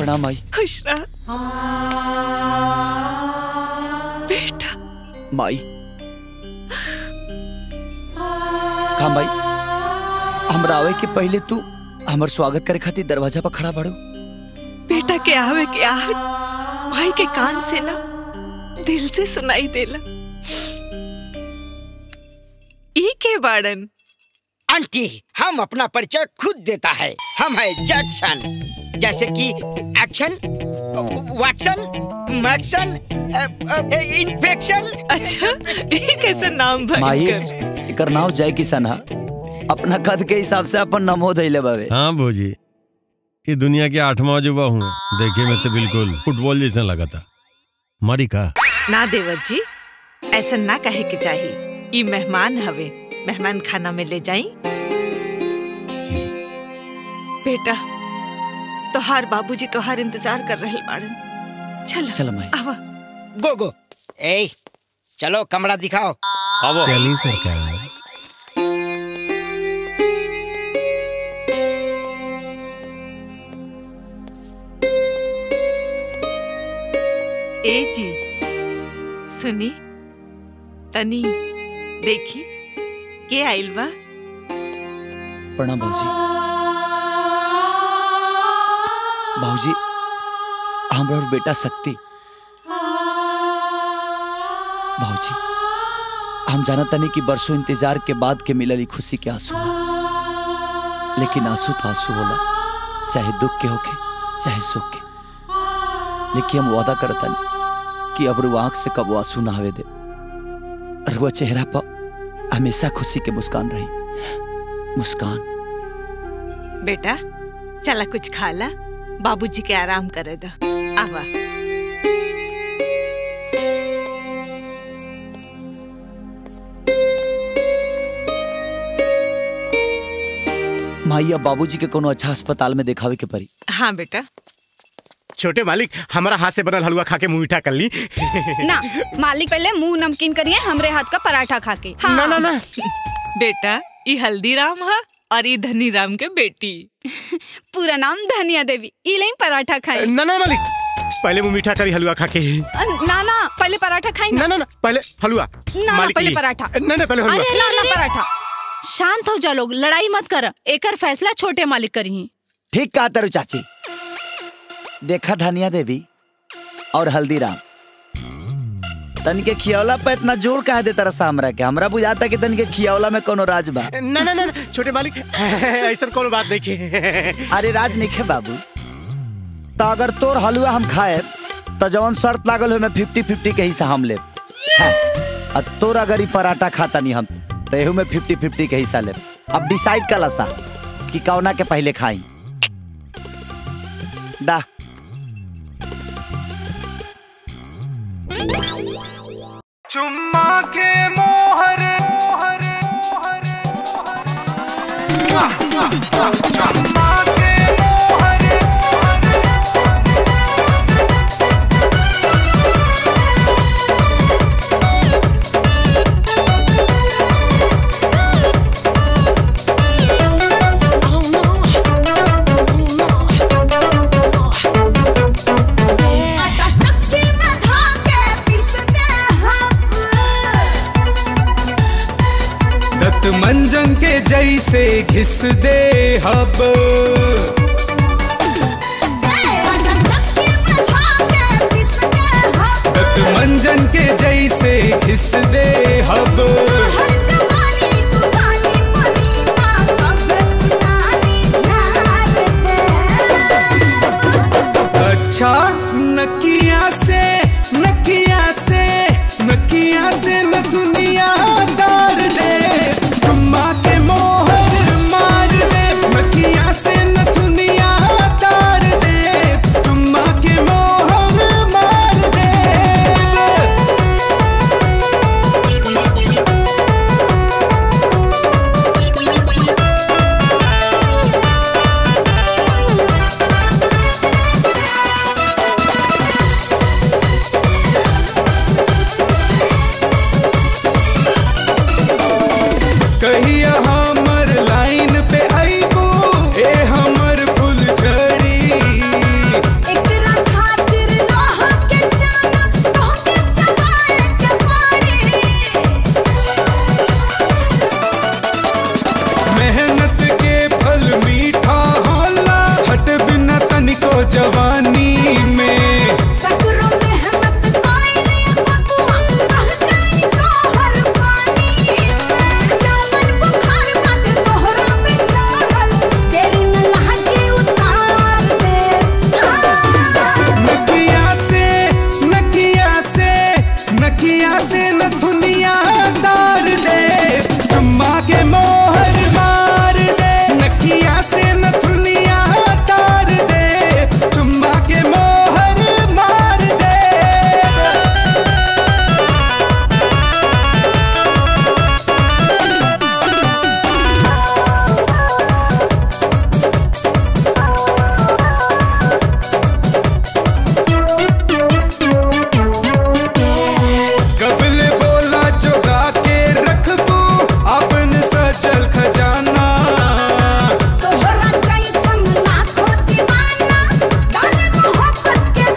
प्रणाम माई खुश रह बेटा माई का माई हमरा आवे के पहले तू हमर स्वागत करे खातिर दरवाजा पर खड़ा बाड़ू बेटा के आवे के आहट भाई के कान से ना दिल से सुनाई देला ई के बाड़न आंटी हम अपना परिचय खुद देता है हम है जैक्सन जैसे कि एक्शन वाटसन मैक्सन इन्फेक्शन अच्छा ये कैसे नाम माई भयंकर एकर नाव जय किशन हा अपना कद के हिसाब से अपन नमो धैले बावे हाँ भोजी ये दुनिया के आठवां अजूबा हूँ देखे में तो बिल्कुल फुटबॉल जैसा लगा था मारी का ना देवर जी ऐसा ना कहे के चाहिए ई मेहमान हवे मेहमान खाना में ले जाई जी बेटा तोहार बाबूजी तोहार इंतजार कर रहे बाड़न चल चल माई आवा गो गो ए चलो कमरा दिखाओ चली सरकार ए जी सुनी तनी देखी के आइल बा प्रणाम बाबूजी बाबूजी हमरा और बेटा शक्ति बाबूजी हम जानत तनी कि बरसों इंतजार के बाद के मिलल ई खुशी के आंसू बा। लेकिन आंसू तो आंसू होला चाहे दुख के होखे चाहे सुख के लेकिन हम वादा करतनी कि अब रू आंख से कब आंसू ना आवे दे और वो चेहरा पर हमेशा खुशी के मुस्कान रही मुस्कान बेटा चला कुछ खा ला बाबूजी के आराम करे दा आवा माई अब बाबूजी के कोनो अच्छा अस्पताल में देखावे के पड़ी हाँ बेटा छोटे मालिक हमारा हाथ से बनल हलवा खा के मुंह मीठा कर ली ना मालिक पहले मुंह नमकीन करिए हमरे हाथ का पराठा खा के हाँ। ना ना ना बेटा ई हल्दीराम है और ई धनीराम के बेटी पूरा नाम धनिया देवी इले पराठा खाई ना ना मालिक पहले मुंह मीठा करी हलवा खा के ना ना पहले पराठा खाई ना ना ना पहले हलवा ना, ना, मालिक पहले ली। पराठा। ना ना पहले हलवा अरे ना ना पराठा शांत हो जा लोग लड़ाई मत कर एकर फैसला छोटे मालिक करी ठीक कहा तरु चाची देखा धनिया देवी और हल्दीराम तन के खियौला पे इतना जोर कहा दे तरह हमरा के हमरा बुझाता कि तन के खियौला में कोनो राज बा ना ना ना ना, छोटे मालिक ऐसा कोनो बात नहीं के अरे राज नहीं खे बाबू तो अगर तोर हलवा हम खाए तो जवन शर्त लागल हो में फिफ्टी फिफ्टी के हिस्सा हम ले और तोर अगर ई पराठा खाता नहीं हम तो एहू में फिफ्टी फिफ्टी के हिस्सा ले अब डिसाइड कला सा कि कौना के पहले खाई दा चुम्मा के मोहर चुम्मा के मोहर दत्त मंजन के जैसे घिस दे हब दत्त मंजन के जैसे घिस दे हब अच्छा नकिया से नकिया से नकिया से न दुनिया दार दे चुम्मा के मोहर मार दे नकिया से न दुनिया दार दे चुम्मा के मोहर मार दे नखिया से न दुनिया तार दे चुम्मा के मोहर मार दे नखिया से न दुनिया तार दे चुम्मा के मोहर मार दे कबल बोला चुरा के रखबू अपन सचल खजाना तोहरा जैसन लाखों दीवाना डाले मोहब्बत के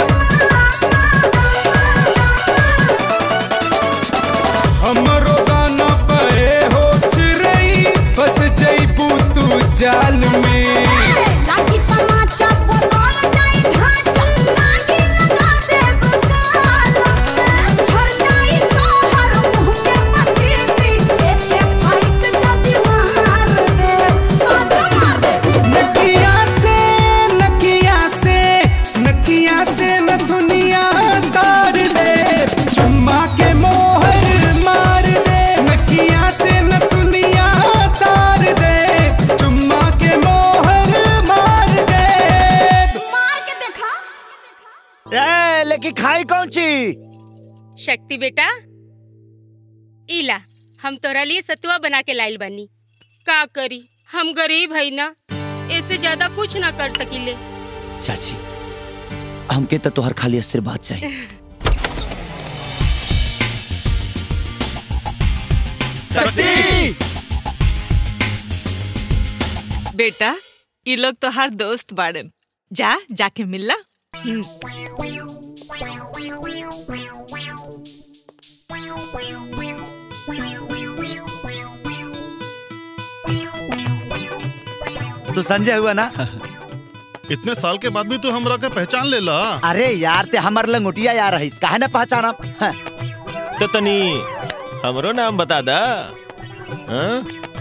हमरो गाना पे हो चिरई फंस जईबू तू जाल में लागी तमाचा बदल जाई ढांचा लागी लगा दे बगाल में झर जाई तोहर मुंह के पटीसी एक के फाइट जदी मार दे साच मार दे नकिया से नकिया से नकिया से न दुनिया तार दे चुम्मा के मोहर मार दे नकिया से न दुनिया तार दे चुम्मा के मोहर मार दे मार के देखा ए, लेकिन खाई कौन ची शक्ति बेटा इला हम तोरा लिए सतुआ बना के लाइल बानी का करी हम गरीब है ना इससे ज्यादा कुछ ना कर सकीले चाची हमके तो तोहर खाली आशीर्वाद चाहिए बेटा ये लोग तो हर दोस्त बाड़न जा जाके मिलला तू संजय हुआ ना इतने साल के बाद भी तू हमरा के पहचान ले ला अरे यार ते हमर लंगोटिया यार रहीस काहे ना पहचाना हाँ, तो तनी हमरो नाम बता दा हाँ?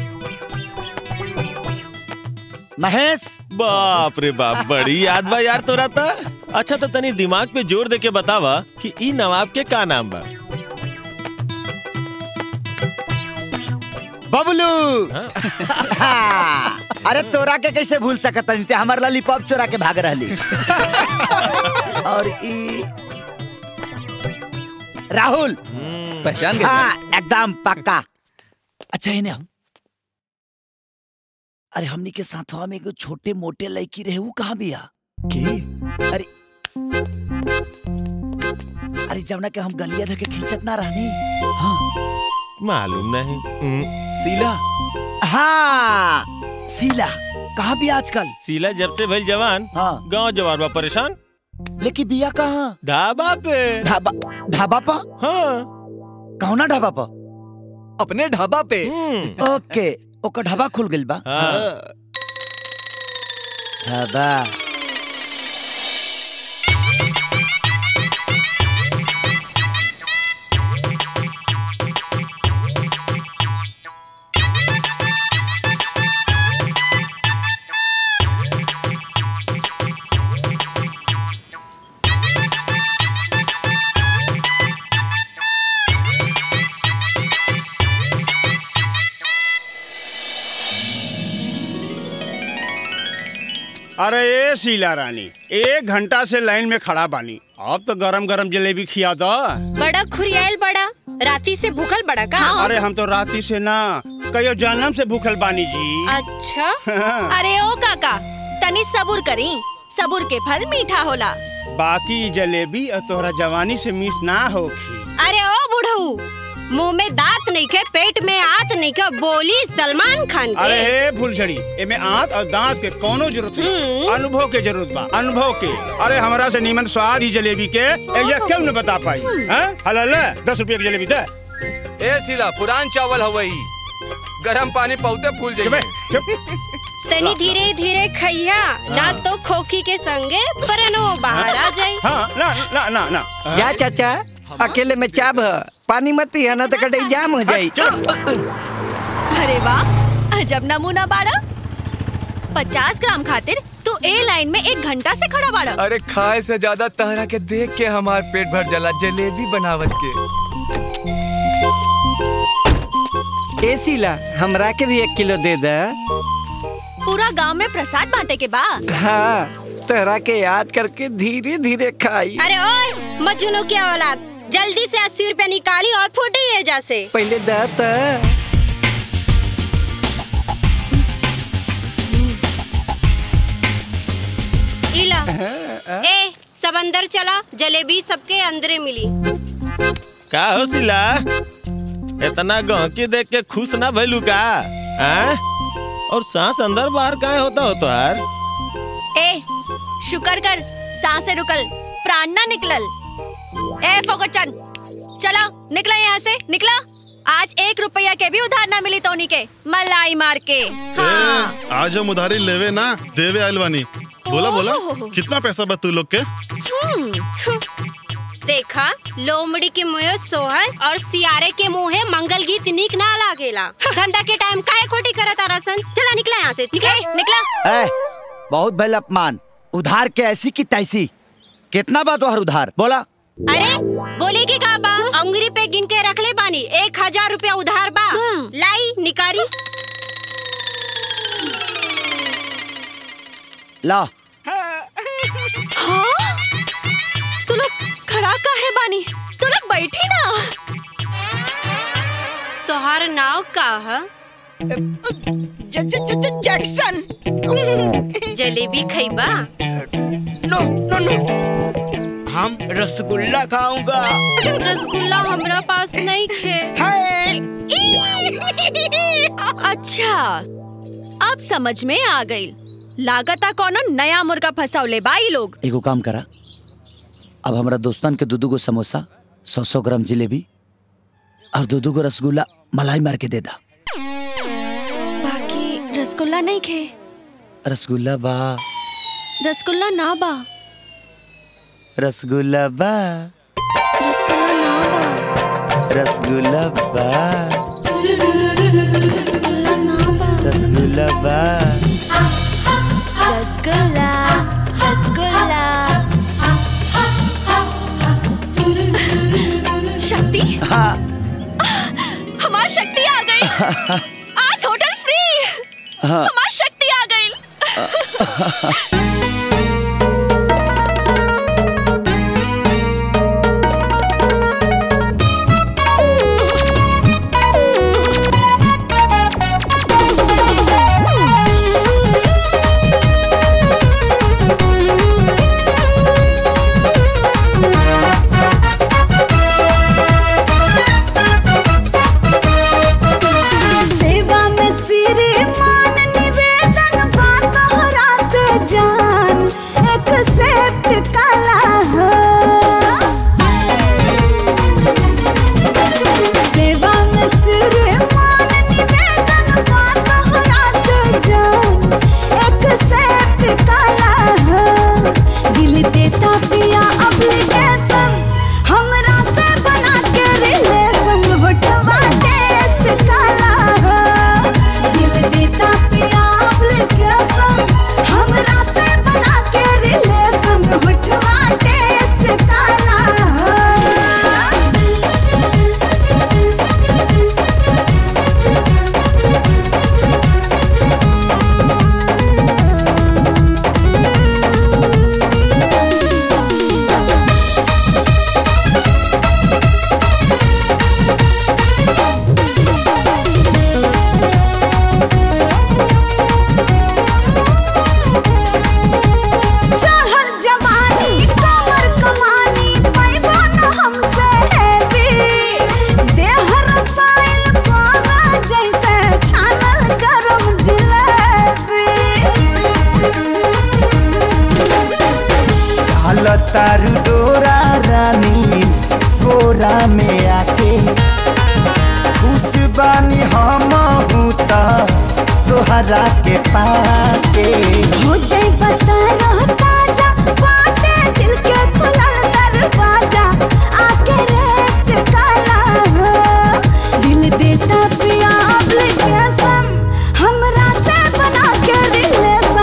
महेश बाप रे बाप बड़ी याद बा यार तोरा था अच्छा तो तनी दिमाग पे जोर दे के बतावा कि ई नवाब के का नाम बा बबलू हाँ, अरे तोरा के कैसे भूल सकत ते हमर लॉलीपॉप चोरा के भाग रहली और ई राहुल पहचान गए हाँ एकदम पक्का अच्छा इन्हें हम अरे हमनी के साथवा में एगो छोटे मोटे लड़की रहे वो कहाँ बिया अरे अरे जमुना के हम गलिया धके खींचत ना रहनी हाँ मालूम नहीं हम्म, शीला हाँ शीला कहाँ भी आजकल सीला जब से भइल जवान हाँ गांव जवान बा परेशान लेकिन बिया कहाँ ढाबा पे ढाबा ढाबा पा हाँ कौना ढाबा पा अपने ढाबा पे हम्म, ओके ओकर ढाबा खुल गइल बा हाँ। ढाबा अरे ए शीला रानी एक घंटा से लाइन में खड़ा बानी अब तो गरम गरम जलेबी खिया दो बड़ा खुरियाल बड़ा राती से भूखल बड़ा का अरे हम तो राती से ना कयो जन्म से भूखल बानी जी अच्छा अरे ओ काका तनी सबूर करी सबूर के फल मीठा होला बाकी जलेबी और तोहरा जवानी से मिस ना होखी अरे ओ बुढ़ऊ मुंह में दांत नहीं के पेट में आत नहीं के बोली सलमान खान के अरे हे फुलझड़ी एमे आंत और दांत के कोनो जरूरत नहीं अनुभव के जरूरत बा अनुभव के अरे हमरा से नीमन स्वाद ही जलेबी के एजा क्यों न बता पाई हैं हला ले दस रुपये की जलेबी दे ए सिला पुरान चावल हवई गरम पानी पौते फूल जाइए तनी धीरे धीरे खैया ना तो खोखी के संगे परनो बाहर आ जाई हाँ ना ना ना ना जा चाचा अकेले में चाब है पानी मत पिया ना तो कटई जाम हो जाई अरे वाह अजब नमूना बाड़ा पचास ग्राम खातिर तू ए लाइन में एक घंटा से खड़ा बाड़ा अरे खाए से ज्यादा तहरा के देख के हमार पेट भर जला जलेबी बनावत के ए शीला हमरा के भी एक किलो दे दे पूरा गांव में प्रसाद बांटे के बा हाँ तहरा के याद करके धीरे धीरे खाई अरे ओए मजनू की औलाद जल्दी से अस्सी रुपया निकाली और फूटी ये जैसे पहले दे त इला ए सब अंदर चला जलेबी सबके अंदरे मिली का हो सिला इतना गहकी देख के खुश ना भइलू का आ? और सांस अंदर बाहर काहे होता हो तो यार ए शुक्र कर सांसें रुकल प्राण ना निकलल ए फोकटचन चला निकला यहाँ से निकला आज एक रुपया के भी उधार ना मिली तोनी के मलाई मार के हाँ ए, आज हम उधारी लेवे ना देवे आइल बानी बोला बोला ओहो। कितना पैसा बा तू लोग के हम्म। देखा लोमड़ी के मुँह सोहर और सियारे के मुँह मंगल गीत निक ना लागेला धंधा के टाइम काहे खोटी करत आ रसन चला निकला यहाँ से निकला निकला ए, बहुत भल अपमान उधार के ऐसी की तैसी कितना बा तोहर उधार बोला अरे बोले की का बा अंगुरी पे गिन के रख ले बानी एक हजार रुपया उधार बा लाई निकारी ला हाँ? तू लोग खड़ा काहे बानी तू लोग बैठी ना तोहार नाव का है जैक्सन जलेबी खैबा नो नो नो हम रसगुल्ला खाऊंगा रसगुल्ला हमरा पास नहीं खे अच्छा अब समझ में आ गई लागता कोनो नया मुर्गा फसावले बाई लोग एगो काम करा अब हमरा दोस्तन के दू दू गो समोसा सौ सौ ग्राम जिलेबी और दो दू गो रसगुल्ला मलाई मार के दे दा बाकी रसगुल्ला नहीं खे रसगुल्ला बा रसगुल्ला ना बा रसगुल्ला बा रसगुल्ला बा रसगुल्ला बा रसगुल्ला रसगुल्ला शक्ति हाँ हमारी शक्ति आ गई आज होटल फ्री हाँ। हमारी शक्ति आ गई सेवा में सिरे मान निवेदन बा तोहरा से जान एक्सेप्ट काला हो सेवा में सिरे मान निवेदन बा तोहरा से जान एक्सेप्ट काला हो दिल देता पिया अप्लीकेशन हमरा से बना के रिलेशन होटवा टेस्ट काला हो दिल देता पिया एप्लीकेशन हमरा से बना के रिलेशन होटवा टेस्ट काला हो चाहल जवानी कमर कमानी पैबा न हमसे हैवी देह रसायन पावा जैसे छानल गरम जिलेबी ढाल तारू डोरा रानी गोरा में आके खुश बानी हम हूँ त तोहरा के पाके हो जाए बता रह ताजा बाटे दिल के खुलल दरवाजा आके रेस्ट काला हो दिल देता पिया एप्लीकेशन हमरा से बना के रिलेशन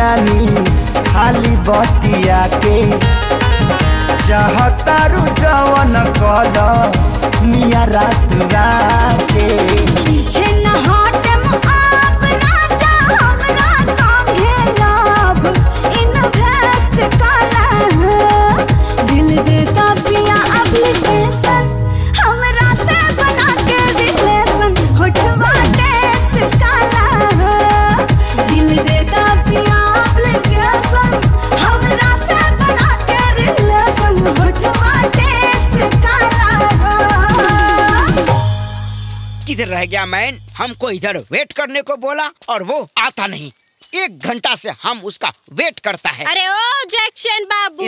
रानी खाली बतिया के चाहतारू जवन कल मिया रात राके पीछे न हटम आप राजा हमरा संगे लव इन्वेस्ट काला है दिल देता पिया एप्लीकेशन हमरा से बना के रिलेशन होठवा टेस्ट काला है दिल देता पिया एप्लीकेशन हमरा से बना के रिलेशन होठवा टेस्ट काला है किधर रह गया मैन हमको इधर वेट करने को बोला और वो आता नहीं एक घंटा से हम उसका वेट करता है अरे ओ जैक्शन बाबू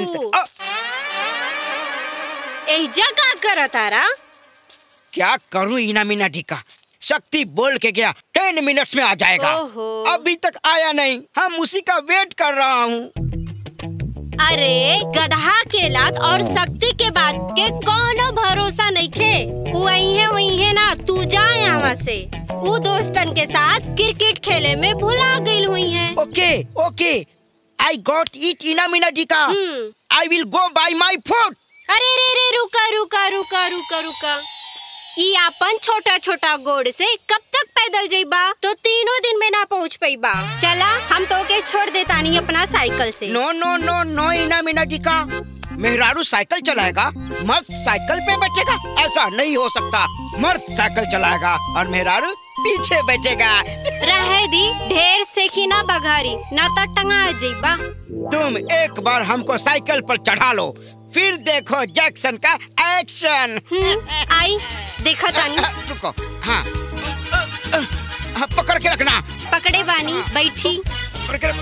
एहिजा का कर तारा क्या करूं इना मीना ढिका शक्ति बोल के गया टेन मिनट्स में आ जाएगा ओहो। अभी तक आया नहीं हम उसी का वेट कर रहा हूँ अरे गधा के लात और शक्ति के बात के कोनो भरोसा नहीं खे वही है वही है ना तू जा यहाँ से वो दोस्तन के साथ क्रिकेट खेले में भुला गई हुई है ओके ओके आई गॉट इट इना मीना ढिका I will go by my food अरे रे रे रुका रुका रुका रुका रुका ई अपन छोटा छोटा गोड़ से कब तक पैदल जइबा तो तीनों दिन में ना पहुँच पैबा चला हम तो के छोड़ देता नहीं अपना साइकिल से नो नो नो नो इना मीना ढिका मेहरारू साइकिल चलाएगा मर्द साइकिल पे बैठेगा ऐसा नहीं हो सकता मर्द साइकिल चलाएगा और मेहरारू पीछे बैठेगा रहे दी ढेर सेखी ना बघारी ना तो टंगा जइबा तुम एक बार हमको साइकिल पर चढ़ा लो फिर देखो जैक्सन का एक्शन आई देखा तानी रुको हाँ हाँ, पकड़ के रखना पकड़े बानी बैठी पकड़ के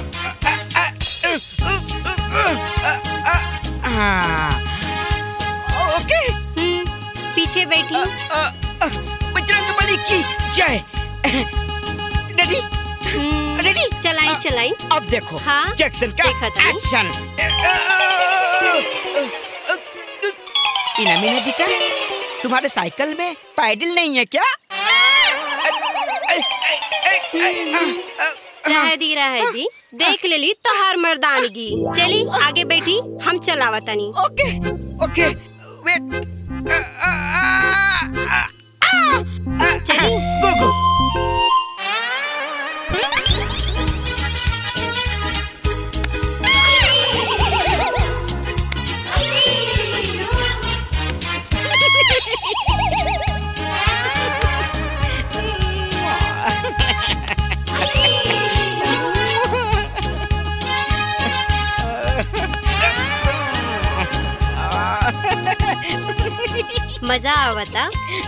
हाँ ओके पीछे बैठी बजरंग बली की जय रेडी रेडी चलाई चलाई अब देखो हाँ जैक्सन का देखा तानी। एक्शन इना मीना दिका तुम्हारे साइकिल में पैडल नहीं है क्या रह दी रह दी देख लेली तोहार मर्दानगी चली आगे बैठी हम चलावा तनी ओके ओके वेट चली गो गो मजा आवता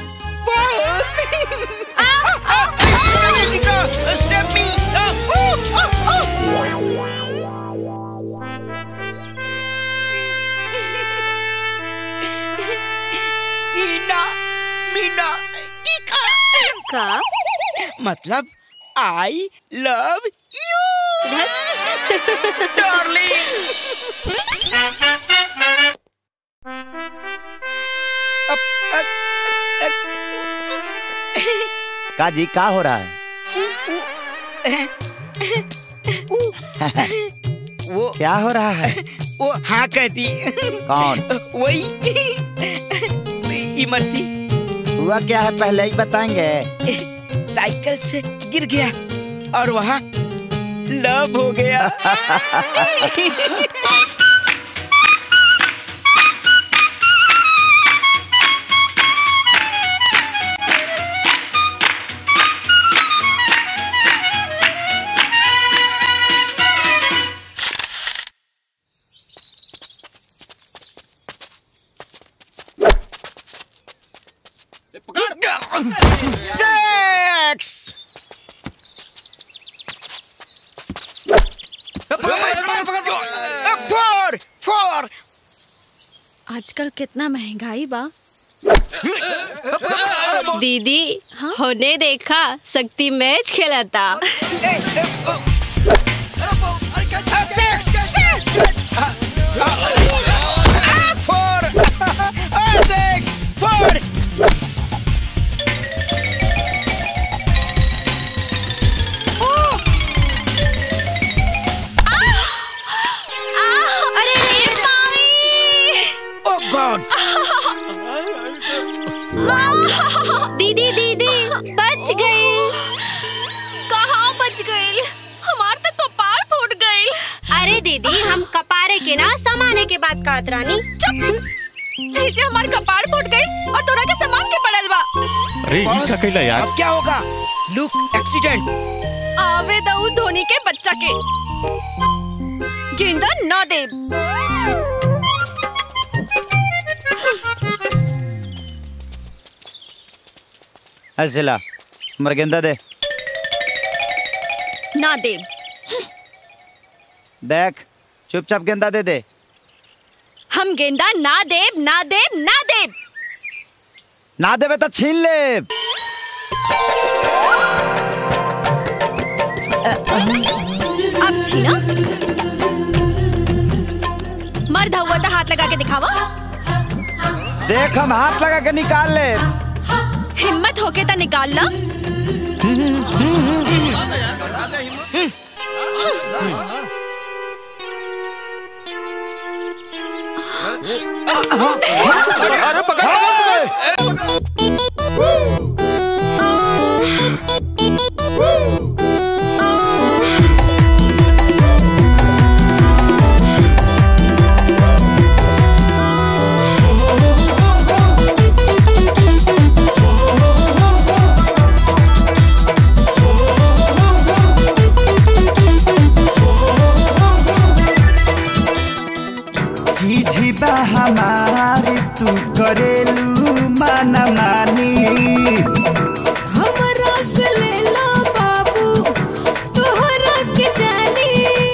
मीना मीना टीका का मतलब आई लव यू का जी का हो रहा है वो क्या हो रहा है वो हाँ कहती कौन वही इमरती हुआ क्या है पहले ही बताएंगे साइकिल से गिर गया और वहाँ लव हो गया Sex! फोर फोर आजकल कितना महंगाई बा दीदी होने देखा शक्ति मैच खेलता फोर सिक्स फोर अरे दीदी हम कपारे के ना समाने के बात कहत रानी चुप ए जे हमार कपाड़ फूट गई और तोरा के सामान के पड़ल बा अरे ये का कैला यार अब क्या होगा लुक एक्सीडेंट आवे दऊ धोनी के बच्चा के गेंदा ना दे ऐसे ला हमर गेंदा दे ना दे देख चुपचाप गेंदा दे दे हम गेंदा ना देब ना देब ना देब ना देवे तो छीन ले अब छीना मर्द हुआ तो हाथ लगा के दिखावा देख हम हाथ लगा के निकाल ले हिम्मत होके तो निकाल ला अरे पकड़ झीझी बा हमारी तू करेलू माना मानी हमरा से ले लो बाबू तोहरा के जानी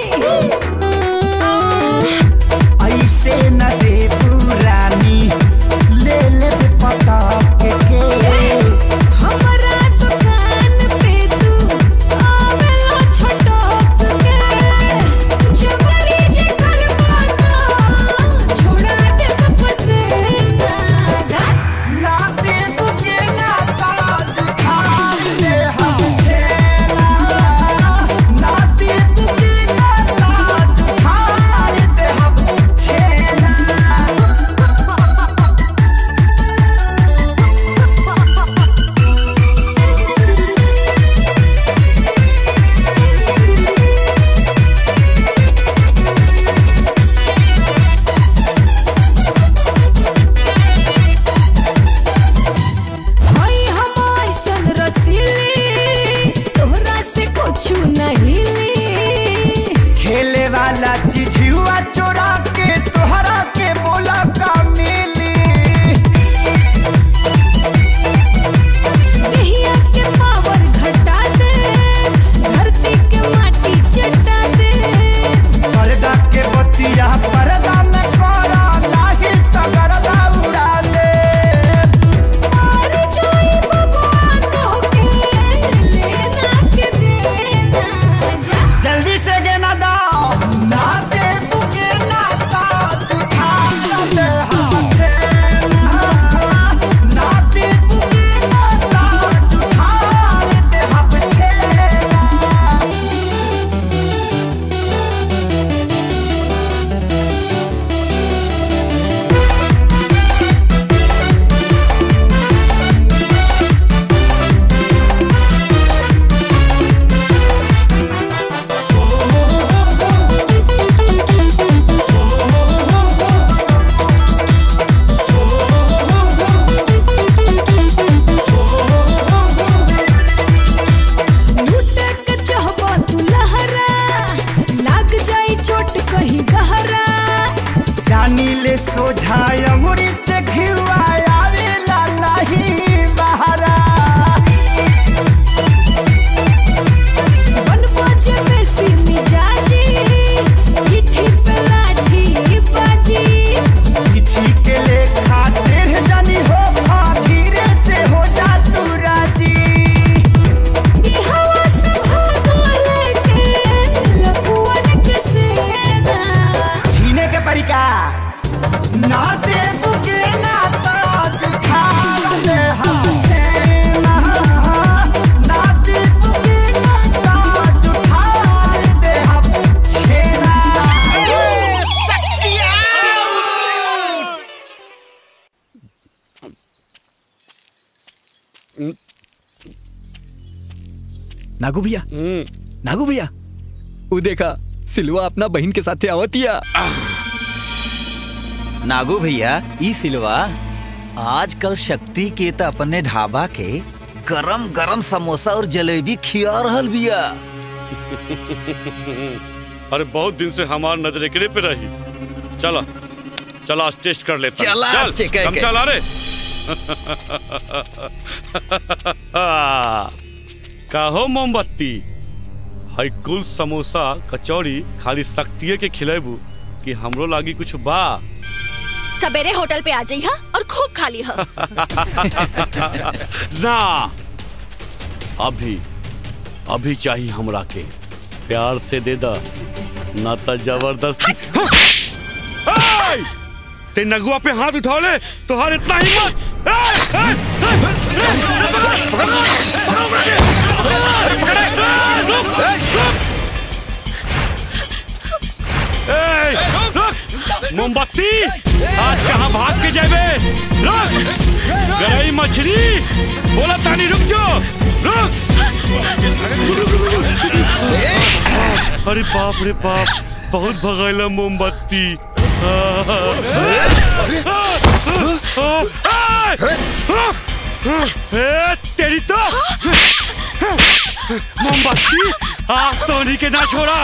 ऐसे न दे पुरानी ले ले पता के के हमरा दुकान पे तू आवेला छटक के जबरी जे करबा तो छोड़ा दे पसेना ना दे तुझे ना ताज खान दे हम चेला ना दे तुझे ना ताज खान दे हम चेला हई हम ऐसन रसीली तोहरा से कुछ नहीं ली खेले वाला चिझुआ चोरा के तोहरा के बोला का मिली दहिया के पावर घटा दे धरती के माटी चटा दे पर्दा के बतिया पर्दा में करा नाही तो गर्दा उड़ा दे और जाई बबुआ तो के लेना के देना जा जल्दी से गेना दाओ ना दे बुके ना ताज खान दे हाथे ना दे बुके ना ताज खान दे हम छेला लूटे के चाहबा तू लहरा लाग जाई चोट कहीं गहरा जानी ले सोझाय अंगुरी से घिवा आवेला नहीं बहरा बन बाजे में सी मिजाजी पीठी पे लाठी बाजी पीछी के ले खातिर जानी हो खा धीरे से हो जा तू राजी ई हवा संभाल लेके लपुअन के सेना छीने के परिका ना दे बुके ना ताज खा दे हाथे ना दे बुके ना ताज खा दे हम छेना नागू भैया नागू भैया वो देखा सिलवा अपना बहन के साथे आवतिया नागू भैया ई सिलवा आजकल शक्ति के त अपने ढाबा के गरम गरम समोसा और जलेबी खिया रहल बिया अरे बहुत दिन से हमार नजर एकरे पे रही चलो चलो आज टेस्ट कर लेते हैं। चला, चल चिके हम के। चला रे काहो मोमबत्ती हई कुल समोसा कचौड़ी खाली शक्तिये के खिलेबू कि हमरो लागी कुछ बा सवेरे होटल पे आ जाइहा और खूब खा लिहा ना अभी अभी चाहिए हमरा के प्यार से दे दा ना तो जबरदस्ती ए! ते नगुआ पे हाथ उठा ले तुहार इतना हिम्मत ए! ए! ए! ए! पकड़! पकड़! पकड़ के! पकड़! ए! रुक! ए! रुक! मोमबत्ती आज कहाँ भाग के जाबे रुक गरई मछली बोला तानी रुक जो रुक अरे बाप रे बाप बहुत भगाइला मोमबत्ती ए, तेरी तो मोमबत्ती आज तो उन्हीं के ना छोड़ा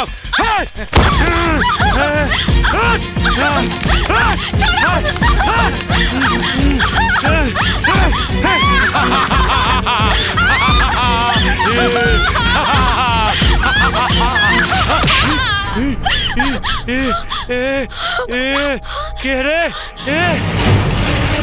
ए, ए, ए, के रे ए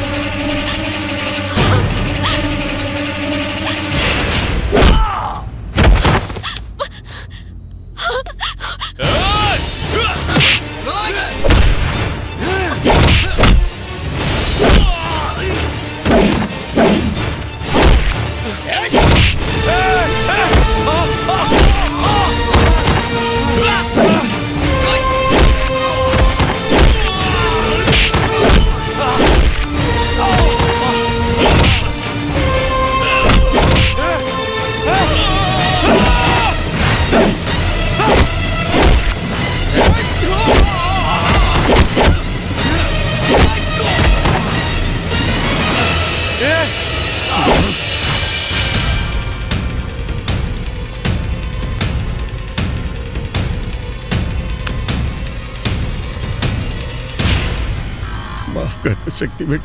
माफ कर शक्ति बेटा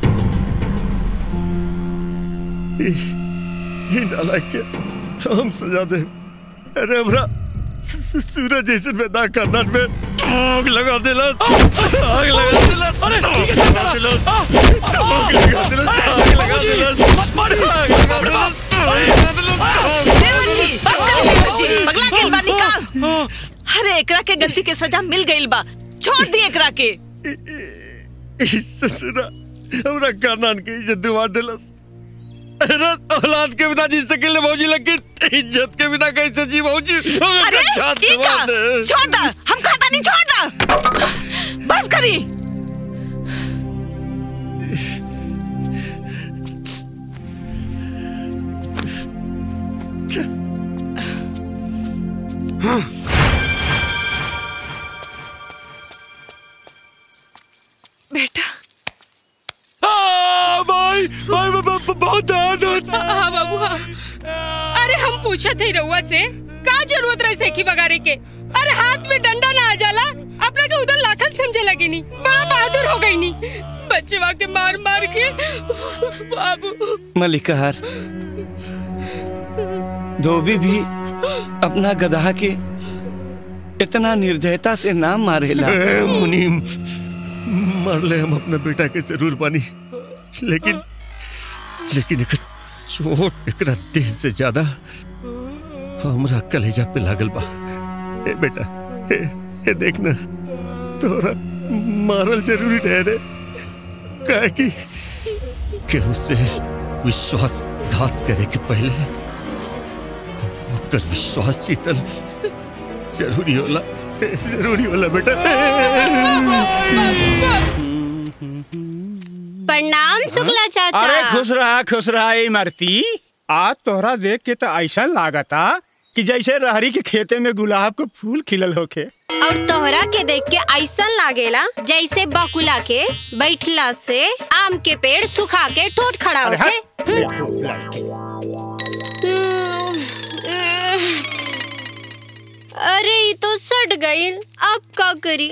ये- ये नालायक के हम सजा दे अरे हमरा सू- सू- सूरज जैसे पैदा खानदान में आग लगा देला आग लगा देला अरे आग लगा देला आग लगा देला आग लगा देला आग लगा देला आग लगा देवजी, बस कर देवजी, पगला गेल बा निकाल अरे एकरा के गलती के सजा मिल गइल बा छोड़ दी एकरा के इज्जत सुना हमरा खानदान के इज्जत दुआ देलस अरे औलाद के बिना जी सकेले भौजी लेकिन इज्जत के बिना कैसे जी भौजी अरे ठीक है छोड़ दा हम खाता नहीं छोड़ दा बस करी बेटा आ, भाई भाई ब- ब- ब- बहुत दर्द होता है। हाँ बाबू हाँ अरे हम पूछे थे रउआ से का जरूरत रहे सेखी बगारे के अरे हाथ में डंडा ना आ जाला अपने के उधर लाखन समझे लगे नी बड़ा बहादुर हो गई नी बच्चे के मार मार के बाबू मलिकार धोबी भी अपना गधा के इतना निर्दयता से नाम मारेला ए, मुनीम मार ले हम अपना बेटा के जरूर बानी लेकिन लेकिन एक चोट एकरा देह से ज्यादा हमरा कलेजा पे लागल बा ए बेटा ए, ए देखना तोरा मारल जरूरी ठहरे काहे कि केहू से विश्वासघात करे के पहले ओकर विश्वास जीतल जरूरी होला जरूरी होला बेटा प्रणाम शुक्ला चाचा अरे खुश रहा खुश रहा ए मरती आज तोहरा देख के तो ऐसा लागता कि जैसे रहरी के खेते में गुलाब के फूल खिलल होके और तोहरा के देख के ऐसा लागेला जैसे बकुला के बैठला से आम के पेड़ सुखा के ठोट खड़ा अरे होके अरे ये तो सट गई अब का करी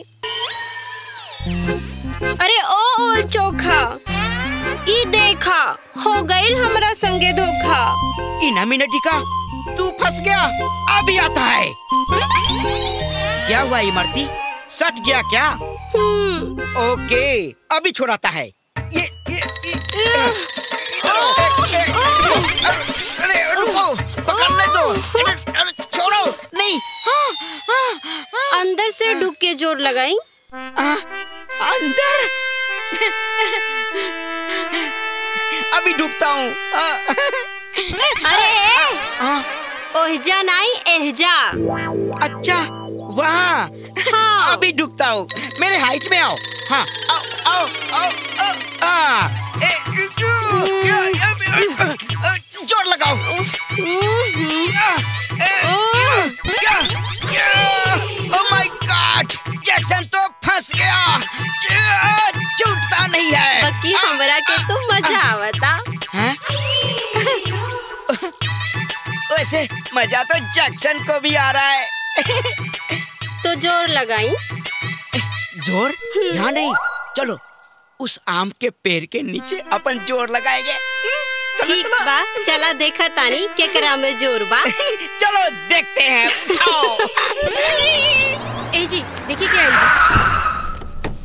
अरे ओ ओल चोखा ई देखा हो गईल हमरा संगे धोखा इना मिनटिका तू फंस गया अभी आता है क्या हुआ इमरती सट गया क्या ओके अभी छोड़ाता है ये ये, ये अरे, अरे रुको पकड़ने दो अरे, अरे, छोड़ो नहीं अंदर से ढुक के जोर लगाई अंदर अभी डूबता हूँ अरे ओहजा नहीं एहजा अच्छा वहाँ हाँ। अभी डूबता हूँ मेरे हाइट में आओ हाँ आओ आओ आओ आओ, आ, ए, या, या, या, अ, जोर लगाओ या, ए, या, या, या, ओ माय गॉड जैक्सन तो फंस गया या, छूटता नहीं है बाकी हमरा के तो मजा आवता हैं? वैसे मजा तो जैक्सन को भी आ रहा है तो जोर लगाई जोर यहाँ नहीं चलो उस आम के पेड़ के नीचे अपन जोर लगाएंगे ठीक बा चला देखा तानी केकरा में जोर बा चलो देखते हैं आओ। ए जी देखिए क्या आई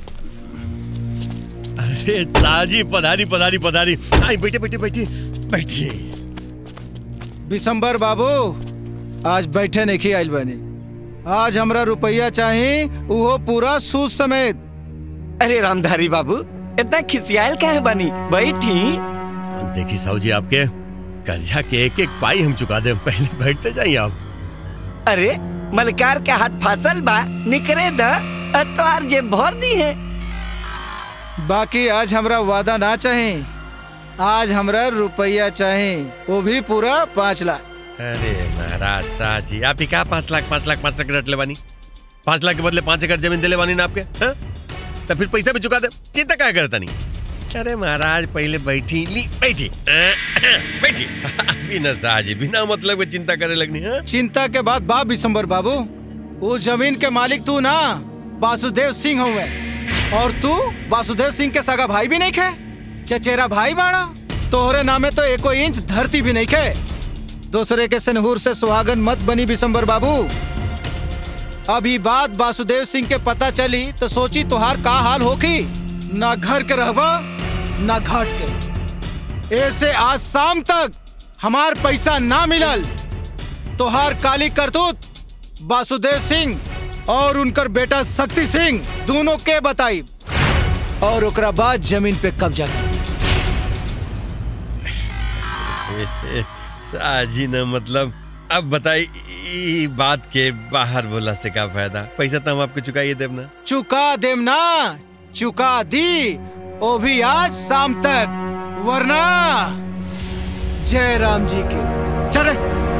अरे ताजी पधारी पधारी पधारी आई बैठे बैठे बैठे बैठिए बिशंबर बाबू आज बैठे नहीं आइल बनी आज हमरा रुपया चाही उहो पूरा सूद समेत अरे रामधारी बाबू इतना खिसियाल काहे बनी बैठी देखी साहू जी आपके कर्जा के एक एक पाई हम चुका दे पहले बैठते जाइए आप अरे मलकार के हाथ फासल बा निकरे द अतवार जे भर दी है बाकी आज हमरा वादा ना चाही आज हमरा रुपया चाही वो भी पूरा पाँच लाख अरे महाराज शाह जी आप ही क्या पाँच लाख पाँच लाख पाँच लाख रट ले बानी पाँच लाख के बदले पाँच एकड़ जमीन दिले बानी ना आपके हाँ? तो फिर पैसा भी चुका दे चिंता क्या करता नहीं अरे महाराज पहले बैठी ली बैठी बैठी बिना शाह जी बिना मतलब के चिंता करे लगनी हाँ? चिंता के बाद बाप बिशंबर बाबू वो जमीन के मालिक तू ना वासुदेव सिंह हुए और तू वासुदेव सिंह के सगा भाई भी नहीं खे चचेरा भाई बाड़ा तोहरे नामे तो एको इंच धरती भी नहीं खे दूसरे के सनहूर से सुहागन मत बनी बिशंबर बाबू अभी बात वासुदेव सिंह के पता चली तो सोची तुहार का हाल होगी ना घर के रहबा ना घाट के ऐसे आज शाम तक हमार पैसा ना मिलल तोहार काली करतूत वासुदेव सिंह और उनकर बेटा शक्ति सिंह दोनों के बताई और ओकरा बाद जमीन पे कब्जा कर शाह जी ने मतलब अब बताई ई बात के बाहर बोला से क्या फायदा पैसा तो हम आपको चुकाइए देव ना चुका देम ना चुका दी वो भी आज शाम तक वरना जय राम जी की चले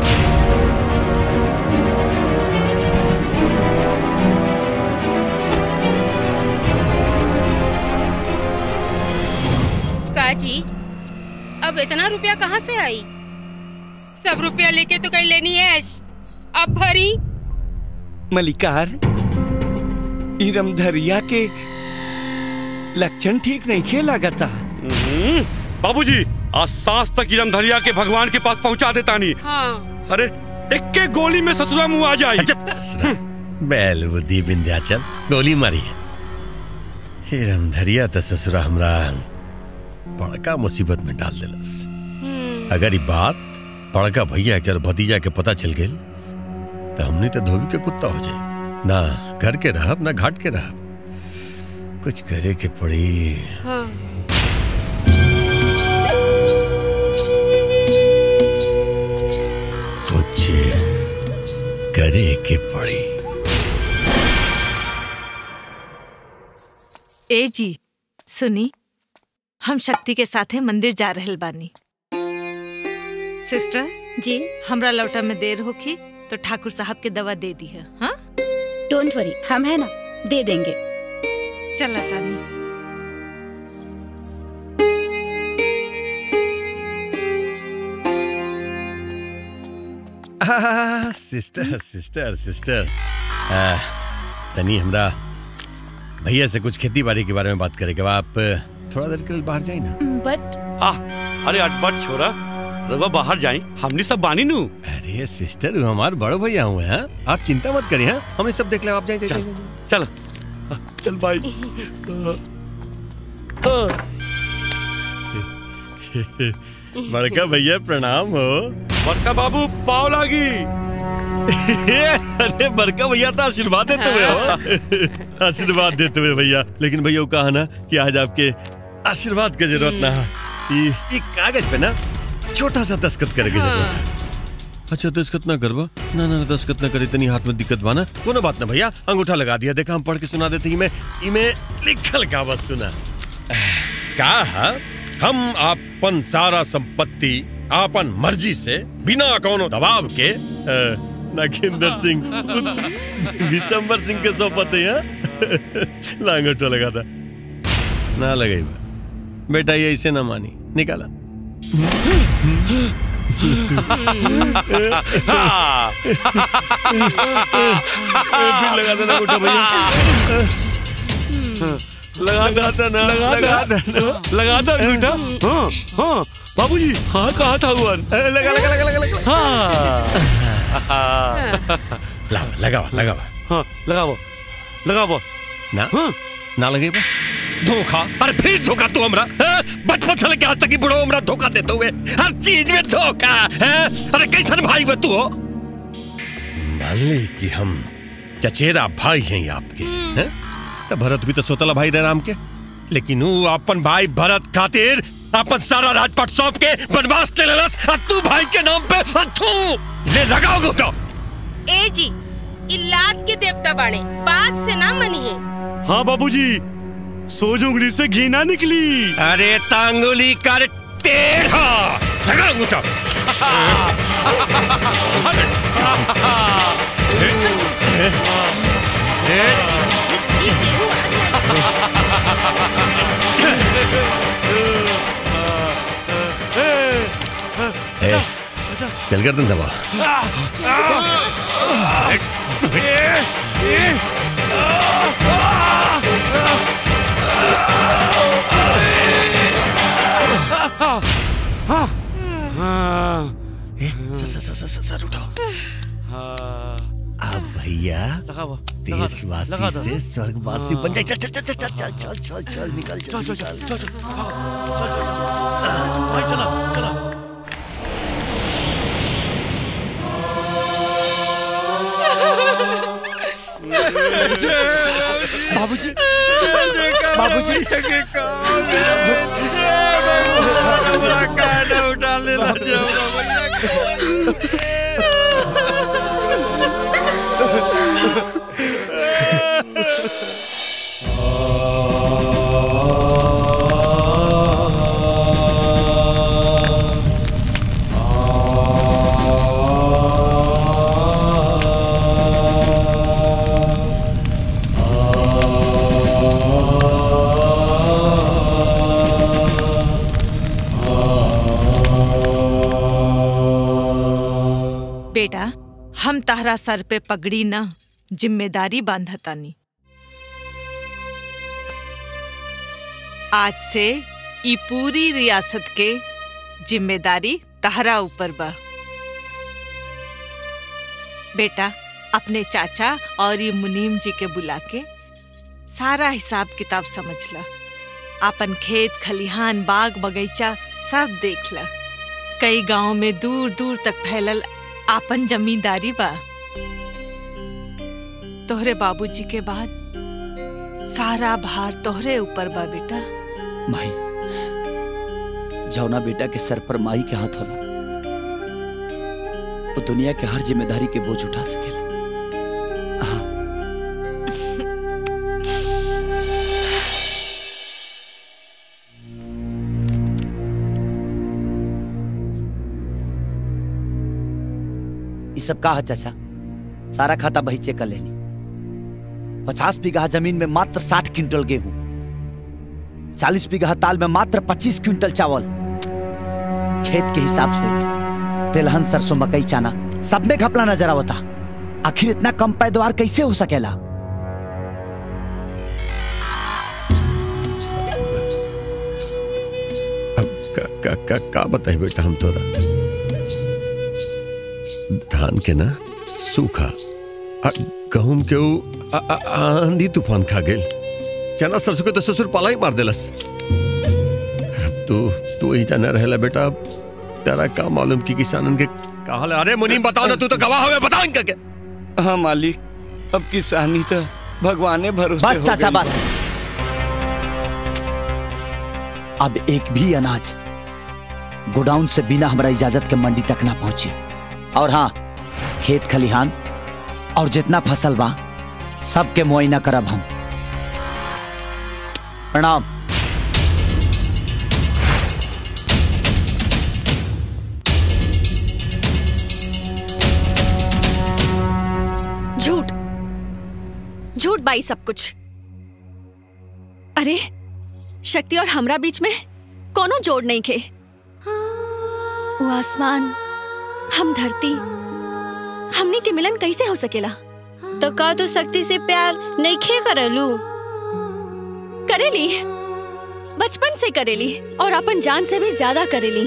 काजी अब इतना रुपया कहाँ से आई सब रुपया लेके तो कहीं लेनी है ऐश अब भरी मलिकार ई रमधरिया के लक्षण ठीक नहीं खे लगता बाबूजी आज सांस तक इरम धरिया के भगवान के पास पहुंचा देता नहीं हाँ अरे एक के गोली में ससुरा मुंह आ जाए बैल बुद्धि विंध्याचल गोली मारी है हिरम धरिया तो ससुरा हमरा बड़का मुसीबत में डाल दिलस अगर ये बात बड़का भैया के और भतीजा के पता चल गई तो हमने तो धोबी के कुत्ता हो जाए ना घर के रहब ना घाट के रहब कुछ करे के पड़ी हाँ कुछ करे के पड़ी ए जी सुनी हम शक्ति के साथे मंदिर जा रहल बानी सिस्टर जी हमरा लौटा में देर होखी तो ठाकुर साहब के दवा दे दी है हाँ डोंट वरी हम है ना दे देंगे चला तानी आह, सिस्टर सिस्टर सिस्टर आ, तनी हमरा भैया से कुछ खेती बाड़ी के बारे में बात करेंगे आप थोड़ा देर के लिए बाहर जाए ना बट आ, अरे अटपट छोरा रवा बाहर जाई हमने सब बानी नू अरे सिस्टर वो हमारे बड़े भैया हुए हैं आप चिंता मत करिए हाँ हमने सब देख लिया आप जाइए चल चल चल भाई बड़का भैया प्रणाम हो बड़का बाबू पाव लागी अरे बड़का भैया तो आशीर्वाद देते हुए हो आशीर्वाद देते हुए भैया लेकिन भैया वो कहा ना कि आज आपके आशीर्वाद की जरूरत ना है ये ये कागज पे ना छोटा सा दस्खत करे की जरूरत है अच्छा दस्खत ना करवा ना ना ना, दस्खत ना करे इतनी हाथ में दिक्कत बाना कोनो बात ना भैया अंगूठा लगा दिया देखा हम पढ़ के सुना देते इमे इमे लिखल का बस सुना का है हम आपन सारा संपत्ति आपन मर्जी से बिना कोनो दबाव के अ, नागेंद्र सिंह पुत्र विशंबर सिंह के सौंपते हैं लांगोटा लगा था ना लगे बेटा ये ऐसे ना मानी निकाला फिर लगा देना अंगूठा भैया लगा देना लगा देना लगा दो अंगूठा हाँ हाँ बाबूजी हाँ कहा था हुआ लगा लगा लगा लगा लगा हाँ लगावा लगावा लगावा हाँ लगाओ लगाओ ना ना लगे बा धोखा अरे फिर धोखा तू हमरा हाँ? बचपन से लेके आज तक ही बुढ़ो हमरा धोखा देते हुए हर चीज में धोखा है अरे कैसन भाई हुए तू हो मान ली कि हम चचेरा भाई हैं ये आपके हैं तो भरत भी तो सोतला भाई रहे राम के लेकिन वो अपन भाई भरत खातिर अपन सारा राजपाट सौंप के बनवास ले लेलस और तू भाई के नाम पे और तू ले लगाओगे तो ए जी इलाद के देवता बाड़े बात से ना मनिए हाँ बाबूजी सोज उंगली से घी ना निकली अरे तांगुली कर तेरा लगा अंगूठा ए, चल कर दबा सर सर सर सर सर उठाओ अब भैया देशवासी से स्वर्गवासी बन जाए चल चल चल चल चल चल चल चल निकल चल चल चल चल चला बाबूजी बाबूजी उठा ले बेटा हम ताहरा सर पे पगड़ी न जिम्मेदारी बांधतानी आज से ई पूरी रियासत के जिम्मेदारी तहरा ऊपर बा बेटा अपने चाचा और ये मुनीम जी के बुला के सारा हिसाब किताब समझ ला अपन खेत खलिहान बाग बगीचा सब देख ला कई गांव में दूर दूर तक फैलल आपन जमींदारी बा तोहरे बाबूजी के बाद सारा भार तोहरे ऊपर बा बेटा माई जौना बेटा के सर पर माई के हाथ होला वो दुनिया के हर जिम्मेदारी के बोझ उठा सकेला सब का है चाचा सारा खाता बही चेक कर लेनी पचास बीघा जमीन में मात्र साठ क्विंटल गेहूं चालीस बीघा ताल में मात्र पच्चीस क्विंटल चावल खेत के हिसाब से तिलहन सरसों मकई चाना सब में घपला नजर आवता आखिर इतना कम पैदावार कैसे हो सकेला का का का, का बताई बेटा हम तोरा धान के ना सूखा आ गहूम के ऊ आ- आ- आंधी तूफान खा गेल चना सरसों के तो ससुर पाला ही मार देलस अब तू तू ही जाना रहेला बेटा अब तेरा का मालूम कि किसानन के का हाल है? अरे मुनीम बताओ ना तू तो गवाह हवे बताओ इनका के हाँ मालिक अब किसानी तो भगवाने भरोसे बस हो चाचा गई। बस अब एक भी अनाज गोडाउन से बिना हमारा इजाजत के मंडी तक ना पहुंचे और हाँ खेत खलिहान और जितना फसल बा सबके मुआयना करब हम प्रणाम झूठ झूठ बाई सब कुछ अरे शक्ति और हमरा बीच में कोनो जोड़ नहीं खे वो आसमान हम धरती हमनी के मिलन कैसे हो सकेला तो का तू शक्ति से प्यार नहीं खे करलू करेली बचपन से करेली और अपन जान से भी ज्यादा करेली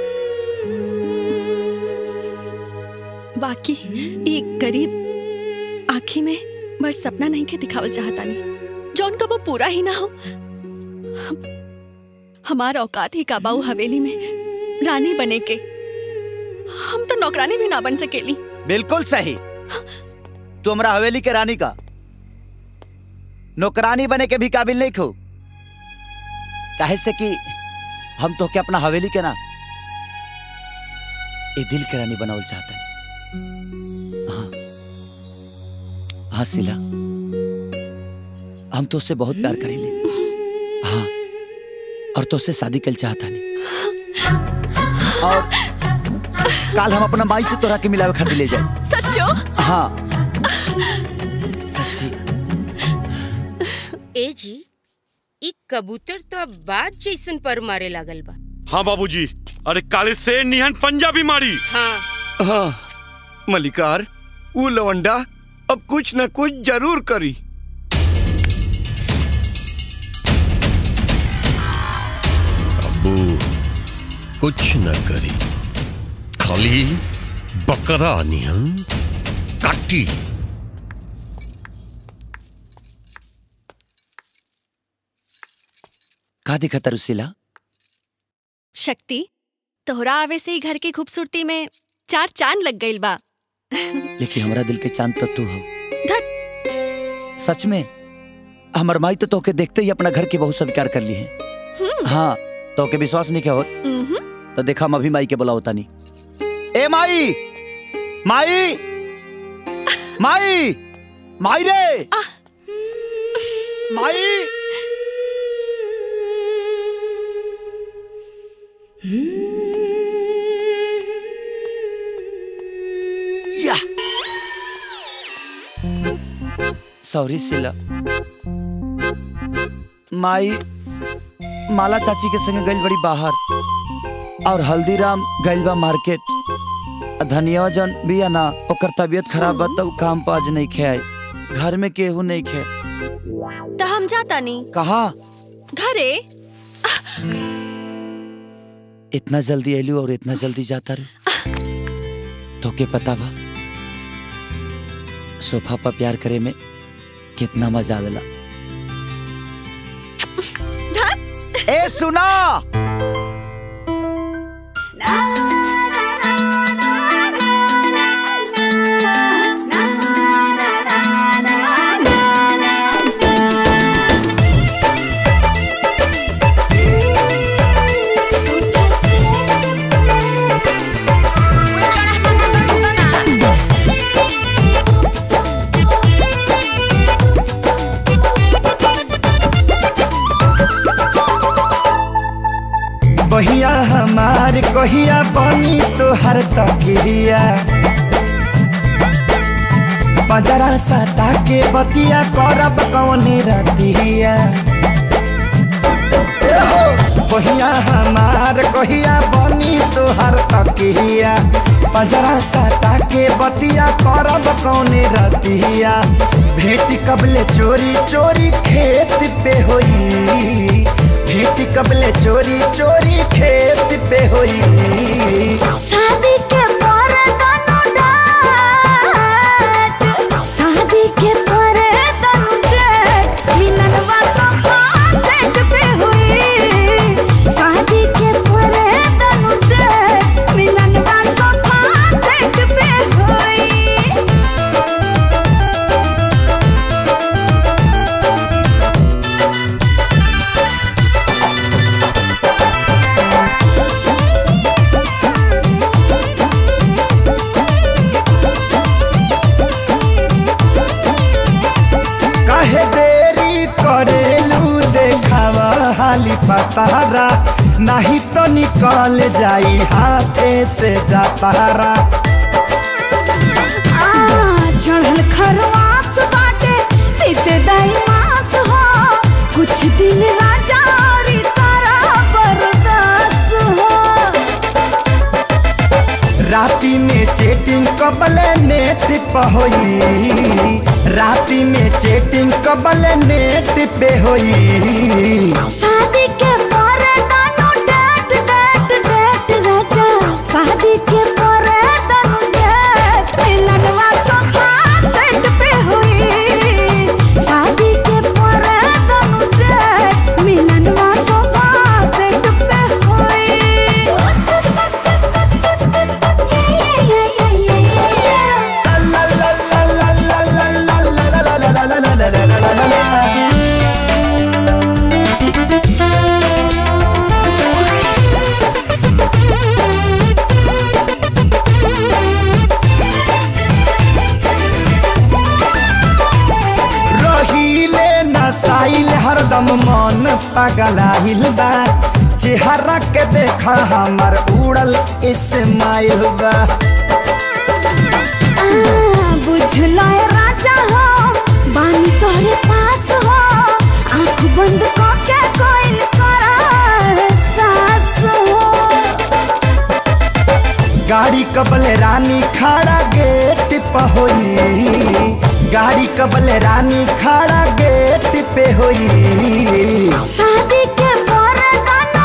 बाकी एक गरीब आँखी में बड़ सपना नहीं के दिखावल चाहता नहीं जौन का वो पूरा ही ना हो हम, हमारा औकात ही काबाऊ हवेली में रानी बने के हम तो नौकरानी भी ना बन सकेली बिल्कुल सही तू हमरा हवेली के रानी का नौकरानी बने के भी काबिल नहीं खो काहे से कि हम तो के अपना हवेली के ना ए दिल के रानी बनावल चाहता हाँ हाँ सिला हम तो उससे बहुत प्यार करेले हाँ और तो उससे शादी कर चाहता नहीं और काल हम अपना माई से तोरा के मिलावे खातिर ले जाए सच्चो हाँ सच्ची ए जी ई कबूतर तो अब बात जैसन पर मारे लागल बा हाँ बाबूजी अरे काले से निहन पंजाबी मारी हाँ हाँ मलिकार वो लवंडा अब कुछ न कुछ जरूर करी अबू कुछ न करी खाली बकरा निहन काटी का दिखता रुसिला शक्ति तोहरा आवे से ही घर की खूबसूरती में चार चांद लग गईल बा लेकिन हमरा दिल के चांद तो तू हो धत सच में हमर माई तो तोके देखते ही अपना घर की बहुत स्वीकार कर ली है हम्म, हाँ तोके विश्वास नहीं क्या हो हम्म। तो देखा हम अभी माई के बुला होता नहीं ए माई माई माई माई रे माई या सॉरी सिला माई माला चाची के संगे गइल बड़ी बाहर और हल्दीराम गइल बा मार्केट धनिया जन बिया ना ओकर तबीयत खराब बा तो उ काम पर आज नहीं खे घर में केहू नहीं खे तो हम जाता नहीं कहा घरे इतना जल्दी एलू और इतना जल्दी जाता रू तो के पता बा सोफा पर प्यार करे में कितना मजा आवेला ए सुना बहिया हमार कहिया बनी तोहर तकिया बजरा सटा के बतिया करब कौने रतिया कहिया हमार कहिया बनी तोहर तकिया बजरा सटा के बतिया करब कौने रतिया भेटी कबले चोरी चोरी खेत पे होई भेटी कबले चोरी चोरी खेत पे होई शादी के पर तनु डाट शादी के पर तनु डाट मिलनवा सोफा सेट पे हुई शादी के पर तनु डाट मिलनवा सोफा सेट पे हुई काहे देरी करेलू देखावा हाली पतारा नहीं तो निकल जाई हाथे से जातारा आ, चढ़ल खरवास बाटे पीते दाई मास हो कुछ दिन राजा औरी तारा बरदास हो राती में चेटिंग कबले नेट पे होई राती में चेटिंग कबले नेट पे होई शादी के पर तनु डेट डेट डेट राजा शादी के पर तनु डेट मिलनवा सोफा सेट पे हुई शादी के पर तनु डेट मिलनवा सोफा सेट पे हुई रहीले नसाइल हरदम मन पगलाइल बा चेहरा के देखा हमर उड़ल इस्माइल बा बुझलो ए राजा हो बानी तोहरे पास हो आंख बंद करके कोई करा सास हो गाड़ी कबले रानी खड़ा गेट पे होई गाड़ी कबले रानी खड़ा गेट पे होई शादी के पर तनु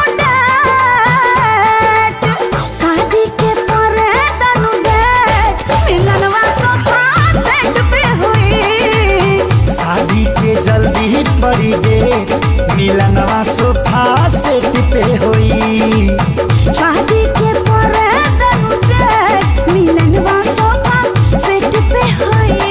डेट शादी के पर तनु डेट मिलनवा सोफा सेट पे हुई शादी के जल्दी बड़ी दे मिलनवा सोफा सेट पे होई शादी के पर तनु डेट मिलनवा सोफा सेट पे हुई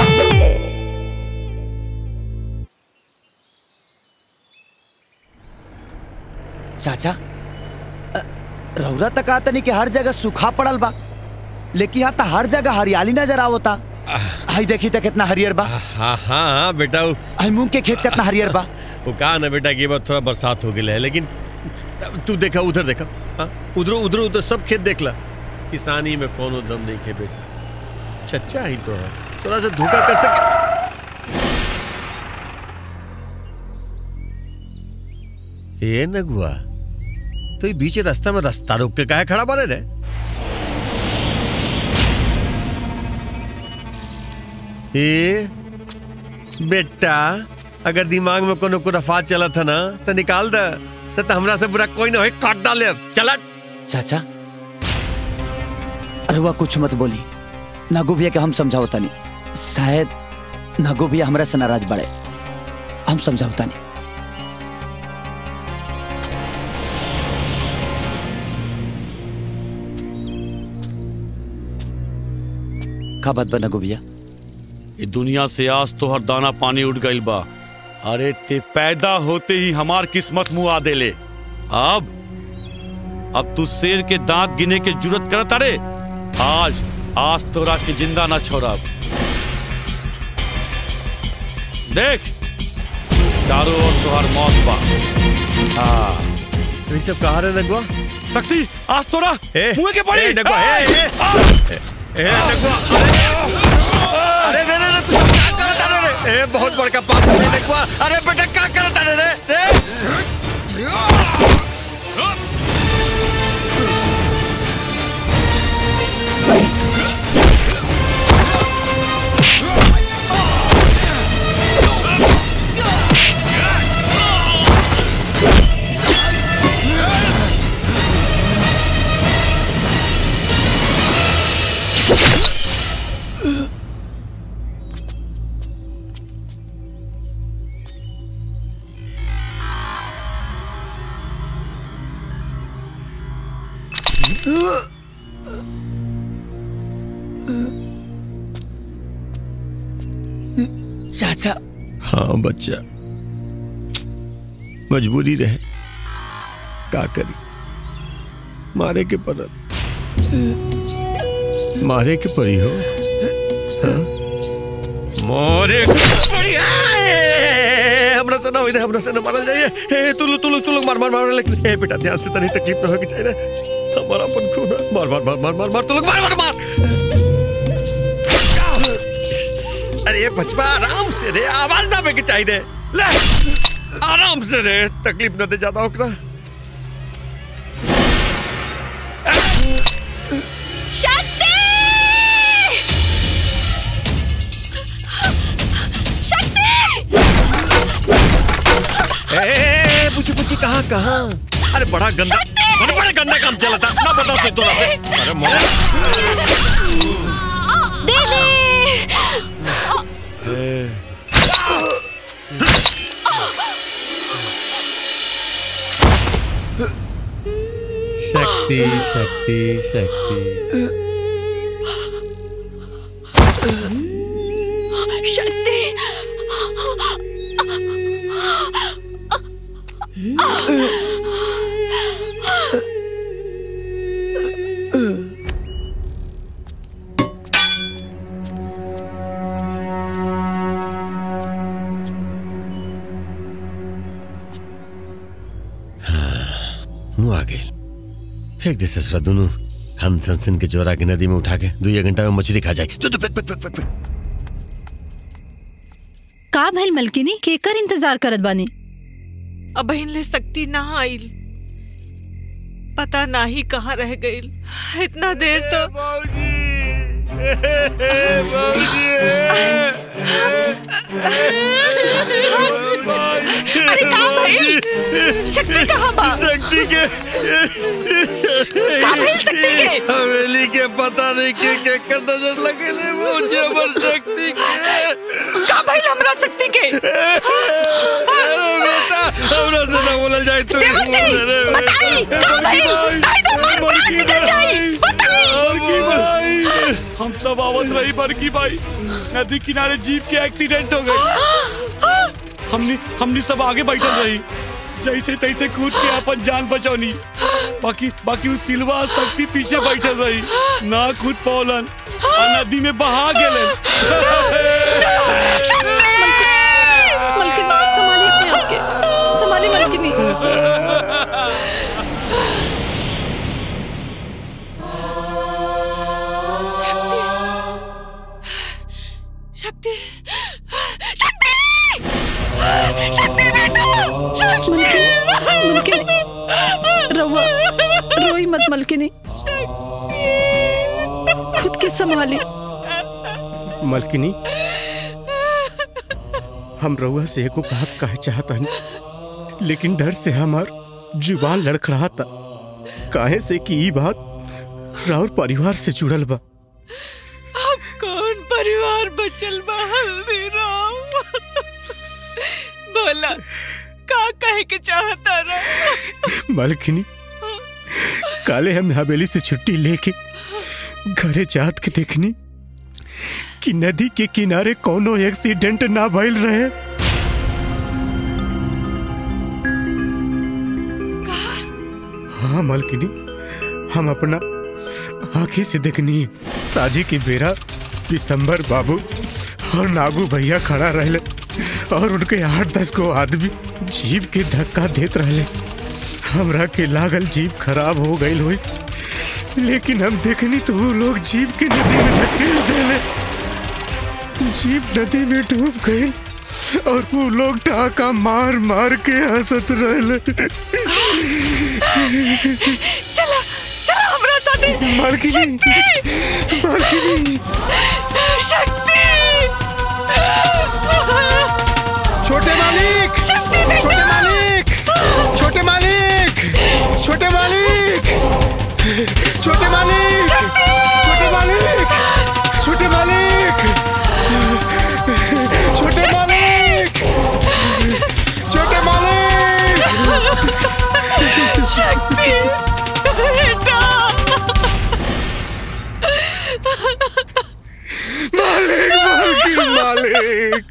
चाचा अ, रौरा तक आता नहीं कि हर जगह सूखा पड़ल बा लेकिन यहाँ तो हर जगह हरियाली नजर आवता हाई देखी तो कितना हरियर बा हाँ हाँ बेटा वो हाई मूंग के खेत कितना हरियर बा वो कहा ना बेटा कि ये बार थोड़ा बरसात हो गया है लेकिन तू देखा उधर देखा हाँ उधर उधर उधर सब खेत देख ला किसानी में कोनो दम नहीं के बेटा चच्चा ही तो है थोड़ा सा धोखा कर सके ये नगुआ तो ये बीच रास्ता में रास्ता रोक के काहे खड़ा बने रे ए बेटा अगर दिमाग में कोनो कुरफात चला था ना तो निकाल दे तो, तो हमरा से बुरा कोई ना हो काट डाले चला चाचा अरे वह कुछ मत बोली नागो भैया के हम समझावता नहीं शायद नागो भैया हमरा से नाराज बड़े हम समझावता नहीं का बात बा नागो भैया ये दुनिया से आज तो हर दाना पानी उठ गइल बा अरे ते पैदा होते ही हमार किस्मत मुंह आ देले अब अब तू शेर के दांत गिने के जरूरत करत अरे आज आज तोरा के जिंदा ना छोड़ब देख चारों ओर तोहर मौत बा हाँ ये सब कहा रे नगुआ शक्ति आज तोरा मुंह के पड़ी ए, नगुआ, ए, ए, आ! ए नगुआ अरे अरे रे रे चाचा हाँ बच्चा मजबूरी रहे का करी मारे के पर मारे के परी हो हाँ? मारे के परी आए! हमरा से ना होई रे हमरा से ना मारल जाइए ए तू लोग तू लोग तू लोग मार मार मार लेकिन ए बेटा ध्यान से तनी तकलीफ ना होगी चाहिए हमारा अपन खून है। मार मार मार मार मार मार तू लोग मार मार मार अरे बचपा आराम से रे आवाज ना बेके चाहिए ले आराम से रे तकलीफ न दे ज्यादा ओकरा शक्ति ए पूछी पूछी कहाँ कहाँ अरे बड़ा गंदा अरे बड़ा गंदा काम चला था ना बताओ तू तो अरे मोरा शक्ति शक्ति शक्ति शक्ति मुँह आ गए फेंक दे ससुरा दोनों हम सनसन के जोरा के नदी में उठा के दो एक घंटा में मछली खा जाए जो तो फेंक फेंक फेंक फेंक फेंक। का भइल मलकिनी केकर इंतजार करत बानी अब ले सकती ना आइल पता ना ही कहाँ रह गईल इतना देर तो अरे कहाँ भाई शक्ति कहाँ बा शक्ति के कहाँ भाई शक्ति के हवेली के पता नहीं के के कर नजर लगे ले मुझे अमर शक्ति के कहाँ भाई हमरा शक्ति के अरे बेटा हमरा से ना बोला जाए तू देवर जी, बताई, कहाँ भाई? नहीं तो मार मार निकल जाई, भाई हम सब आवत रही बड़की भाई नदी किनारे जीप के एक्सीडेंट हो गई हमने हमने सब आगे बैठल रही जैसे तैसे कूद के अपन जान बचौनी बाकी बाकी उस सिलवा शक्ति पीछे बैठल रही ना कूद पौलन आ नदी में बहा गेले मलकिनी संभालिए अपने आप के संभालिए मलकिनी शक्ति शक्ति शक्ति बेटा मलकिनी रवा रोई मत मलकिनी खुद के संभाली मलकिनी हम रउआ से एको बात कहे चाहता नहीं लेकिन डर से हमार जुबान लड़खड़ाता काहे से कि ई बात राउर परिवार से जुड़ल बा अब कौन परिवार बचल बा हल्दीराम बोला का कहे के चाहता रहा मलकिनी काले हम हवेली से छुट्टी लेके घरे जात के देखनी कि नदी के किनारे कोनो एक्सीडेंट ना भइल रहे हाँ मलकिनी हम अपना आंखी से देखनी साजी की बेरा दिसंबर बाबू और नागू भैया खड़ा रहले और उनके आठ दस को आदमी जीप के धक्का देत रहले हमरा के लागल जीप खराब हो गई हुई लेकिन हम देखनी तो वो लोग जीप के नदी में धकेल देले जीप नदी में डूब गई और वो लोग टाका मार मार के हंसत रहले चला चला हमरा साथे मालकिनी मालकिनी शक्ति छोटे मालिक छोटे मालिक छोटे मालिक छोटे मालिक छोटे मालिक छोटे मालिक छोटे मालिक छोटे मालिक छोटे मालिक शक्ति बेटा मालिक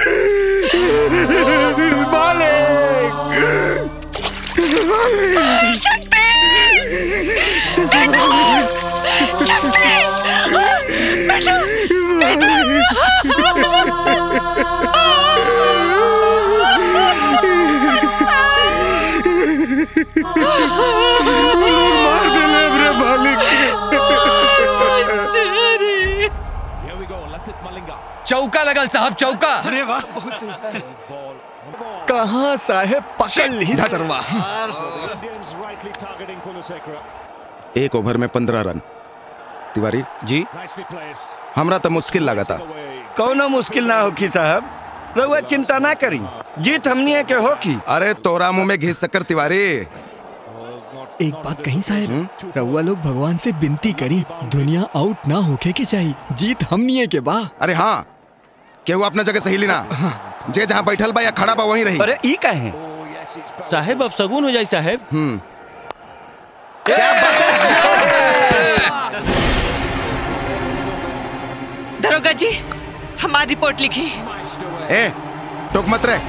मालिक शक्ति बेटा शक्ति बेटा मार देले हमरे मालिक चौका लगल साहब चौका अरे वाह कहाँ साहेब पकड़ ली सरवा एक ओवर में पंद्रह रन तिवारी जी हमरा तो मुश्किल लगा था कौनो मुश्किल ना होखी साहब रउआ चिंता ना करी जीत हमनी के होखी अरे तोरा मुंह में घिस सकर तिवारी एक बात कहीं साहब रउआ लोग भगवान से विनती करी दुनिया आउट ना होके के चाहिए जीत हमनी के बा अरे हाँ केहू अपना जगह सही लेना जे जहाँ बैठल बा या खड़ा बा वहीं रही अरे ई कहे साहेब अब सगुन हो जाए साहेब हम्म दरोगा जी हमारी रिपोर्ट लिखी ए टोक मत रे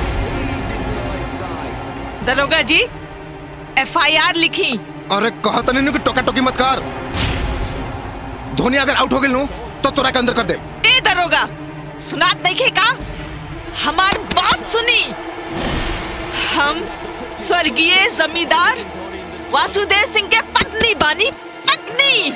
दरोगा जी एफआईआर लिखी अरे कहा तनी नु कि टोका टोकी मत कर धोनी अगर आउट हो गेल नु तो तोरा के अंदर कर दे ए दरोगा सुनात नहीं खे का हमार बात सुनी हम स्वर्गीय जमींदार वासुदेव सिंह के पत्नी बानी पत्नी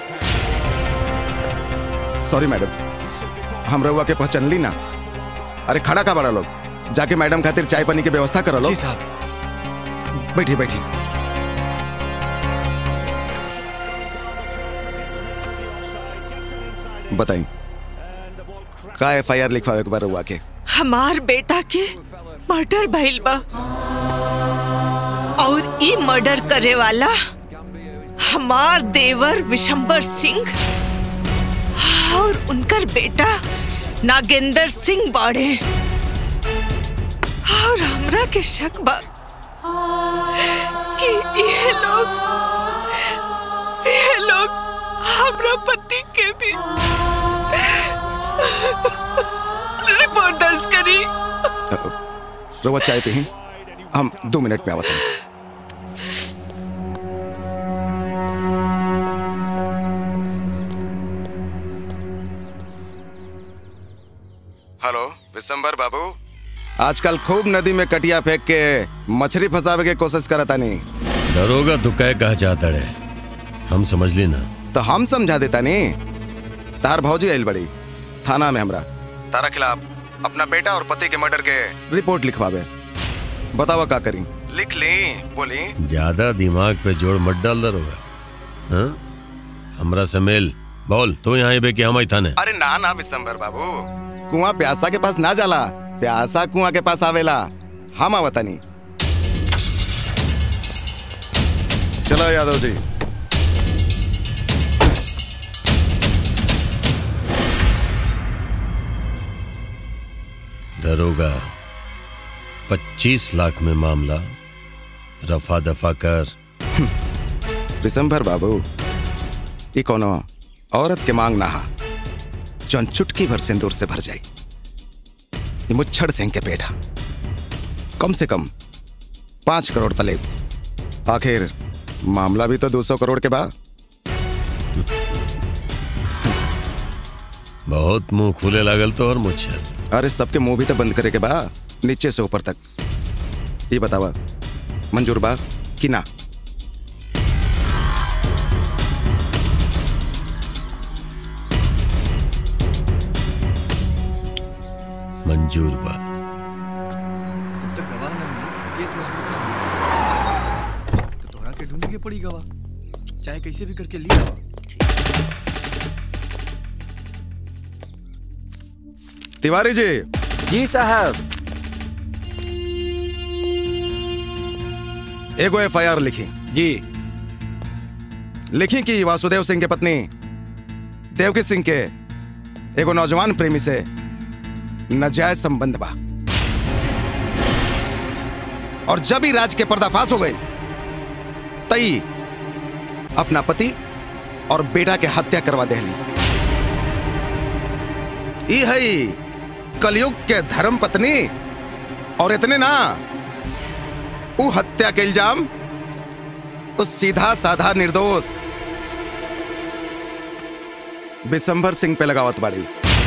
सॉरी मैडम हम रहुआ के पहचान ली ना अरे खड़ा का बड़ा लोग जाके मैडम खातिर चाय पानी की व्यवस्था करो लो जी साहब बैठी बैठी बताई का एफ आई आर लिखवावे के बार रहुआ के हमार बेटा के मर्डर भइल बा और ई मर्डर करे वाला हमार देवर विशंबर सिंह और उनकर बेटा नागेंद्र सिंह बाड़े और हमरा के शक बा कि ये लोग ये लोग हमरा पति के भी रिपोर्ट दर्ज करी रहुआ चाय पी हम दो मिनट में आवत हैं हेलो विशंबर बाबू आजकल खूब नदी में कटिया फेंक के मछली फंसावे के कोशिश करता नहीं दरोगा दुकाय कहा चाहता रे हम समझ ली ना तो हम समझा देता नहीं तार भौजी आइल बड़ी थाना में हमरा तारा खिलाफ अपना बेटा और पति के मर्डर के रिपोर्ट लिखवावे बतावा का करी लिख ली बोली ज्यादा दिमाग पे जोर मत डाल दरोगा हाँ हमरा से मेल बोल तू यहाँ बे कि हम आई थाने अरे ना ना विशंबर बाबू कुआं प्यासा के पास ना जाला प्यासा कुआं के पास आवेला हम आवता नहीं चलो यादव जी दरोगा पच्चीस लाख में मामला रफा दफा कर विशंभर बाबू ये कोनो औरत के मांग ना हा जौन चुटकी भर सिंदूर से भर जाई ये मुच्छड़ सिंह के पेट हा कम से कम पांच करोड़ तलेब आखिर मामला भी तो दो सौ करोड़ के बाद बहुत मुंह खुले लागल तो और मुच्छर अरे सबके मुंह भी तो बंद करे के बा नीचे से ऊपर तक ये बतावा मंजूर बा कि ना मंजूर बा तो गवाह ना मिले केस मजबूत ना हो तो तोहरा के ढूंढ के पड़ी गवाह चाहे कैसे भी करके लिया तिवारी जी जी साहब एगो एफ आई आर लिखी जी लिखी कि वासुदेव सिंह के पत्नी देवकी सिंह के एगो नौजवान प्रेमी से नाजायज संबंध बा और जब ही राज के पर्दाफाश हो गई तई अपना पति और बेटा के हत्या करवा देहली ई है कलयुग के धर्म पत्नी और इतने ना उ हत्या के इल्जाम उस सीधा साधा निर्दोष बिशंभर सिंह पे लगावत बाड़ी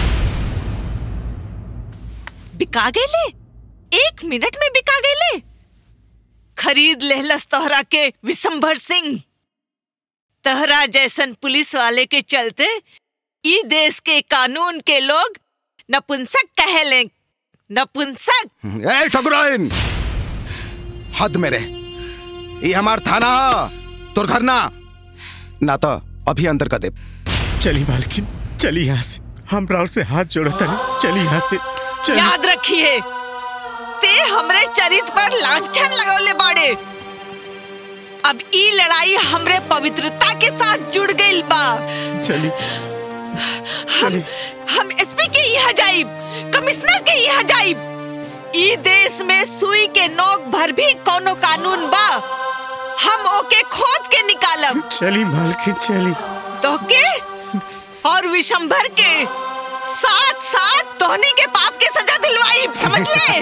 बिका गए एक मिनट में बिका गए खरीद लेहलस तोहरा के विशंभर सिंह तहरा जैसन पुलिस वाले के चलते ई देश के कानून के लोग नपुंसक कहेले नपुंसक ए ठकुराइन हद मेरे ये हमार थाना ह, तोर घर ना ना तो अभी अंदर कर दे चली मालकिन चली यहाँ से हम राव से हाथ जोड़ता नहीं चली यहाँ से चली याद रखिए ते हमरे चरित पर लांछन लगौले बाड़े अब ई लड़ाई हमरे पवित्रता के साथ जुड़ गई बा चली हम हम एसपी के यहाँ जाइब कमिश्नर के यहाँ जाइब ई देश में सुई के नोक भर भी कोनो कानून बा हम ओके खोद के निकालब चली मालकिन चली तो के और विशंभर के साथ साथ धोनी के पाप की सजा दिलवाई समझ ले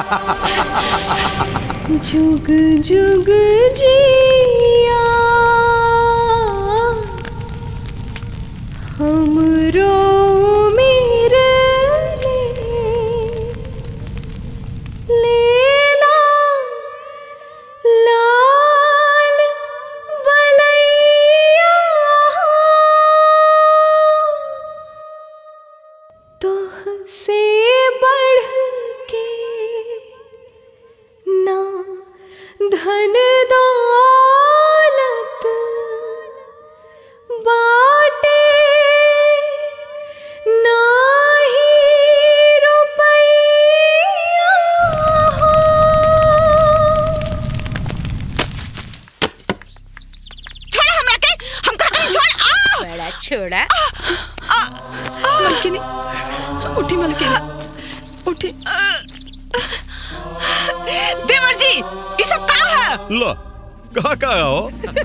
जुग जुग जिया हमरो मेरे लेला लाल बलैया तोह से बढ़ के ना धन दौलत बाटे ना ही रुपैया हो। छोड़ हमरा के हम कहते हैं छोड़ आ बड़ा छोड़ा मलकिनी उठी मलकिनी उठी देवर जी ये सब का है लो कहा कहा हो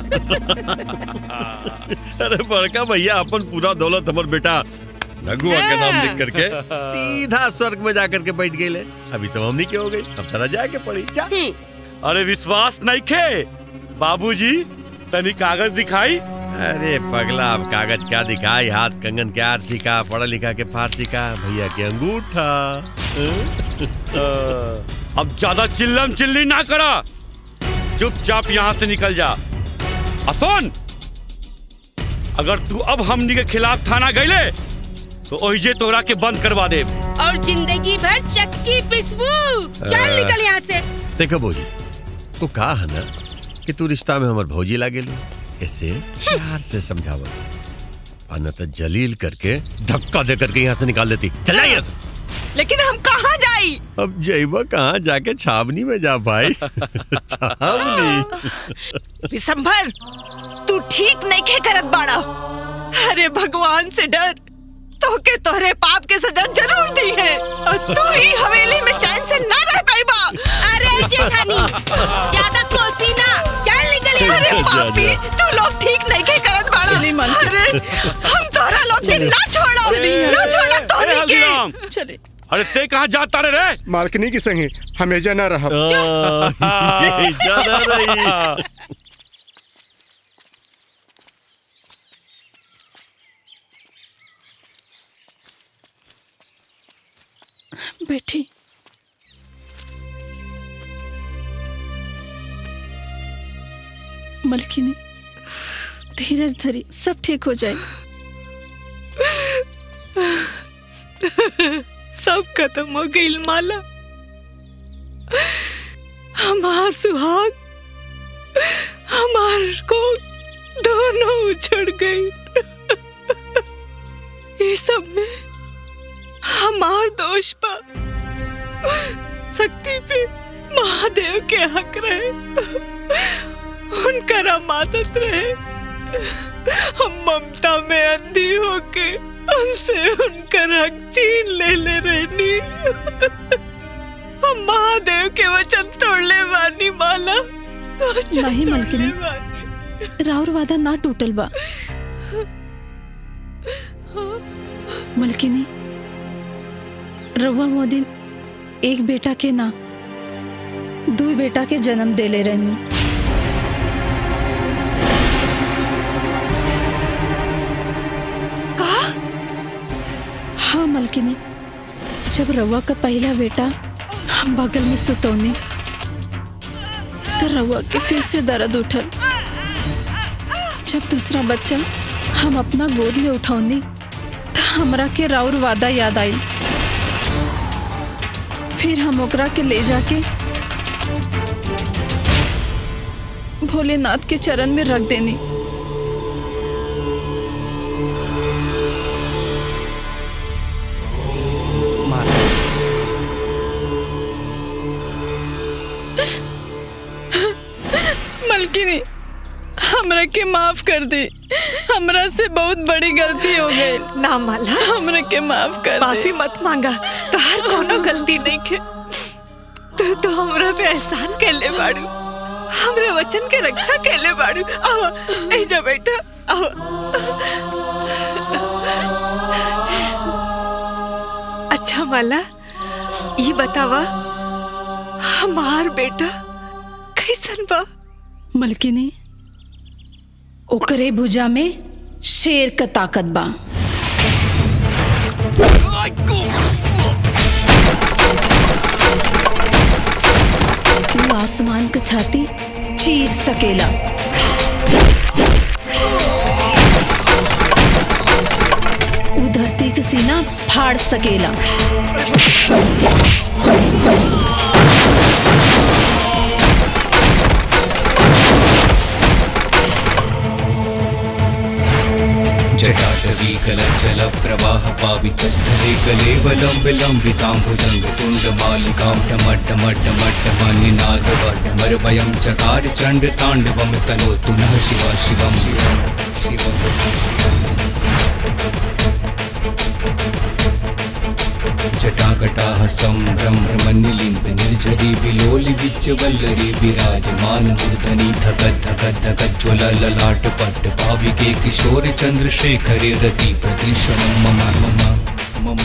अरे बड़का भैया अपन पूरा दौलत हमर बेटा नगुआ के नाम लिख करके सीधा स्वर्ग में जाकर के बैठ गए अभी सब हमनी के हो गई अब चला जाए के पड़ी जा अरे विश्वास नहीं खे बाबूजी तनी कागज दिखाई अरे पगला अब कागज क्या दिखाई हाथ कंगन के आरसी का पढ़ा लिखा के फारसी का भैया के अंगूठा अब ज्यादा चिल्लम चिल्ली ना करा चुपचाप यहाँ से निकल जा असोन अगर तू अब हमनी के खिलाफ थाना गईले तो ओहिजे तोहरा के बंद करवा दे और जिंदगी भर चक्की पिसबू चल निकल यहाँ से देखो भौजी तू कहा है ना कि तू रिश्ता में हमर भौजी लागे ऐसे प्यार से समझावत और न तो जलील करके धक्का दे करके यहाँ से निकाल देती चल जा यहाँ से लेकिन हम कहाँ जाई अब जैबा कहाँ जाके छावनी में जा भाई छावनी विशंभर तू ठीक नहीं खे करत बाड़ा अरे भगवान से डर तो के तोहरे पाप के सजा जरूर दी है और तू ही हवेली में चैन से ना रह पाईबा अरे जेठानी ज्यादा कोसी ना चल निकल यहाँ अरे से पापी तू लोग ठीक नहीं खे करत बाड़ा अरे हम तोहरा लोग के ना छोड़ा ना छोड़ा ए, तोहनी हल्दीराम। के चले अरे ते कहाँ जाता रे रे मालकिनी की संगे हमेशा ना रहा ज्यादा रही बैठी मलकिनी धीरज धरी सब ठीक हो जाए सब खत्म हो गई माला हमार सुहाग हमार को दोनों उछड़ गई ये सब में हमार दोष पा शक्ति पे महादेव के हक रहे उनका रामादत रहे हम ममता में अंधी होके उनसे उनका हक छीन ले ले रहनी हम महादेव के वचन तोड़ले वानी माला वचन नहीं मलकिनी तोड़ले वानी। राउर वादा ना टूटल बा मलकिनी रउआ मोदी एक बेटा के ना दो बेटा के जन्म देले रहनी हाँ मलकिनी जब रउआ का पहला बेटा हम बगल में सुतौनी तो रउआ के फिर से दर्द उठल जब दूसरा बच्चा हम अपना गोद में उठौनी तो हमरा के राउर वादा याद आई फिर हम ओकरा के ले जाके भोलेनाथ के चरण में रख देनी मलकिनी हमरा के माफ कर दे हमरा से बहुत बड़ी गलती हो गई ना माला हमरा के माफ कर दे माफी मत मांगा तहार कोनो गलती नहीं के तू तो हमरा पे एहसान कैले बाड़ू हमरे वचन के रक्षा कैले बाड़ू आवा ए जा बेटा आवा अच्छा माला ये बतावा हमार बेटा कैसन बा मलकिनी ओकरे भुजा में शेर का ताकत बा तू आसमान का छाती चीर सकेला उ धरती का सीना फाड़ सकेला जटाटवी कलचल प्रवाह पावितस्थले कलेवलं विलम्बिताम्बुजङ्ग तुण्डमालिकां टमट्टमट्टमट्टमन्निनादवटमरवयं चकार चण्डताण्डवं तनोतु नः शिवा शिवं जटाकटाः सम्भ्रमन्निलिम्ब निर्झरी विलोलि विच्चवल्लरी विराजमान मूर्धनि धगत् धगत् धगज्ज्वल ललाट पट्ट भाविके किशोर चन्द्रशेखरे रति प्रदृशनं मम मम मम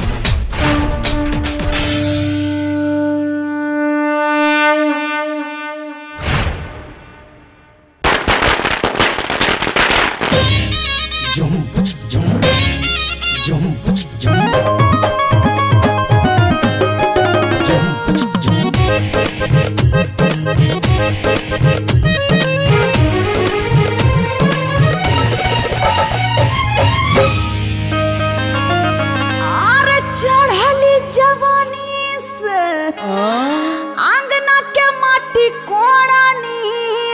और चढ़ली जवानी से आंगना के माटी कोड़ानी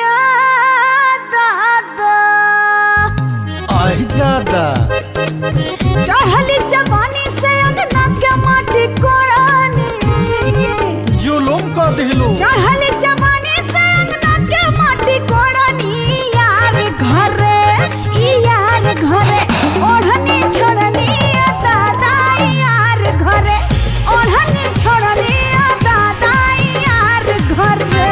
दादा आई दादा चढ़ली जवानी से अंगना के माटी कोड़ानी जुलुम कर दिलू चढ़ली जवानी से अंगना के माटी कोड़ानी यार घरे ई यार घरे ओढ़नी छोड़नी आ दादा यार घरे ओढ़नी छोड़नी आ दादा यार घरे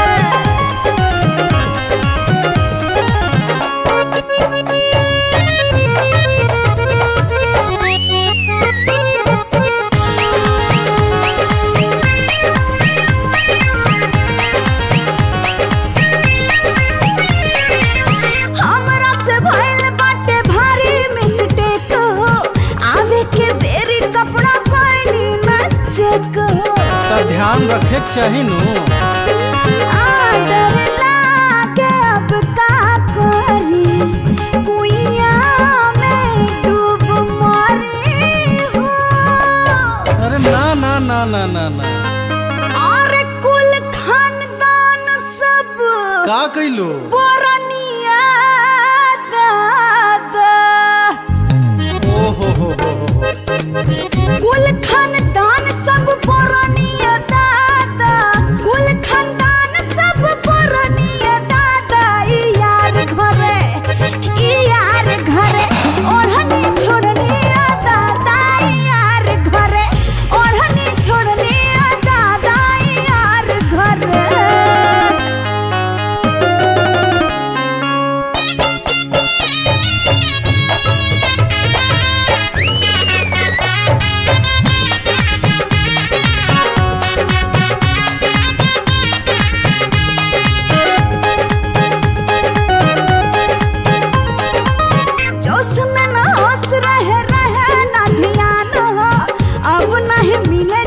हमरा से भइल बाटे भारी मिस्टेक हो आवे के बेरी कपड़ा कोई न चेक हो तो ध्यान रखे के चाही नु आडर लागे अब का करी कुइया में डूब मरी हो अरे ना ना ना ना ना ना और कुल खानदान सब का कैलू बोरनिया दादा ओ हो हो हो हो कुल खानदान सब पुरानिया दादा कुल खानदान सब पुरानिया दादा ई यार घरे ई यार घरे ओढ़नी छोड़नी आ दादा ई यार घरे ओढ़नी छोड़नी आ दादा ई यार घरे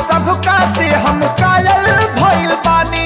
सबका से हम कायल भइल बानी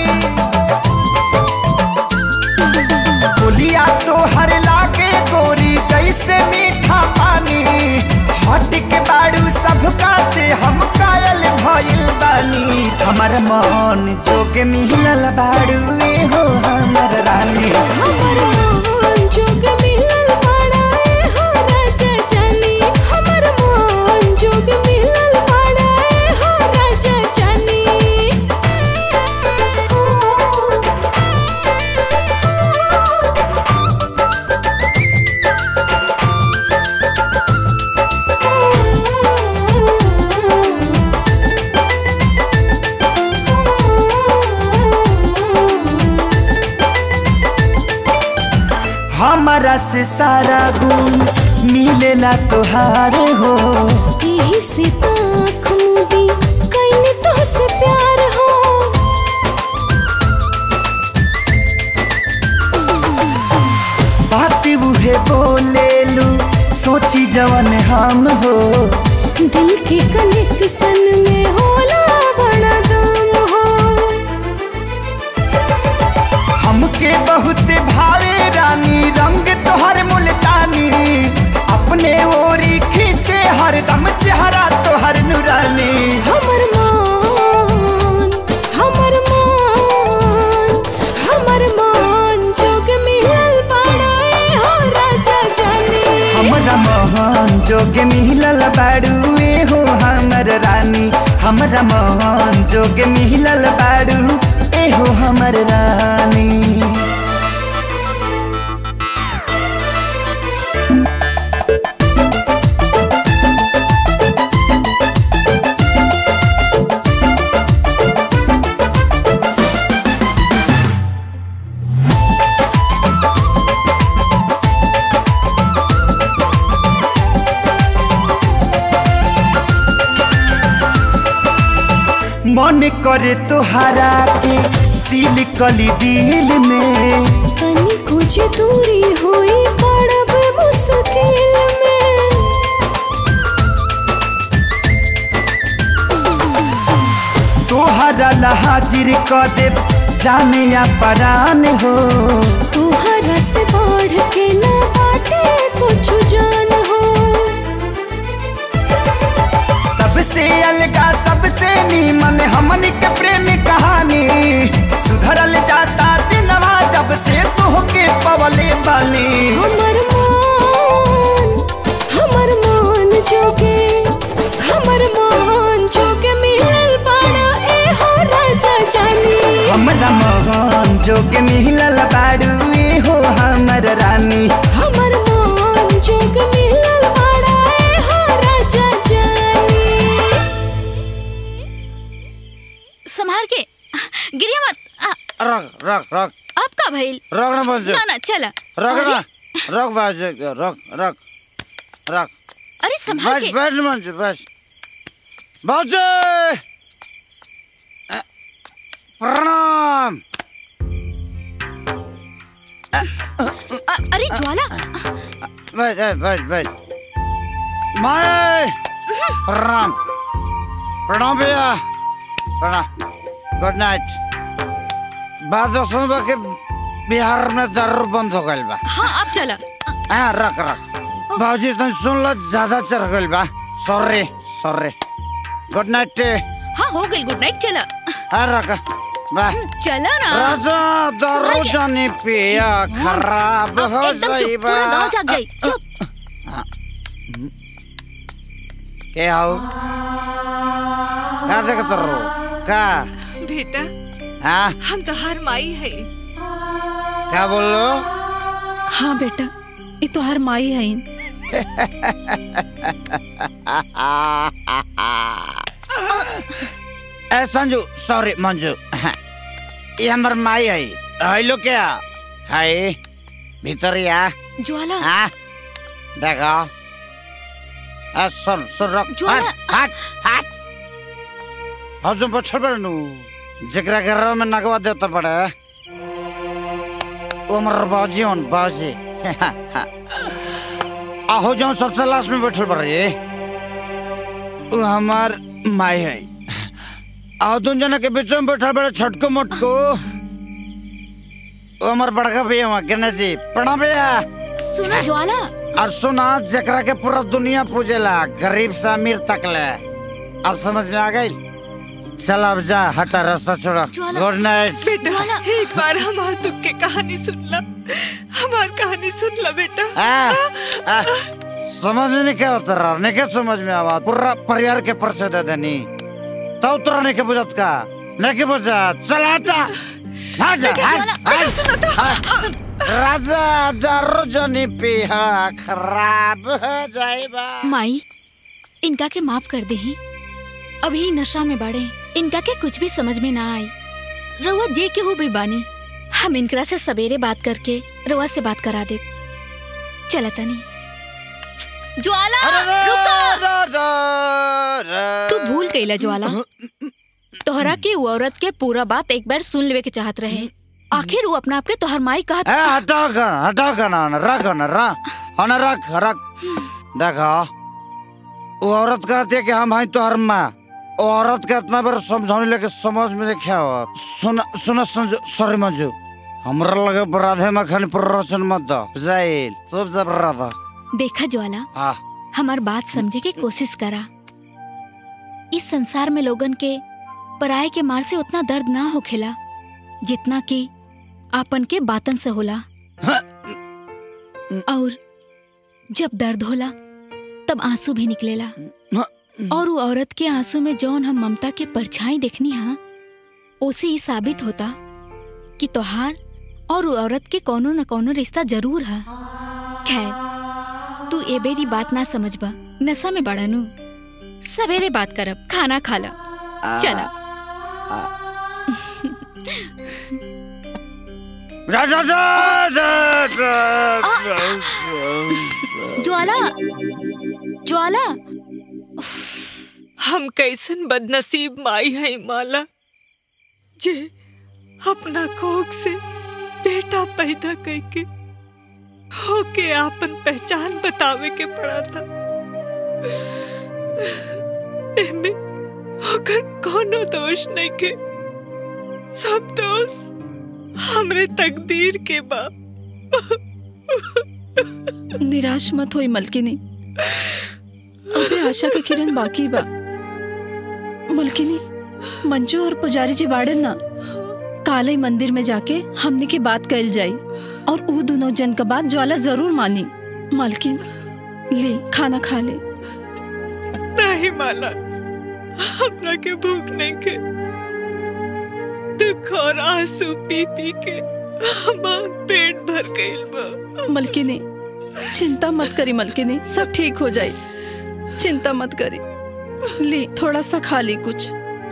बोलिया तो हर लागे गोरी जैसे मीठा पानी हट के बाड़ू सबका से हम कायल भइल बानी हमर मन जोगे मिलल बाड़ू ए हो हमर रानी हमर मन जोग मिलल बाड़ा ए हो राजा जानी हमर मन जोग मिलल बाड़ा ए हो राजा जानी हमारा से सारा गुण मिलेला तोहार हो यही से ताख मुदी कैने तो से प्यार हो बात उहे बोलेलू सोची जवन हम हो दिल के कनेक्शन में होला बड़ा दम हो हमके बहुत भावे रानी रंग तोहर मुल्तानी अपने ओरी खींचे हरदम चेहरा तोहर नुरानी हमर मान हमर मान हमर मान जोग मिलल बाड़ा ए हो राजा जानी हमरा मोहन जोगे मिलल बाड़ू ए हो हमर रानी हमरा मोहन जोगे मिलल बाड़ू ए हो हमर रानी मन करे तोहरा के सील कली दिल में तनी कुछ दूरी हुई पड़ब मुश्किल में तोहरा ला हाजिर क दे जाने या परान हो तुहरा से बढ़ के ना बाटे कुछ जान हो सबसे अलगा सबसे नीमन हमन के प्रेम कहानी सुधरल जाता दिनवा जब से तोहके पवले बानी हमर मान हमर मान जोगे हमर मान जोगे मिलल बाड़ा ए हो राजा जानी हमरा मोहन जोगे मिलल बाड़ू ए हो हमर रानी हमर मान जोग मिलल बाड़ा ए हो राजा जानी संभार के गिरिया मत आ, रख रख रख अब का भइल रख ना बंजो ना ना चला रख अरे, ना रख बाजू रख रख रख अरे संभाल बस के बैठ मंजू बस बाजू प्रणाम अ- अरे ज्वाला बैठ बैठ बैठ बैठ माए प्रणाम प्रणाम भैया प्रणाम गुड नाइट बात तो सुन बा कि बिहार में दारू बंद हो गइल बा हाँ अब चला हाँ रख रख बाबूजी तुम सुन लो ज्यादा चढ़ गइल बा सॉरी सॉरी गुड नाइट हाँ हो गई गुड नाइट चला हाँ रख बा चला ना राजा दारू संभाल के। जानी पिया खराब अब हो एकदम गई चुप बा पूरा गाँव जाग गई चुप के आओ का देखत रहो का बेटा हाँ हम तो हर माई है का बोल लो हाँ बेटा ये तो हर माई है ए संजू सॉरी मंजू ये हमर माई है हेलो क्या हाय भीतर या ज्वाला हाँ देखो आ सुन सुन रख ज्वाला। हट हट हट हजुर बच्चल बड़नु जकरा घर में नगवा देता पड़े उमर बाजी उन बाजी आहो जो सबसे लास्ट में बैठल पड़ रही वो हमार माई है आओ तुम जना के बीच में बैठा बड़ा छटको मटको वो हमार बड़का भैया वहाँ कहना जी प्रणाम भैया सुनो ज्वाला और सुना जकरा के पूरा दुनिया पूजेला गरीब से अमीर तक ले अब समझ में आ गई चल अब जा हटा रास्ता छोड़ो ज्वाला। गुड नाइट बेटा एक बार हमार दुख की कहानी सुन ला हमार कहानी सुन ला बेटा आ, आ, समझ में नहीं क्या होता रहा नहीं क्या समझ में आवा पूरा परिवार के परिचय दे देनी तो उतरा नहीं के बुझत का नहीं के बुझत चल हटा हाँ जा बेटा, हाँ, ज्वाला, हाँ, हाँ। राजा दारू जनी पिया खराब हो जाएगा माई इनका के माफ कर दे अभी नशा में बाड़े इनका के कुछ भी समझ में ना आई रउआ जे के हो भी बानी हम इनकरा से सवेरे बात करके रउआ से बात करा दे चला तनी ज्वाला रुको तू भूल गईला ज्वाला तोहरा के वो औरत के पूरा बात एक बार सुन लेवे के चाहत रहे आखिर वो अपना आप के तोहर माई कहत ए हटाओ का हटाओ का ना रख ना रख हाँ रख रख देखो वो औरत कहती है कि हम हैं तो हर माँ वो औरत का इतना बार समझाने लगे समझ में नहीं क्या हुआ सुन सुन संजू सॉरी मंजू हमरा लगे राधे मखन प्ररोचन मत दो जाइल सब जब राधा देखा ज्वाला हाँ हमार बात समझे के कोशिश करा इस संसार में लोगन के पराये के मार से उतना दर्द ना होखेला जितना कि आपन के बातन से होला और जब दर्द होला तब आंसू भी निकलेला और वो औरत के आंसू में जौन हम ममता के परछाई देखनी हा उसे ये साबित होता कि तोहार और वो औरत के कोनो न कोनो रिश्ता जरूर है खैर तू ए बेरी बात ना समझबा नशा में बड़ानू सवेरे बात करब खाना खाला चला राजा ज्वाला ज्वाला हम कैसन बदनसीब माई है माला जे अपना कोख से बेटा पैदा करके होके आपन पहचान बतावे के पड़ा था एमे ओकर कोनो दोष नहीं के सब दोष हमरे तकदीर के बा निराश मत होई मलकिनी अबे आशा के किरण बाकी बा मलकिनी मंजू और पुजारी जी बाड़न ना काले मंदिर में जाके हमने की बात कल जाई और ऊ दोनों जन का बात ज्वाला जरूर मानी मालकिन ले खाना खा ले नहीं माला हमरा के भूख नहीं के दुख और आंसू पी पी के हमार पेट भर गइल बा मलकिनी चिंता मत करी मलकिनी सब ठीक हो जाए चिंता मत करी ली थोड़ा सा खा ली कुछ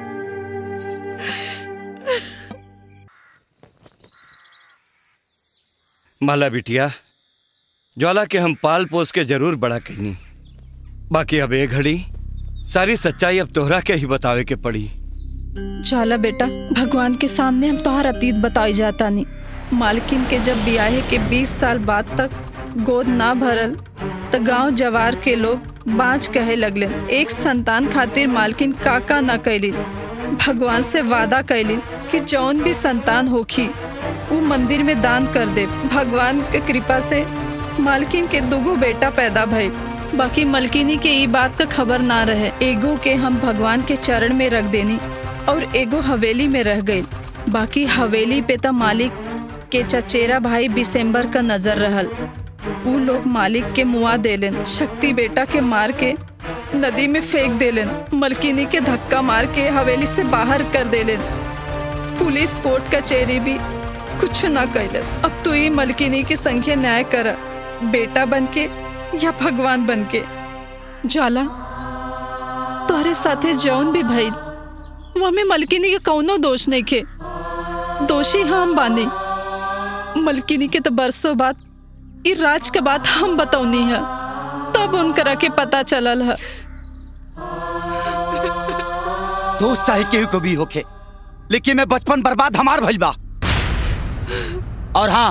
माला बिटिया ज्वाला के हम पाल पोस के जरूर बड़ा कहनी बाकी अब एक घड़ी सारी सच्चाई अब तोहरा के ही बतावे के पड़ी जाला बेटा भगवान के सामने हम तोहार अतीत बताई जाता नहीं मालकिन के जब ब्याहे के 20 साल बाद तक गोद ना भरल त गांव जवार के लोग बाँच कहे लगले एक संतान खातिर मालकिन काका न कैलिन भगवान से वादा कैलिन कि जौन भी संतान होखी वो मंदिर में दान कर दे भगवान के कृपा से मालकिन के दुगो बेटा पैदा भई बाकी मलकिनी के ई बात का खबर ना रहे एगो के हम भगवान के चरण में रख देनी और एगो हवेली में रह गई बाकी हवेली पे त मालिक के चचेरा भाई बिसेम्बर का नजर रहल ऊ लोग मालिक के मुआ देलन शक्ति बेटा के मार के नदी में फेंक देलन मलकिनी के धक्का मार के हवेली से बाहर कर देलन पुलिस कोर्ट कचहरी भी कुछ ना कैलस अब तू ही मलकिनी की संख्या न्याय कर बेटा बन के या भगवान बन के जाला तोहरे साथे जौन भी भइल वो में मलकिनी के कौनो दोष नहीं खे दोषी हम बानी मलकिनी के तो बरसों बाद ई राज के बात हम बतौनी है तब उनकरा के पता चलल है दोस्त चाहे केहू को भी होखे लेकिन मैं बचपन बर्बाद हमार भइल बा और हाँ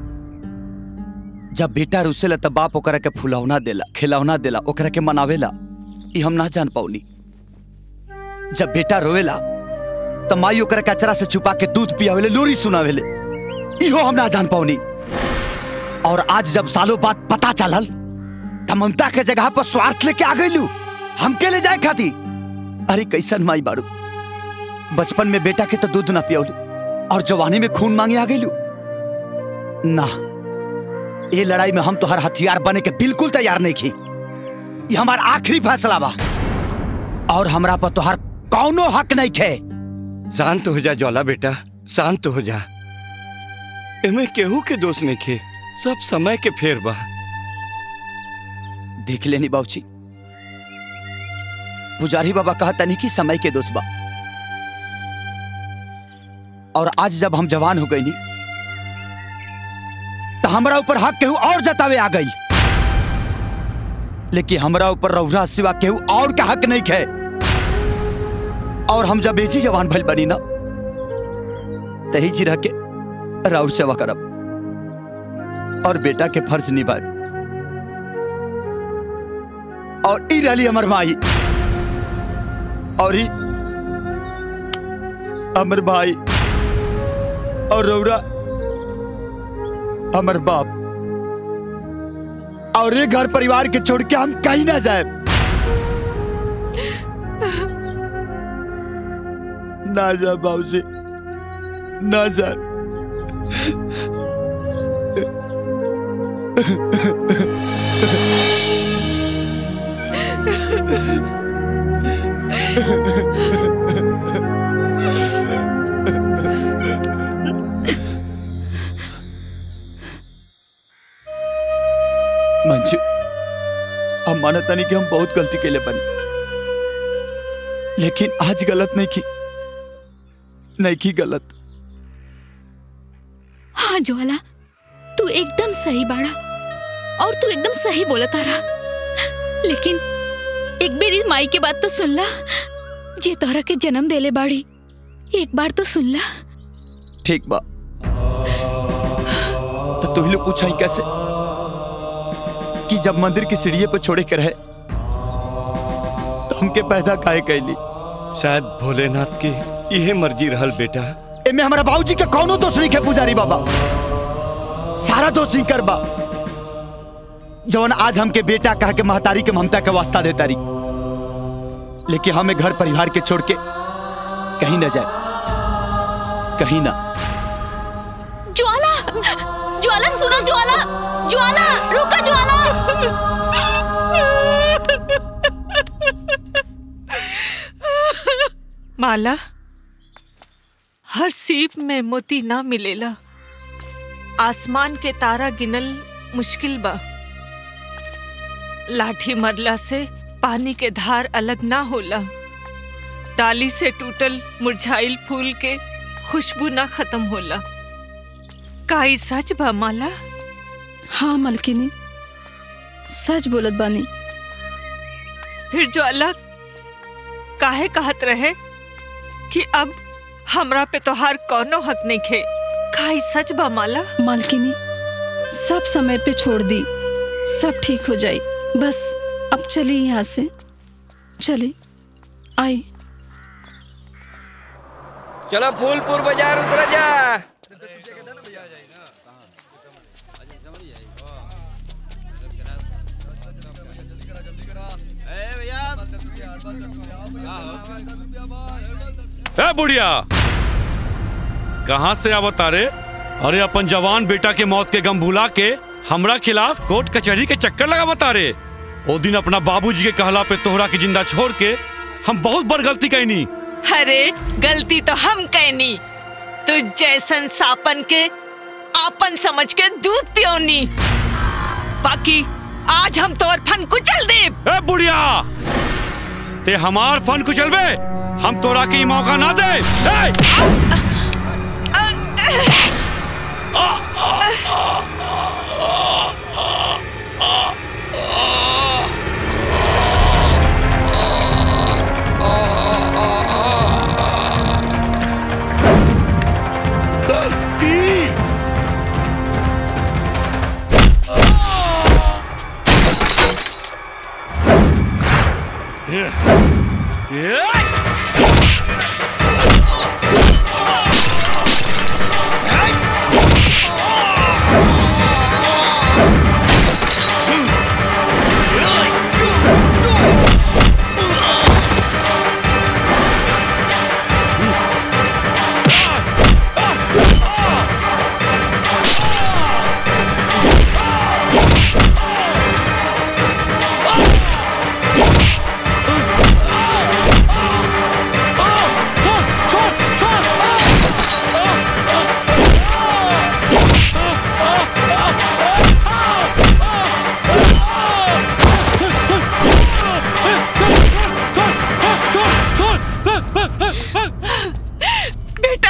जब बेटा रुसेला तब बाप ओकरा के फुलौना देला खिलौना देला ओकरा के मनावेला ई हम ना जान पाउनी जब बेटा रोवेला त माई ओकरा कचरा से छुपा के दूध पियावेले लोरी सुनावेले इहो हम ना जान पाऊनी और आज जब सालों बाद पता चलल त ममता के जगह पर स्वार्थ लेके आ गईलू हमके ले जाए खाती अरे कैसन माई बाड़ू बचपन में बेटा के तो दूध ना पियौलू और जवानी में खून मांगे आ गईलू ना ये लड़ाई में हम तोहर हथियार बने के बिल्कुल तैयार नहीं की ये हमार आखिरी फैसला बा और हमरा पर तोहर कौनो हक नहीं खे शांत हो जा ज्वाला बेटा शांत हो जा एमे केहू के दोष नहीं खे सब समय के फेर बा देख लेनी बाबूजी पुजारी बाबा कहता नहीं कि समय के दोष बा और आज जब हम जवान हो गई नी तो हमरा ऊपर हक केहू और जतावे आ गई लेकिन हमरा ऊपर रौरा सिवा केहू और का हक नहीं खे और हम जब ऐसी जवान भइल बनी ना तही जी रह के राउर सेवा करब और बेटा के फर्ज निभाए और ई रही हमर माई और ही अमर भाई और रौरा हमर बाप और ये घर परिवार के छोड़ के हम कहीं ना जाए ना जाए बाबूजी ना जाए मंजू हम मानता नहीं कि हम बहुत गलती के लिए बने लेकिन आज गलत नहीं की नहीं की गलत हाँ ज्वाला तू एकदम सही बाड़ा और तू एकदम सही बोला तारा लेकिन एक बेरी माई के बात तो सुन ला जे तोहरा के जन्म देले बाड़ी एक बार तो सुन ला ठीक बा तो तू ही लोग पूछा कैसे कि जब मंदिर की सीढ़िए पर छोड़े के रहे तो हमके पैदा काहे कैली शायद भोलेनाथ की यह मर्जी रहल बेटा एमे हमारा बाबूजी के कौनो दोष नहीं है पुजारी बाबा सारा दोष नहीं कर बा जवन आज हमके बेटा कह के महतारी के ममता के वास्ता देता रही लेकिन हमें घर परिवार के छोड़ के कहीं ना जाए कहीं ना ज्वाला ज्वाला सुनो ज्वाला ज्वाला रुका ज्वाला माला हर सीप में मोती ना मिलेला आसमान के तारा गिनल मुश्किल बा लाठी मरला से पानी के धार अलग ना होला डाली से टूटल मुरझाइल फूल के खुशबू ना खत्म होला का ई सच बा माला हाँ मलकिनी सच बोलत बानी फिर जो अलग काहे कहत रहे कि अब हमरा पे तोहार कौनो हक नहीं खे का ई सच बा माला मालकिनी सब समय पे छोड़ दी सब ठीक हो जाई बस अब चली यहाँ से चली आई चलो फूलपुर बाजार उतर जा ए बुढ़िया कहाँ से आवत तारे अरे अपन जवान बेटा के मौत के गम भुला के हमरा खिलाफ कोर्ट कचहरी के चक्कर लगा बता रे ओ दिन अपना बाबूजी के कहला पे तोहरा के जिंदा छोड़ के हम बहुत बड़ गलती कैनी अरे गलती तो हम कहनी तू जैसन सापन के आपन समझ के दूध पियोनी बाकी आज हम तोर फन कुचल दे ए बुढ़िया ते हमार फन कुचलबे हम तोरा के ई मौका ना दे ए! Yeah. बेटा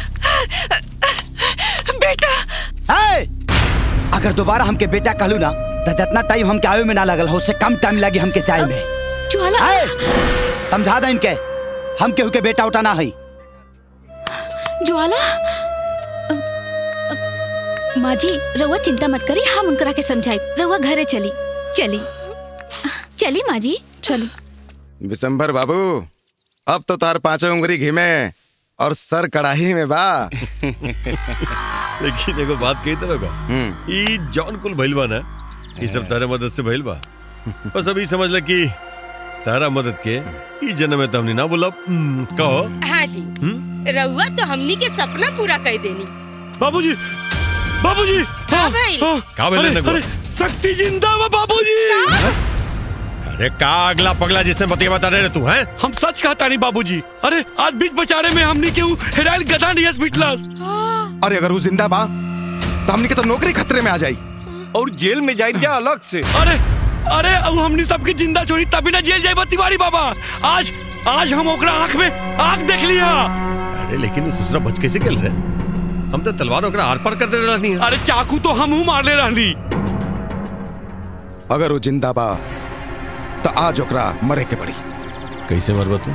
बेटा है अगर दोबारा हमके बेटा कहलू ना तो जितना टाइम हमके आवे में ना लगल हो उससे कम टाइम लगी हमके चाय में ज्वाला है समझा दे इनके हम केहू के बेटा उठा ना है ज्वाला अ, अ, माँ जी रउआ चिंता मत करी हम उनकरा के समझाई रउआ घरे चली चली चली माँ जी चली विशंभर बाबू अब तो तार पांचों उंगली घी में और सर कड़ाही में बा लेकिन एगो बात कही तरह का ई जौन कुल भइल बा ना ई सब तारे मदद से भइल बा बस अभी समझ ल कि तारा मदद के ई जन्म में तो हमने ना बोला हम्म, कहो हाँ जी रउआ तो हमनी के सपना पूरा कर देनी बाबूजी बाबूजी हाँ भाई का बोले अरे, नगो अरे, शक्ति जिंदा बा बाबूजी अरे का अगला पगला जिसने बतिया बता रहे तू हैं हम सच कहता नहीं बाबूजी अरे आज बीच बचारे में हमने केहू हेराइल गधा नहीं हॉस्पिटल अरे अगर वो जिंदा बा तो हमने के तो नौकरी खतरे में आ जाई और जेल में जाए क्या अलग से अरे अरे अब हमने सबकी जिंदा छोड़ी तभी ना जेल जाए तिवारी बाबा आज आज हम ओकरा आंख में आंख देख लिया अरे लेकिन ये ससुरा बच कैसे गल रहे हम तो तलवार ओकरा आर पार कर दे रहनी है अरे चाकू तो हम हूँ मार ले रहनी अगर वो जिंदा बा तो आज ओकरा मरे के पड़ी कैसे मरबा तू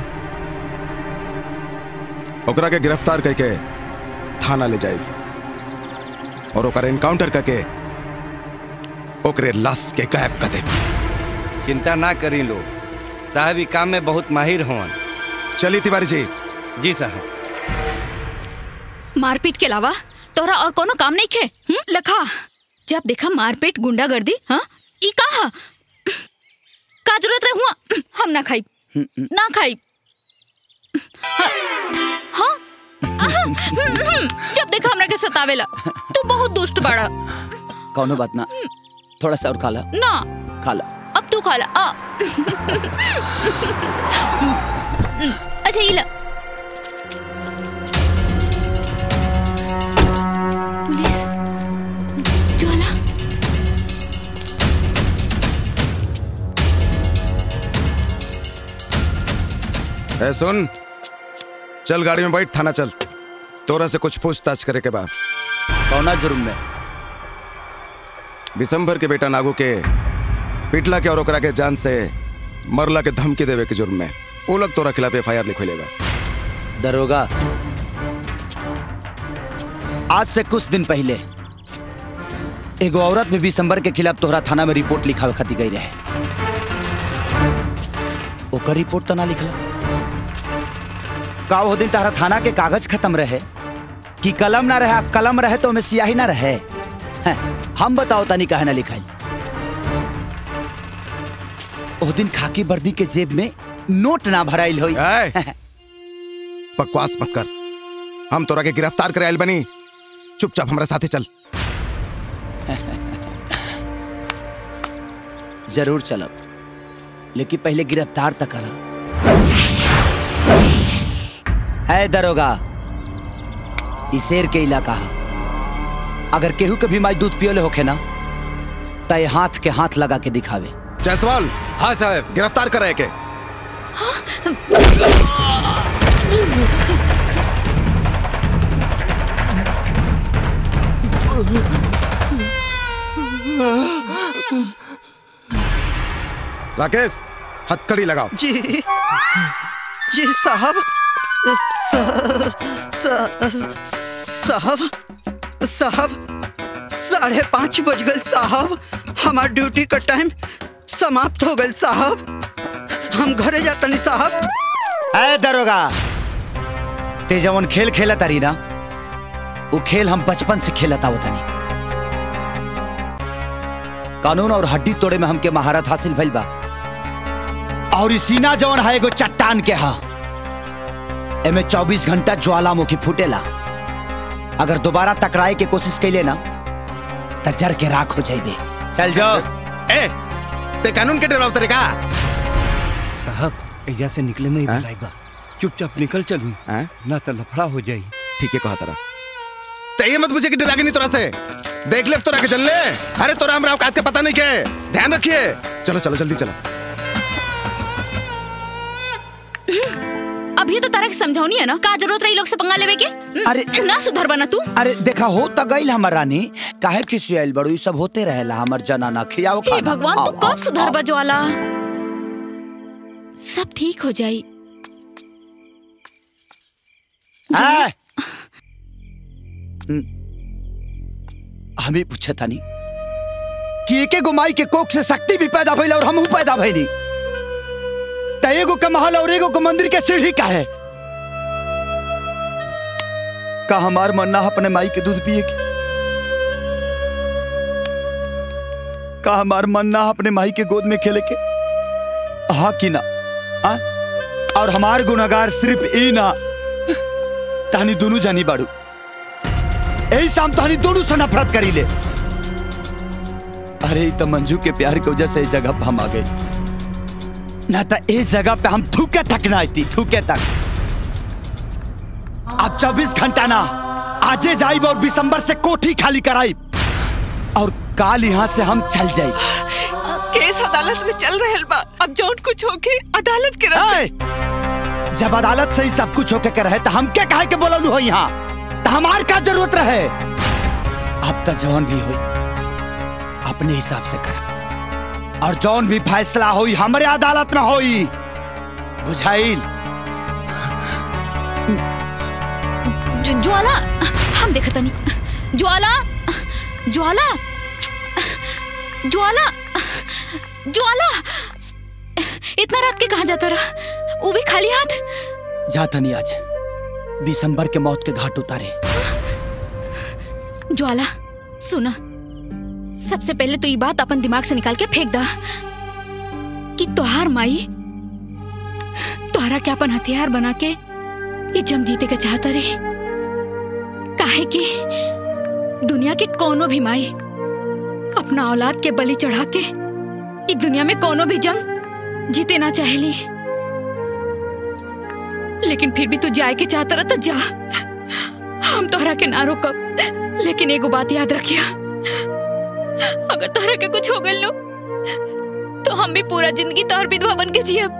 ओकरा के गिरफ्तार करके थाना ले जाएगी और ओकरा एनकाउंटर करके ओकरे लाश के गायब कर दे चिंता ना करी लो साहब ई काम में बहुत माहिर होवन चली तिवारी जी जी साहब मारपीट के अलावा तोरा और कोनो काम नहीं खे हुँ? लखा जब देखा मारपीट गुंडागर्दी हाँ ई कहा का जरूरत रहे हुआ हम ना खाई ना खाई हाँ हाँ? आहा, हम्म, हम्म, जब देखा हमरा के सतावेला तू बहुत दुष्ट बड़ा कौनो बात ना थोड़ा सा और खा ला ना खा ला अब तू खा ला आ। अच्छा ये ला पुलिस ज्वाला ए सुन चल गाड़ी में बैठ थाना चल तोरा से कुछ पूछताछ करे के बाद कौना जुर्म में विशंभर के बेटा नागू के पिटला के और ओकरा के जान से मरला के धमकी देवे के जुर्म में वो लोग तोरा खिलाफ एफ आई आर लिखलेगा दरोगा आज से कुछ दिन पहले एगो औरत भी दिसंबर के खिलाफ तोहरा थाना में रिपोर्ट लिखावे खातिर गई रहे ओकर रिपोर्ट तो ना लिखला का वो दिन तारा थाना के कागज खत्म रहे कि कलम ना रहे आ कलम रहे तो हमें सियाही ना रहे हैं, हम बताओ तनी काहे ना लिखाई ओ दिन खाकी वर्दी के जेब में नोट ना भराइल होई बकवास मत कर हम तोरा के गिरफ्तार करे आइल बनी चुपचाप हमारे साथे चल जरूर चलब लेकिन पहले गिरफ्तार तक करब है दरोगा ई शेर के इलाका है अगर केहू के भी माई दूध पियोले होखे ना तय हाथ के हाथ लगा के दिखावे जायसवाल हाँ साहब गिरफ्तार करे के राकेश हथकड़ी लगाओ जी जी साहब स- स- साहब साहब साढ़े पाँच बज गए साहब हमार ड्यूटी का टाइम समाप्त हो गए साहब हम घरे जातनी साहब है दरोगा ते जवन खेल खेला तारी ना वो खेल हम बचपन से खेलत आवत तानी कानून और हड्डी तोड़े में हमके महारत हासिल भइल बा और ई सीना जवन है एगो चट्टान के हा एमे 24 घंटा ज्वालामुखी फूटेला अगर दोबारा टकराए के कोशिश कैले ना त जर के राख हो जाइबे चल जाओ ए ते कानून के डराव तरीका साहब एजा से निकले में ही भलाई बा चुपचाप निकल चलू ना तो लफड़ा हो जाई ठीक है कहा तरा ते ये मत पूछे कि डरागे नहीं तोरा से देख ले तोरा के चल ले अरे तोरा हमरा औकात के पता नहीं के ध्यान रखिए चलो चलो जल्दी चलो अभी तो तरह समझौनी है ना का जरूरत रही लोग से पंगा लेवे के अरे ना सुधर बना तू अरे देखा हो त गइल हमर रानी काहे खिसियाइल बड़ू ई सब होते रहेला हमर जनाना खियाओ हे खाना भगवान तू आओ, कब आओ, सुधर आओ। बजवाला सब ठीक हो जाई है? हम्म। हम ही पूछे तानी कि एके गो माई के कोख से शक्ति भी पैदा भइल और हमहू पैदा भइली त एगो के महल और एगो के मंदिर के सीढ़ी का है का हमार मन ना अपने माई के दूध पिए की का हमार मन ना अपने माई के गोद में खेले के हाँ कि ना आ? और हमार गुनागार सिर्फ ई ना तानी दोनों जानी बाड़ू यही शाम तानी दोनों से नफरत करी ले अरे ई तो मंजू के प्यार की वजह से इस जगह पे हम आ गए ना तो इस जगह पे हम थूके तक ना आती थूके तक अब 24 घंटा ना आजे जाइब और दिसंबर से कोठी खाली कराइब और काल यहाँ से हम चल जाइब केस अदालत में चल रहल बा अब जौन कुछ होके अदालत के रास्ते जब अदालत से ही सब कुछ होके के रहे तो हम क्या कहे के बोललू हो यहाँ तो हमार का जरूरत रहे अब तो जौन भी हो अपने हिसाब से कर और जौन भी फैसला होई हमारे अदालत में होई बुझाइल ज- ज्वाला हम देखा तनी ज्वाला ज्वाला ज्वाला ज्वाला इतना रात के कहा जाता रहा वो भी खाली हाथ जाता नहीं आज दिसंबर के मौत के घाट उतारे ज्वाला सुना सबसे पहले तो ये बात अपन दिमाग से निकाल के फेंक दा कि तोहार माई तोहरा के अपन हथियार बना के ये जंग जीते के चाहता रे काहे कि दुनिया के कोनो भी माई अपना औलाद के बलि चढ़ा के इस दुनिया में कोनो भी जंग जीते ना चाहेली लेकिन फिर भी तू जाए के चाहता रहा तो जा हम तोहरा के ना रोकब लेकिन एगो बात याद रखिया अगर तोहरा के कुछ हो गइल नो तो हम भी पूरा जिंदगी तोहर विधवा बन के जियब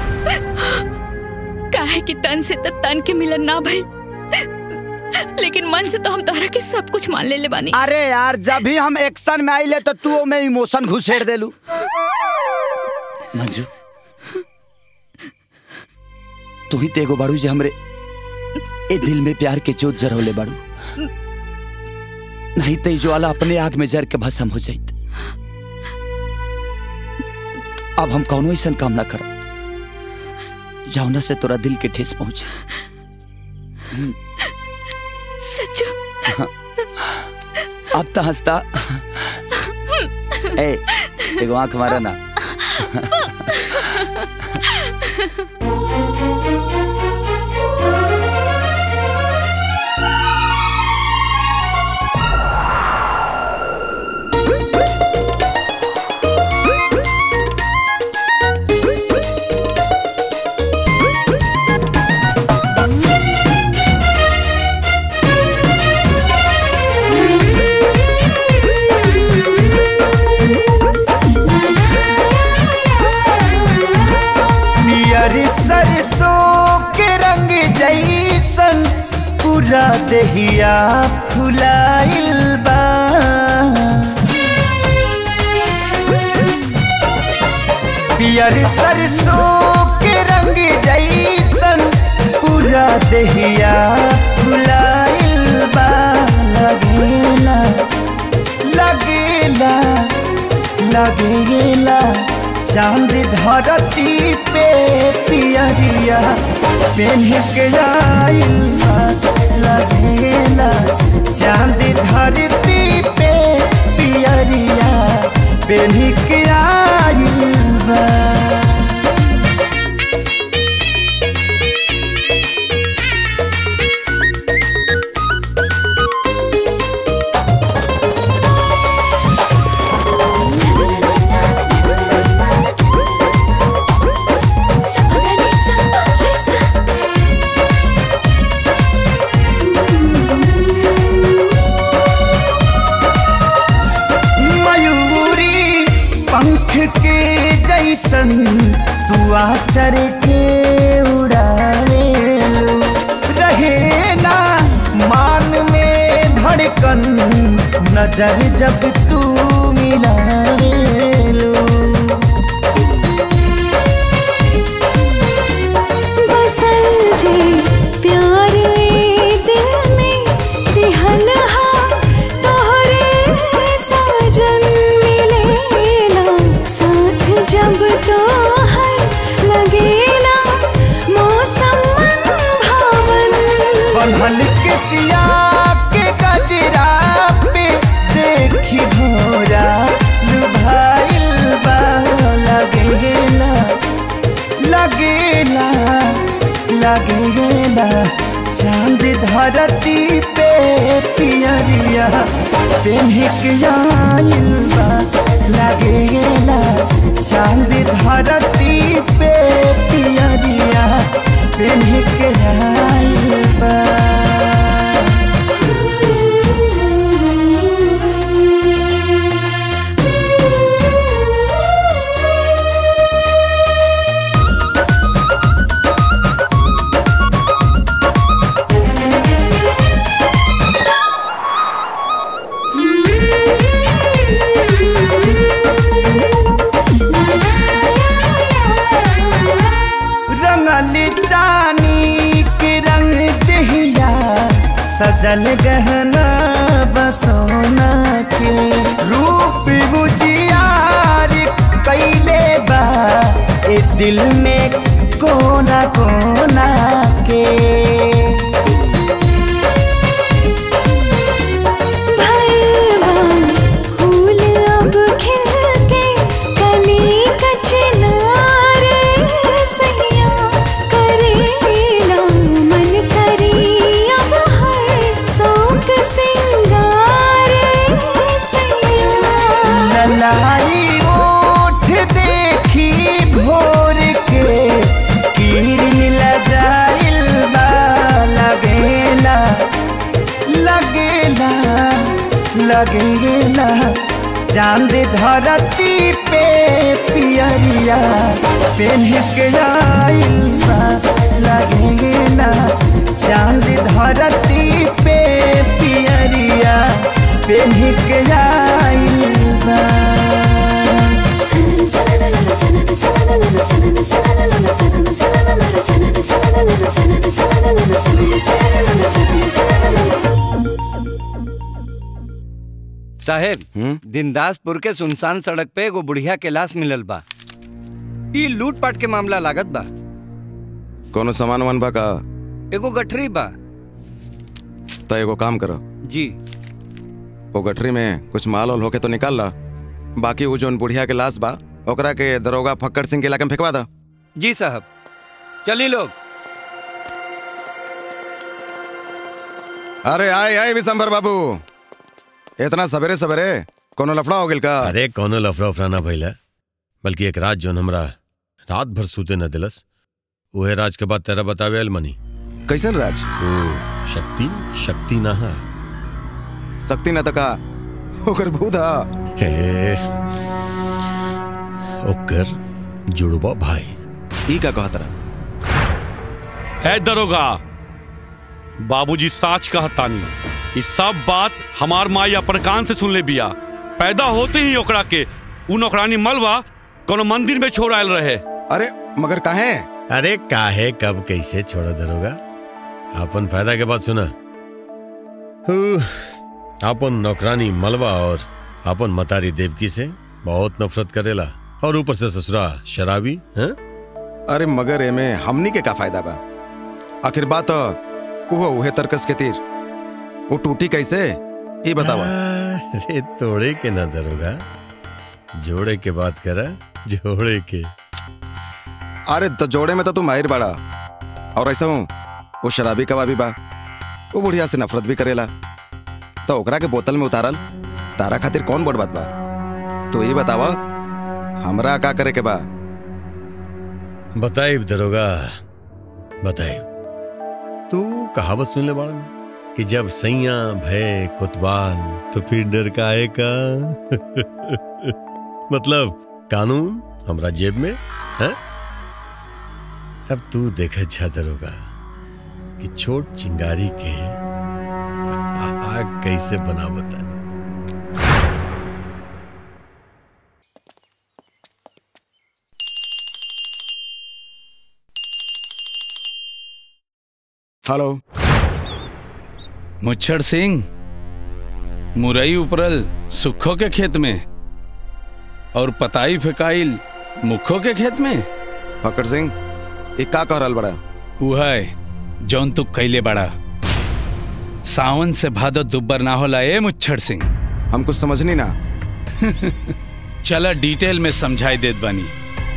काहे कि तन से तो तन के मिलन ना भई लेकिन मन से तो हम तोहरा के सब कुछ मान ले ले बानी अरे यार जब भी हम एक्शन में आइले तो तू में इमोशन घुसेड़ देलू मंजू तू ही तेगो बाड़ू जे हमरे ए दिल में प्यार के जोत जरौले बाड़ू नहीं तो ई ज्वाला अपने आग में जर के भस्म हो जाइत अब हम कौनो ऐसा काम ना करब जौना से तोरा दिल के ठेस पहुंचे हम्म, सच्चो हाँ। अब तो हंसता ए एगो आंख मारा ना पियर सरसों के रंग जैसन पूरा देहिया फुलाइल बा पियर सरसों के रंग जैसन पूरा देहिया फुलाइल बा लगेला लगेला लगेला चांद धरती पे पियरिया पेन्ह के आइल सास लगेला चांद धरती पे पियरिया पेन्ह के आइल बा मयूरी पंख के जैसन दुआ चर के उड़ावे रहे ना मान में धड़कन नजर जब तू मिलावे बसल जे प्यार ए दिल में दिहल हा तोहरे साजन मिलेला साथ जब तोहर लगेला मौसम मन भावन बनल के सिया के गजरा पे देखी भोरा लुभाइल बा लगेला लगेला लगेला चांद धरती पे पियरिया पेन्ह के आइल बा लगेला चांद धरती पे पियरिया पेन्ह के आइल बा रंगल चानी के रंग दहिया सजल गहना बसोना के रूप बुझियार कैले बा ए दिल में कोना कोना के फूल अब खिल के कली कचनारे सैया करेला मन करी अब हर शौक सिंगारे सैया ललाई ओठ देखी भोर के किरण लजाइल बा लगेला लगेला लगेला चांद धरती पे पियरिया पेन्ह के आइल सा लगेला चांद धरती पे पियरिया पेन्ह के आइल बा साहेब दिनदासपुर के सुनसान सड़क पे एगो बुढ़िया के लाश मिलल बा ई लूट पाट के मामला लागत बा कोनो सामान वामान बा का एगो गठरी बा तो एगो काम करो जी वो गठरी में कुछ माल वाल होके तो निकाल ला बाकी वो जोन बुढ़िया के लाश बा ओकरा के दरोगा फक्कर सिंह के इलाके में फेंकवा दा जी साहब चली लोग अरे आए आए विशंबर बाबू इतना सवेरे सवेरे कोनो लफड़ा हो गिल का अरे कोनो लफड़ा उफड़ा ना भइला बल्कि एक रात जोन हमरा रात भर सूते न दिलस उहे राज के बाद तेरा बतावे अलमनी कैसन राज ओ शक्ति शक्ति ना हा शक्ति न तका ओकर भूदा हे ओकर जुड़बा भाई ई का कहत रहा है दरोगा बाबूजी साच कहतानी ई सब बात हमार माई अपन कान से सुन ले बिया पैदा होते ही ओकरा के उ नौकरानी मलबा कोनो मंदिर में छोड़ आयल रहे अरे मगर काहे अरे काहे कब कैसे छोड़ दरोगा अपन फायदा के बात सुना हु, अपन नौकरानी मलबा और अपन मतारी देवकी से बहुत नफरत करेला और ऊपर से ससुरा शराबी हैं? अरे मगर एमे हमनी के का फायदा बा आखिर बात उहो उहे तर्कस के तीर वो टूटी कैसे ये बतावा अरे तोड़े के ना दरोगा जोड़े के बात करा जोड़े के अरे तो जोड़े में तो तू माहिर बड़ा और ऐसा हूँ वो शराबी कबाबी बा वो बुढ़िया से नफरत भी करेला तो ओकरा के बोतल में उतारल तारा खातिर कौन बड़ बात बा तो ये बतावा हमरा का करे के बा बताइब दरोगा बताइब तू कहावत सुन ले बाड़ में कि जब सैया भय कुतबाल तो फिर डर का आए का मतलब कानून हमरा जेब में है अब तू देख अच्छा दरोगा कि छोट चिंगारी के आग कैसे बना बता हेलो मुच्छर सिंह मुरई उपरल सुखो के खेत में और पताई फेकाइल मुखो के खेत में फकर सिंह एक का कह रहल बड़ा उहै जौन तू कैले बड़ा सावन से भादो दुब्बर ना होला ए मुच्छर सिंह हम कुछ समझनी ना चला डिटेल में समझाई देत बानी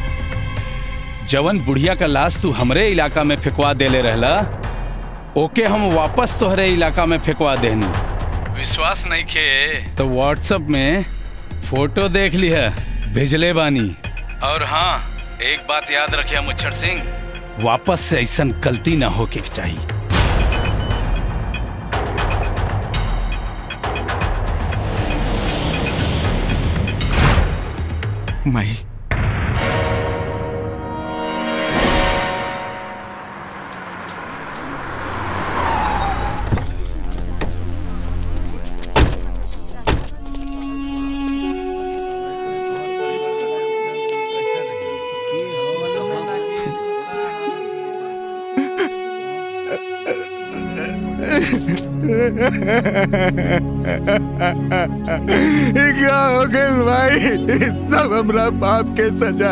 जवन बुढ़िया का लाश तू हमरे इलाका में फेंकवा देले रहला ओके हम वापस तोहरे इलाका में फेंकवा देनी विश्वास नहीं खे तो व्हाट्सएप में फोटो देख ली है भेजले बानी और हाँ एक बात याद रखिए मुच्छर सिंह वापस से ऐसा गलती ना हो के चाहिए माई क्या हो गइल भाई सब हमरा पाप के सजा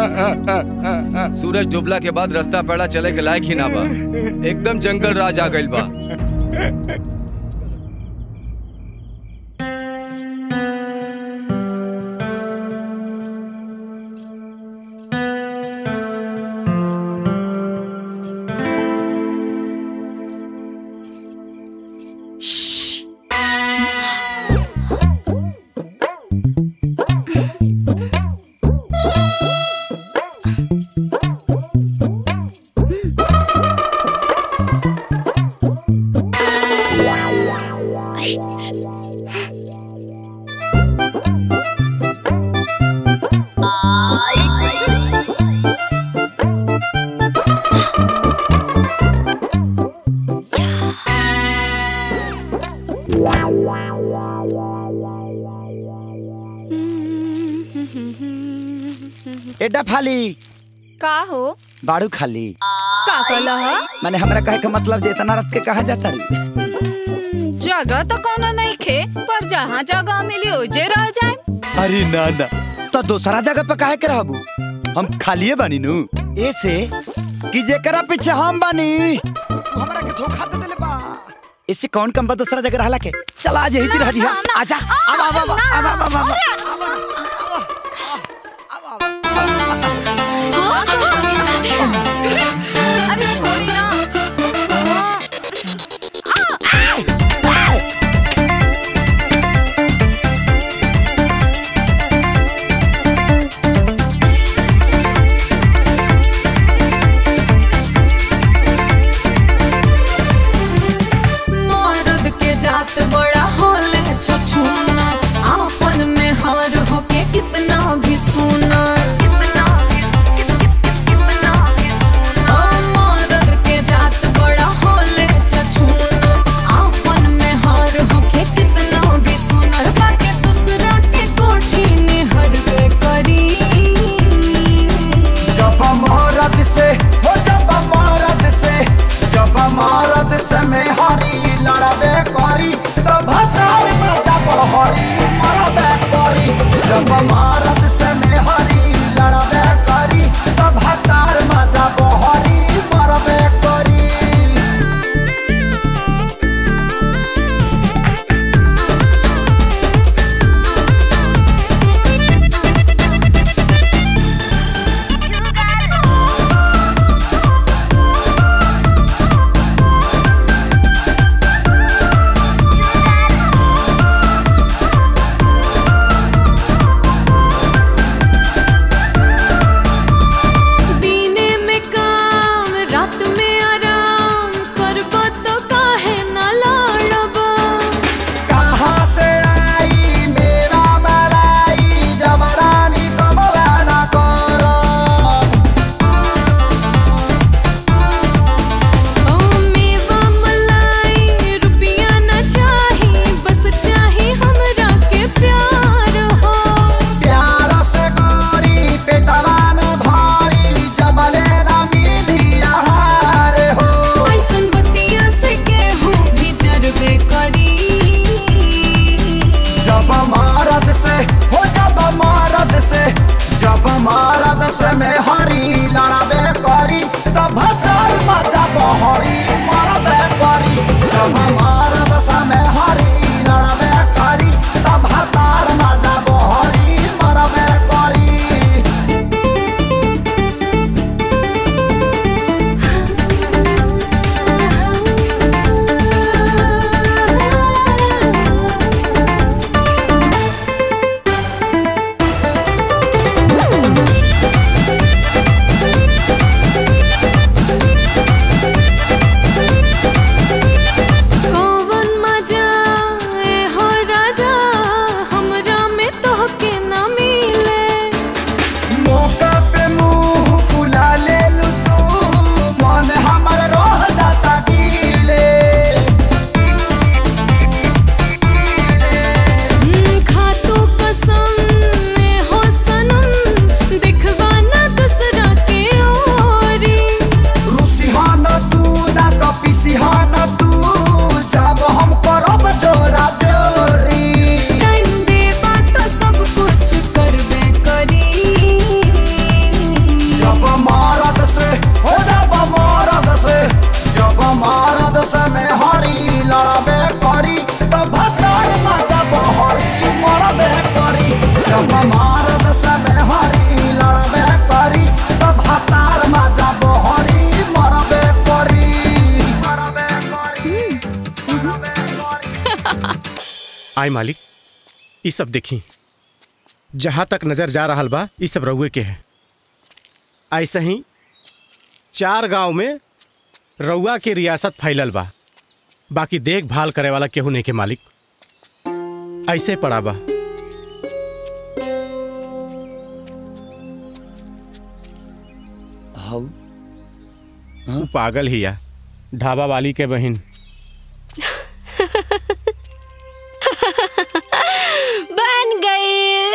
सूरज डूबला के बाद रास्ता पैड़ा चले के लायक ही ना बा एकदम जंगल राज आ गइल बा एडा फाली का हो बाड़ू खाली का कहला हा? मैंने हमरा कहे का मतलब जे इतना रात के कहा जाता रे जगह तो कोनो नहीं खे पर जहाँ जगह मिली ओजे रह जाए अरे ना ना तो दूसरा जगह पे काहे के रहबू हम खालिए बानी नु ऐसे कि जेकरा पीछे हम बानी वो हमरा के धोखा दे देले बा इससे कौन कम बा दूसरा जगह रहला के चल आज यही रह जी आजा अब अब अब अब अब अब अरे छोड़ी ना मर्द के जात बड़ा होले छछुना आपन में हर आय मालिक ये सब देखी जहां तक नजर जा रहा बा ये सब रउए के है ऐसे ही चार गांव में रउआ के रियासत फैलल बा बाकी देखभाल करे वाला केहू नहीं के मालिक ऐसे पड़ा बा हाउ उ पागल ही या ढाबा वाली के बहन बन गई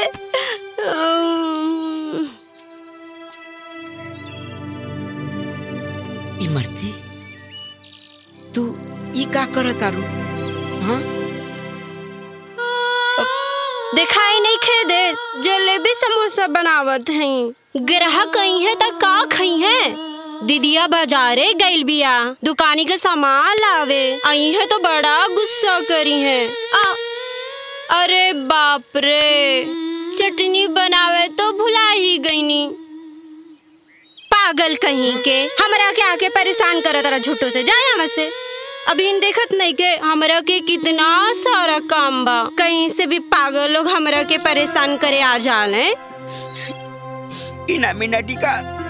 अम्म, इमरती तू ई का करत तारू हाँ दिखाई नहीं खे दे जलेबी समोसा बनावत हैं ग्राहक आई है त का खई है दीदिया बाजारे गइल बिया दुकानी के सामान लावे आई है तो बड़ा गुस्सा करी है आ, अरे बाप रे चटनी बनावे तो भुला ही गईनी पागल कहीं के हमरा के आके परेशान करत रहा झूठो से जाए यहाँ से अभी इन देखत नहीं के हमरा के कितना सारा काम बा कहीं से भी पागल लोग हमरा के परेशान करे आ जाले इना मिनटी का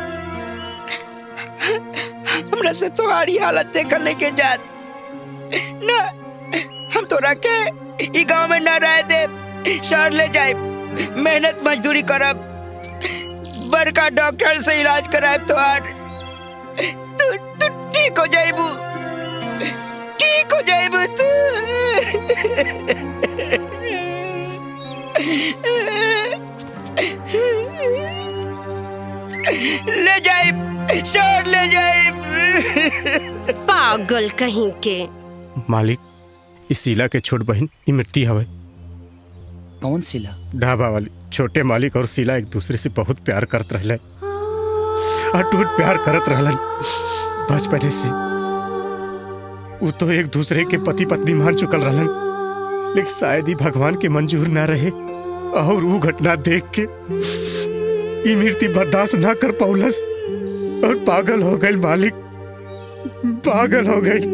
हमरा से तुम्हारी हालत देखल नहीं के जात ना हम तोरा के ई गांव में न रह दे शहर ले जाए मेहनत मजदूरी करब बड़का डॉक्टर से इलाज कराब तोहार तू तू ठीक हो जाइबू ठीक हो जाइबू तू ले जाए शहर ले जाए पागल कहीं के मालिक इस शीला के छोट बहन ई मिट्टी हवे कौन सिला ढाबा वाली छोटे मालिक और शीला एक दूसरे से बहुत प्यार करत रहले अटूट प्यार करत रहलन बचपने से वो तो एक दूसरे के पति पत्नी मान चुकल रहलन लेकिन शायद ही भगवान के मंजूर ना रहे और वो घटना देख के ई मृत्यु बर्दाश्त ना कर पौलस और पागल हो गई मालिक पागल हो गई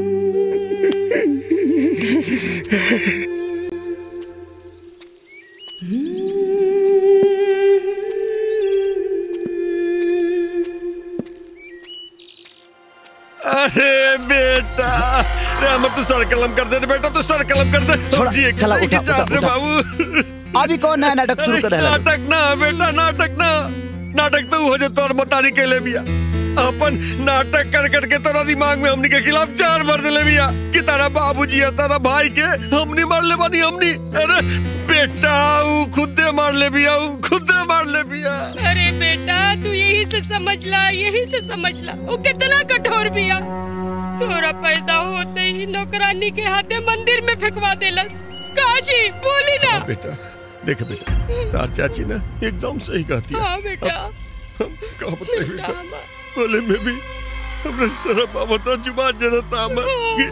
अरे बेटा रे हमर तू सर कलम कर दे रे बेटा तू सर कलम कर दे छोड़ा, जी एक चला, एक उठा, चाट उठा, रे उठा। बाबू अभी कौन नया नाटक शुरू कर रहा है नाटक ना बेटा नाटक ना नाटक तो हो जे तोर बतानी के ले बिया अपन नाटक कर कर के तोरा दिमाग में हमनी के खिलाफ चार मर दिले बिया कि तारा बाबूजी है तारा भाई के हमनी मार ले बानी हमनी अरे बेटा ऊ खुदे मार ले बिया ऊ खुदे मार ले बिया अरे बेटा तू यही से समझ ला यही से समझ ला वो कितना कठोर बिया तोरा पैदा होते ही नौकरानी के हाथे मंदिर में फेंकवा देलस काजी बोली ना बेटा देख बेटा तार चाची ना एकदम सही कहती है हाँ बेटा हम का बताए बेटा बोले में भी हमने शर्म आवता जुबान जरता हम कि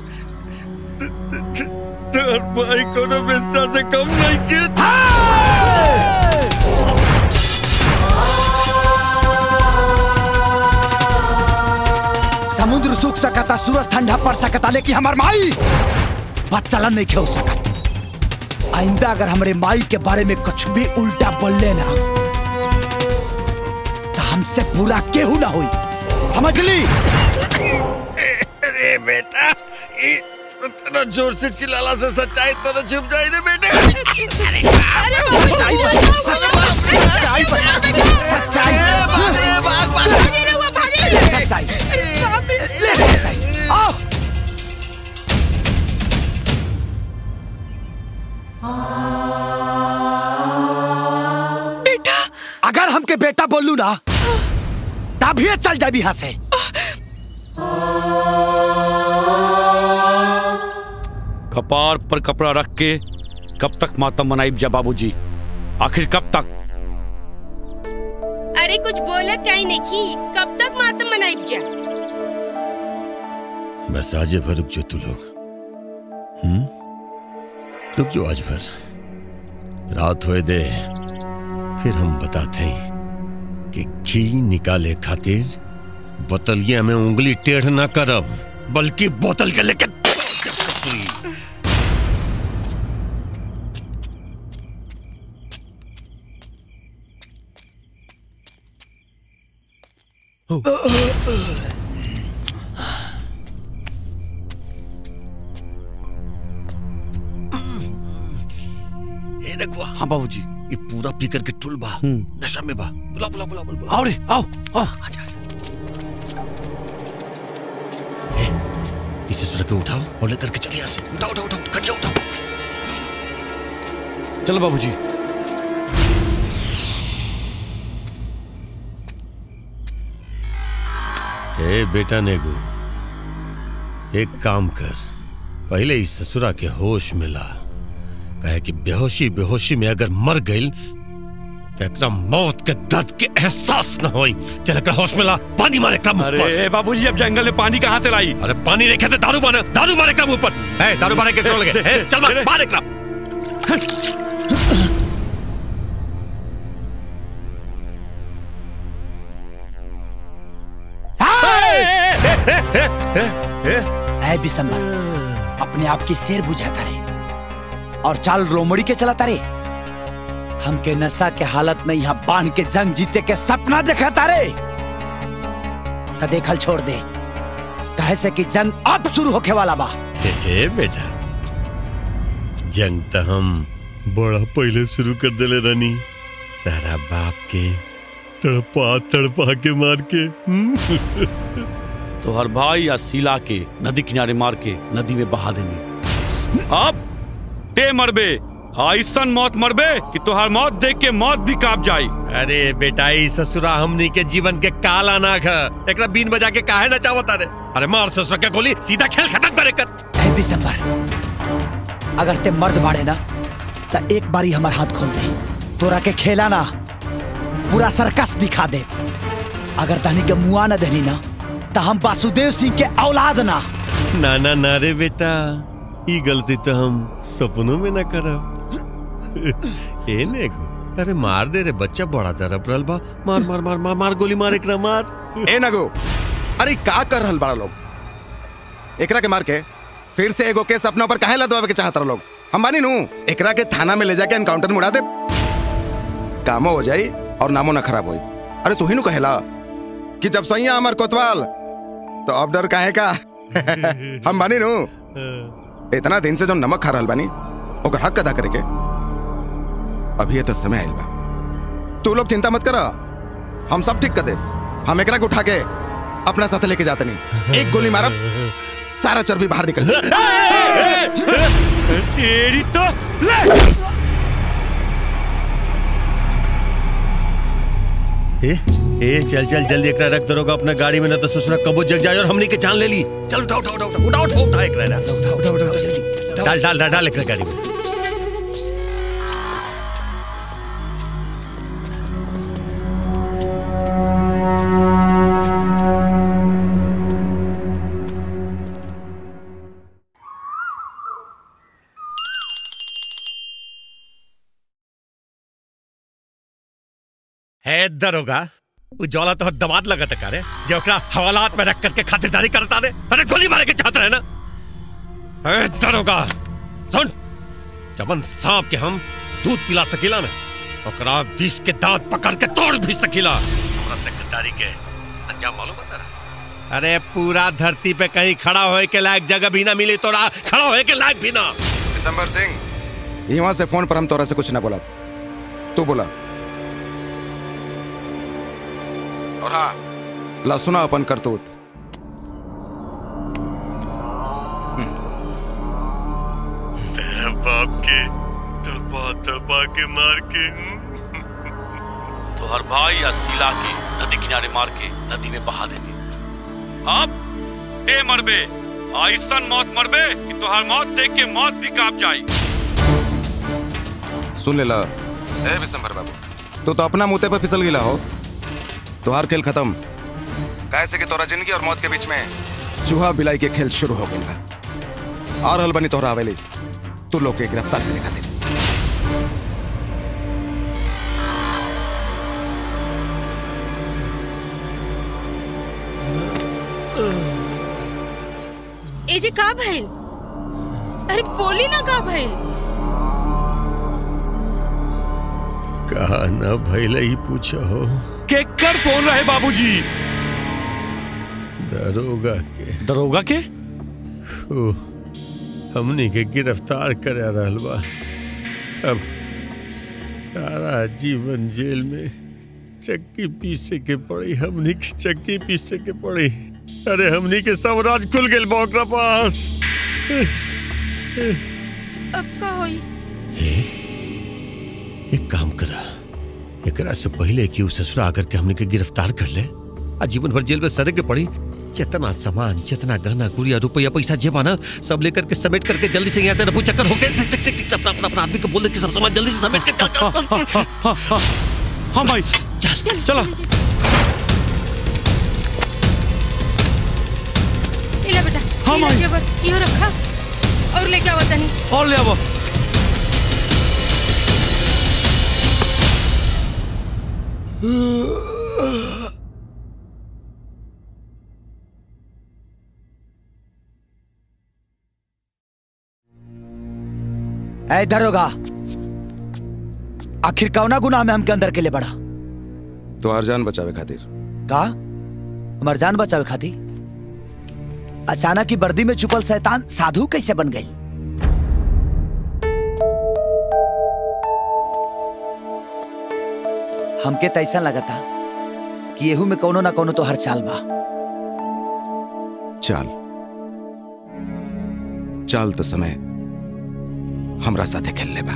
तार भाई कोनो बेस्सा से कम नहीं के समुद्र सूख सकता सूरज ठंडा पड़ सकता लेकिन हमार माई बात चलन नहीं खेल सकत आइंदा अगर हमारे माई के बारे में कुछ भी उल्टा बोल लेना तो हमसे बुरा केहू ना हुई समझ ली अरे बेटा ये इतना जोर से चिल्लाला से सच्चाई तो न छुप जाए रे बेटे अरे सच्चाई बता, सच्चाई बता, सच्चाई ले सच्चाई ले सच्चाई आओ बेटा अगर हमके बेटा बोलू ना तभी चल जाए यहाँ से कपार पर कपड़ा रख के कब तक मातम मनाइब जा बाबूजी आखिर कब तक अरे कुछ बोला क्या ही नहीं की कब तक मातम मनाइब जा बस आज भर रुक जो तू लोग हम्म रुक जो आज भर रात होए दे फिर हम बताते हैं कि घी निकाले खातिर बोतलिया में उंगली टेढ़ ना करब बल्कि बोतल के लेके ए नगवा हाँ बाबूजी ये पूरा पी करके टुल बा नशा में बा बुला बुला बुला बुला आओ रे आओ आओ इसे सुरख के उठाओ और लेकर के चलिए यहाँ से उठाओ उठाओ उठाओ कटिया उठाओ चलो बाबूजी ए बेटा नेगू एक काम कर पहले इस ससुरा के होश में ला कहे कि बेहोशी बेहोशी में अगर मर गई तो एकरा मौत के दर्द के एहसास न होई चल एकरा होश में ला पानी मारे कम अरे बाबूजी अब जंगल में पानी कहाँ से लाई अरे पानी नहीं कहते दारू मारे दारू मारे कम ऊपर ए दारू मारे के क्यों लगे ए, चल मार मार एकरा है बिसंबर अपने आप की शेर बुझाता रे और चाल रोमड़ी के चलाता रे हमके नशा के हालत में यहाँ बांध के जंग जीते के सपना दिखाता रे तो देखल छोड़ दे कहे से कि जंग अब शुरू होके वाला बा ए, ए बेटा जंग तो हम बड़ा पहले शुरू कर देले रानी तारा बाप के तड़पा तड़पा के मार के हम्म। तो हर भाई या सिला के नदी किनारे मार के नदी में बहा देनी अब ते मरबे ऐसन मौत मरबे कि तुहार मौत देख के मौत भी काप जाई अरे बेटा ई ससुरा हमनी के जीवन के काला नाग है एकरा बीन बजा के काहे ना चावता रे अरे मार ससुरा के गोली सीधा खेल खत्म करे कर है बिसंबर अगर ते मर्द बाड़े ना तो एक बारी हमार हाथ खोल दे तोरा के खेला ना पूरा सर्कस दिखा दे अगर तहनी के मुआ न देनी ना तो हम वासुदेव सिंह के औलाद ना ना ना ना रे बेटा ई गलती तो हम सपनों में ना करब ए ने अरे मार दे रे बच्चा बड़ा तरफ रहल बा मार मार मार मार मार गोली मार एकरा मार ए नगो अरे का कर रहल बड़ा लोग एकरा के मार के फिर से एगो केस अपना ऊपर काहे लदवावे के चाहत रह लोग हम बानी नू एकरा के थाना में ले जाके एनकाउंटर में उड़ा दे कामो हो जाई और नामो ना खराब होई अरे तू ही नु कहेला कि जब सैया अमर कोतवाल तो अब डर काहे का हम बानी नू इतना दिन से जो नमक खा रहल बानी ओकर हक अदा करे के अभी ये तो समय आइल बा तू लोग चिंता मत करा हम सब ठीक कर दे हम एकरा के उठा के अपना साथ लेके जाते नहीं एक गोली मारब सारा चर्बी बाहर निकल तेरी तो ए ए चल चल जल्दी एकरा रख दरोगा अपना गाड़ी में ना तो ससुरा कबो जग जाए और हमनी के जान ले ली चल उठा उठा उठा उठा उठा उठा उठा एकरा ना उठा उठा उठा जल्दी डाल डाल डाल डाल एकरा गाड़ी में है दरोगा वो जौला तो दमाद लगत का रे जो ओकरा हवालात में रख करके खातिरदारी करता रे अरे गोली मारे के चाहत रहे ना है दरोगा सुन जबन सांप के हम दूध पिला सकीला ना ओकरा विष के दांत पकड़ के तोड़ भी सकीला हमरा सेक्रेटरी के अंजाम मालूम बता रहा अरे पूरा धरती पे कहीं खड़ा होए के लायक जगह भी ना मिली तोरा खड़ा होए के लायक भी ना दिसंबर सिंह यहाँ से फोन पर हम तोरा से कुछ ना बोला तू बोला और हाँ ला सुना अपन करतूत तेरा बाप के तड़पा तड़पा के मार के तो हर भाई या सिला के नदी किनारे मार के नदी में बहा देनी अब ते मरबे ऐसन मौत मरबे कि तुहार मौत देख के मौत भी काप जाई सुन ले ला ए विशंभर बाबू तू तो अपना मुते पर फिसल गिला हो तुहार खेल खत्म कैसे कि तोरा जिंदगी और मौत के बीच में चूहा बिलाई के खेल शुरू हो गई बा और हल बनी तोहरा हवेली तू लोग के गिरफ्तार करे खातिर ए जे का भइल अरे बोली ना का भइल कहा ना भैले ही पूछो हो केकर फोन रहे बाबूजी दरोगा के दरोगा के ओ, हमनी के गिरफ्तार करे रहल बा अब सारा जीवन जेल में चक्की पीसे के पड़ी हमनी के चक्की पीसे के पड़ी अरे हमनी के सब राज खुल गेल बा ओकरा पास अब का होई एक काम करा एकरा से पहले कि उ ससुरा आकर के हमने के गिरफ्तार कर ले आ जीवन भर जेल में सड़े के पड़ी जितना सामान जितना गहना गुड़िया रुपया पैसा जेबा ना सब लेकर के समेट करके जल्दी से यहाँ से रफू चक्कर होके टिक टिक टिक टिक अपना अपना अपना आदमी को बोल दे कि सब सामान जल्दी से समेट के चल चल चल, चल हाँ भाई चल चलो इला बेटा हाँ, इला माई। जेवर इहो रखा और लेके आवा तनी और ले आवो ऐ दरोगा आखिर कौना गुनाह में हमके अंदर के लिए बढ़ा तो हर जान बचावे खातिर का हमार जान बचावे खाती अचानक ही वर्दी में छुपल शैतान साधु कैसे बन गई हमके तो ऐसा लगा था कि येहू में कोनो ना कोनो तो हर चाल बा चाल चाल तो समय हमरा साथे खेल ले बा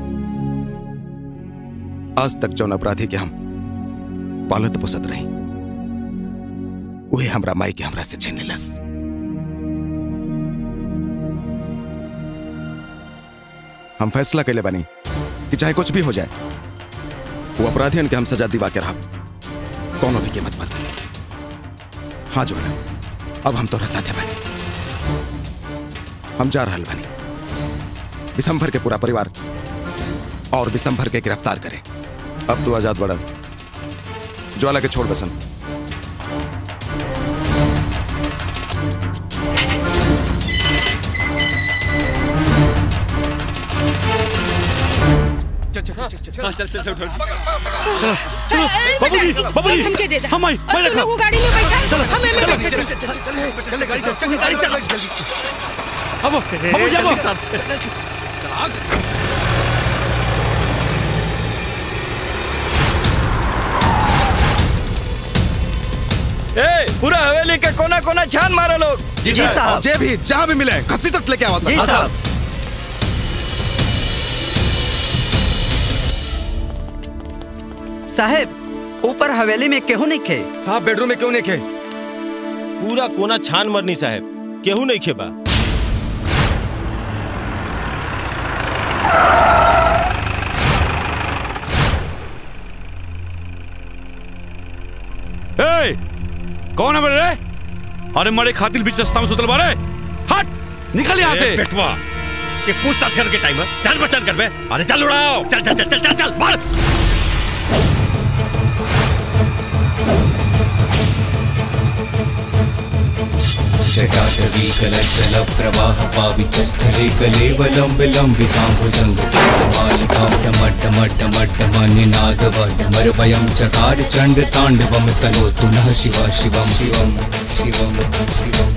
आज तक जौन अपराधी के हम पालत पोसत रही उहे हमरा माई के हमरा से छीन लेलस हम फैसला कैले बानी कि चाहे कुछ भी हो जाए वो अपराधियन के हम सजा दिवा के रहा कोनो भी कीमत पर हाँ जो अब हम तोरा साथे बानी हम जा रहल बानी विशंभर के पूरा परिवार और विशंभर के गिरफ्तार करे अब तू आजाद बड़ा ज्वाला के छोड़ बसन चल चल चल चल चल चल चल बाबूजी बाबूजी, हमके दे दे हम आई, मैं और रखा। तुम लोग गाड़ी में बैठा चलो, हमें में चलो, बैठा चलो, दे। गाड़ी चल चल गाड़ी चल अब बाबूजी अब ए पूरा हवेली के कोना कोना छान मारो लोग जी साहब जे भी जहां भी मिले घसी तक लेके आवा जी साहब। साहेब ऊपर हवेली में केहू नहीं खे साहब बेडरूम में क्यों नहीं खे पूरा कोना छान मरनी साहब केहू नहीं खेबा ए कौन है बड़े अरे मरे खातिर बीच रास्ता में सुतल बारे हट निकल यहाँ से ए, बेटवा ये पूछताछ करके टाइम है जान पहचान कर बे अरे चल उड़ाओ चल चल चल चल चल चल मार जटाटवीकलशलप्रवाह पावितस्थले कलेवलम्ब लम्बिताम्बुजङ्गमालिकां डमड्डमड्डमड्डमनिनादवडमरवयं चकार चण्डताण्डवं तनोतु नः शिवा शिवं शिवं शिवं शिवम्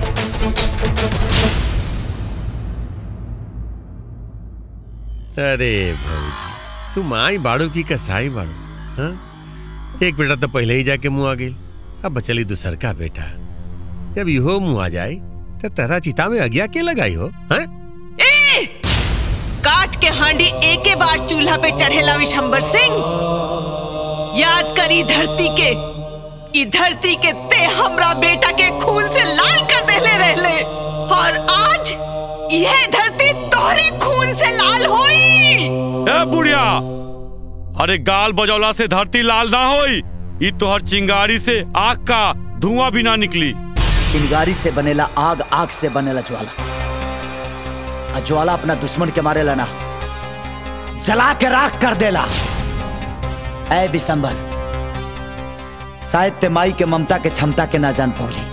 अरे भाई तू माई बाड़ू की कसाई बाड़ू हाँ एक बेटा तो पहले ही जाके मुंह आ गई अब बचली दूसर का बेटा जब इहो मुंह आ जाए तो तेरा चिता में अगिया के लगाई हो हाँ ए! काट के हांडी एके बार चूल्हा पे चढ़ेला विशंबर सिंह याद करी धरती के ई धरती के ते हमरा बेटा के खून से लाल कर देले रहले और आज यह धरती तोहरे खून से लाल होई ए बुढ़िया अरे गाल बजौला से धरती लाल ना होई ई तोहर चिंगारी से आग का धुआं भी ना निकली चिंगारी से बनेला आग आग से बनेला ज्वाला आ ज्वाला अपना दुश्मन के मारे ना जला के राख कर देला ऐ बिसंबर शायद ते माई के ममता के क्षमता के ना जान पौली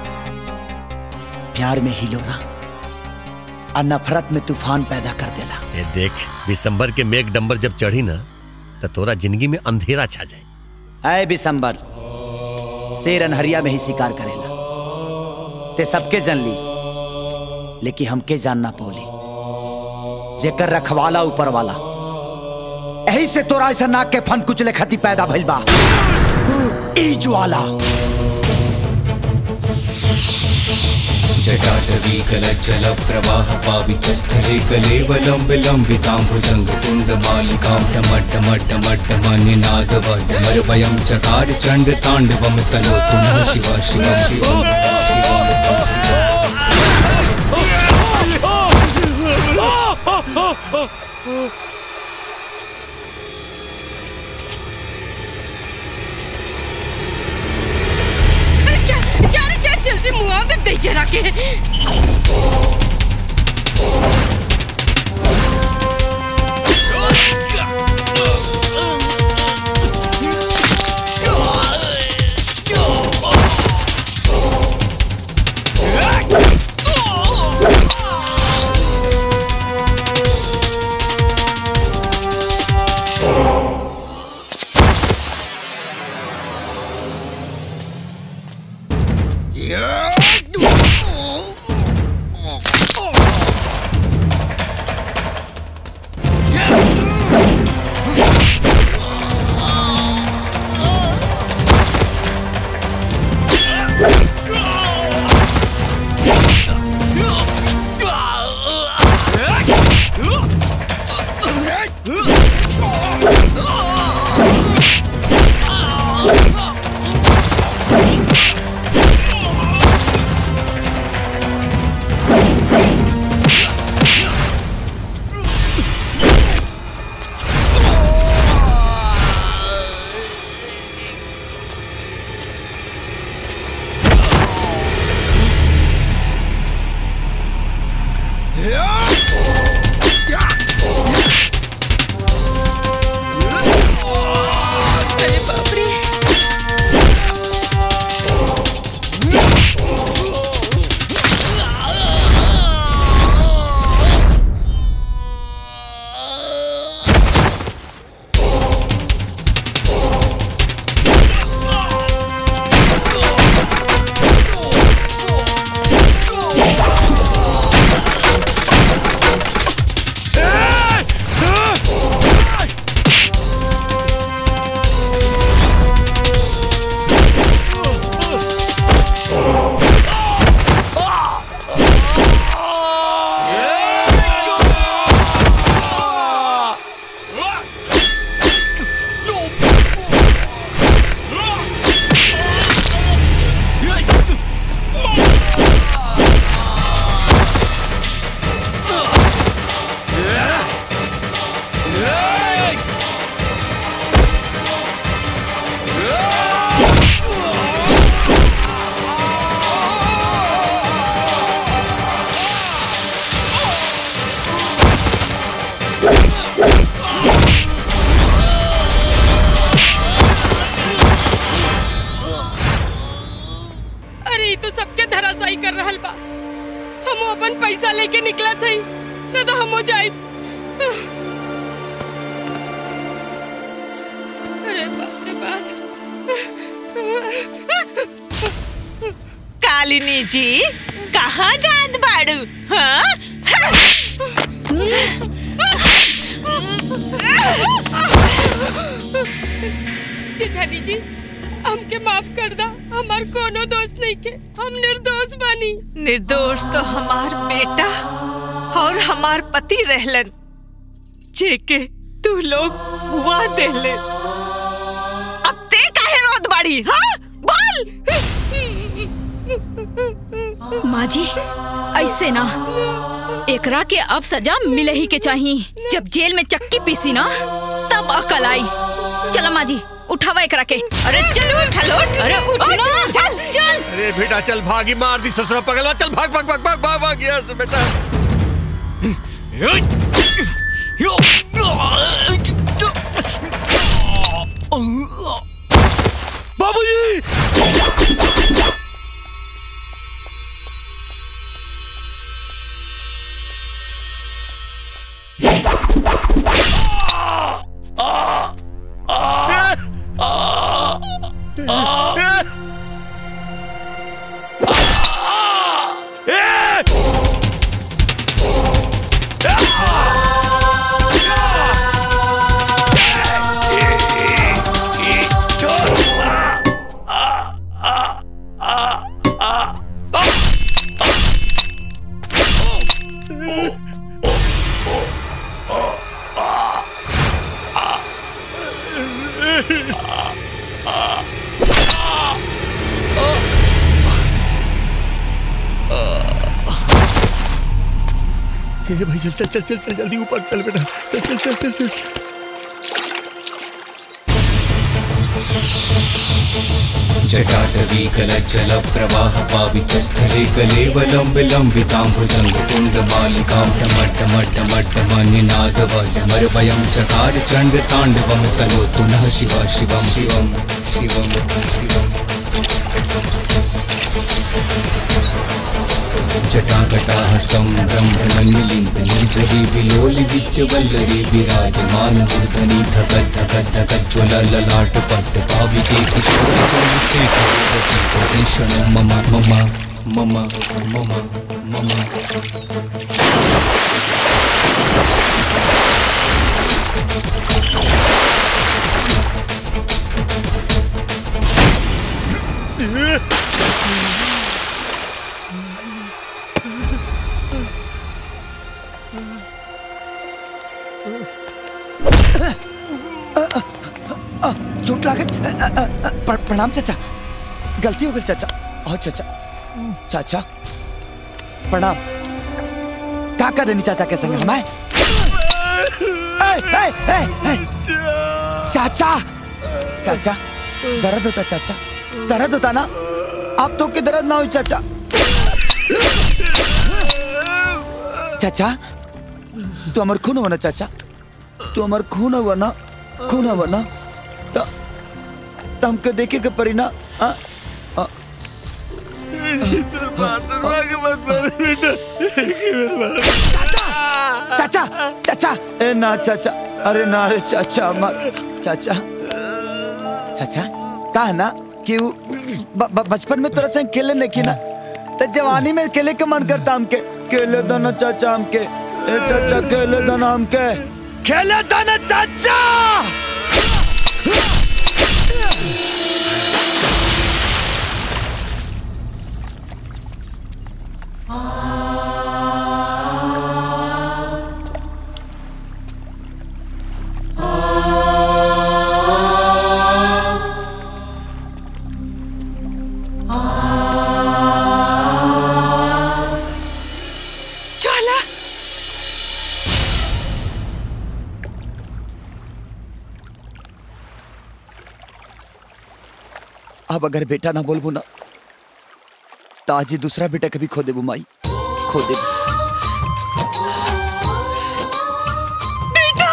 प्यार में हिलोरा और नफरत में तूफान पैदा कर देला ये देख दिसंबर के मेघ डंबर जब चढ़ी ना तो तोरा जिंदगी में अंधेरा छा जाए ऐ बिसंबर शेर अनहरिया में ही शिकार करेला ते सबके जन ली लेकिन हमके जानना पौली जेकर रखवाला ऊपर वाला यही से तोरा ऐसा नाक के फन कुचले खती पैदा भइल बा ई ज्वाला जटाटवी कलज्जल प्रवाह पावितस्थले कलेवलं विलम्बितां भुजङ्गकुण्डमालिकां डमड्डमड्डमड्डमनिनादवड्डमर्वयं चकार चण्डताण्डवं तनोतु नः शिव शिवं शिवं चल चल चल जल्दी मुआ दे दे जरा के अरे बाप रे अरे ये तो सबके धराशाई कर रहल बा हम अपन पैसा लेके निकला थई न तो हम हो जाए अरे बाप रे बाप कालिनी जी कहाँ जात बाड़ू हाँ जेठानी जी हमके माफ कर दा हमार कोनो दोस्त नहीं के हम निर्दोष बानी निर्दोष तो हमार बेटा और हमार पति रहलन जेके तू लोग हुआ देले अब ते काहे रोत बाड़ी हाँ बोल माँ जी ऐसे ना एकरा के अब सजा मिले ही के चाहिए जब जेल में चक्की पीसी ना तब अकल आई चलो माँ जी उठावा एकरा के अरे चलो उठा लो अरे उठ ना चल चल अरे बेटा चल भागी मार दी ससुरा पगलवा चल भाग भाग भाग भाग भाग भाग यहाँ से बेटा बाबूजी ये भाई चल चल चल चल चल जल्दी ऊपर चल बेटा चल चल चल चल चल जटाटवीकलज्जल प्रवाह पावितस्थले कलेवलम्ब लम्बिताम्बुजङ्ग कुण्डमालिकां डमड्डमड्डमड्डमन्यनादवडमरवयं चकार चण्डताण्डवं तनोतु नः शिवा शिवं शिवं शिवं शिवम् जटाकटाः सम्भ्रम्भनन्यलिम्बनिर्झरी विलोलि विच्यवल्लरी विराजमान मूर्धनि धक धक धकज्ज्वलललाट पट्ट पाविके किशोरचन्द्रशेखरं मम मम मम मम मम आ, चोट लागत अ, अ, अ, अ, प्र- प्रणाम चाचा गलती हो गई चाचा और चाचा चाचा प्रणाम का कर देनी चाचा के संग हमारे ए, ए, ए, ए, चाचा चाचा दर्द होता चाचा दर्द होता ना आप तो के दर्द ना हो चाचा चाचा तू अमर खून हो ना चाचा तू अमर खून हो ना खून हो ना तो तो हमके देखे के परी ना आ, आ, चाचा चाचा ए ना चाचा अरे ना रे चाचा मत चाचा चाचा कहा ना कि वो ब- ब- बचपन में तोरा संग खेले नहीं की ना तो जवानी में खेले के मन करता हमके खेले दो ना चाचा हमके ए चाचा खेले दो ना हमके खेले दो ना चाचा ज्वाला अब अगर बेटा ना बोलबू ना तो आज ही दूसरा बेटा कभी खो देबू माई खो देबू बेटा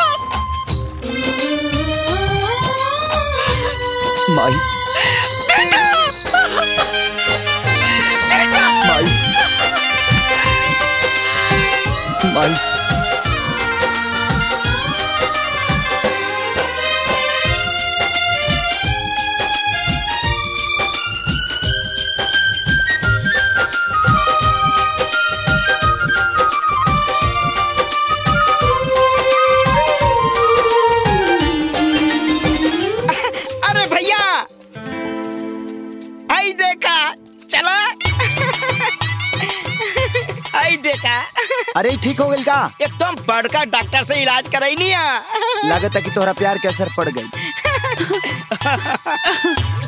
माई माई माई अरे भैया आई देखा चला आई देखा अरे ठीक हो गई का एकदम बड़का डॉक्टर से इलाज कराई नहीं लागत है कि तोहरा प्यार के असर पड़ गई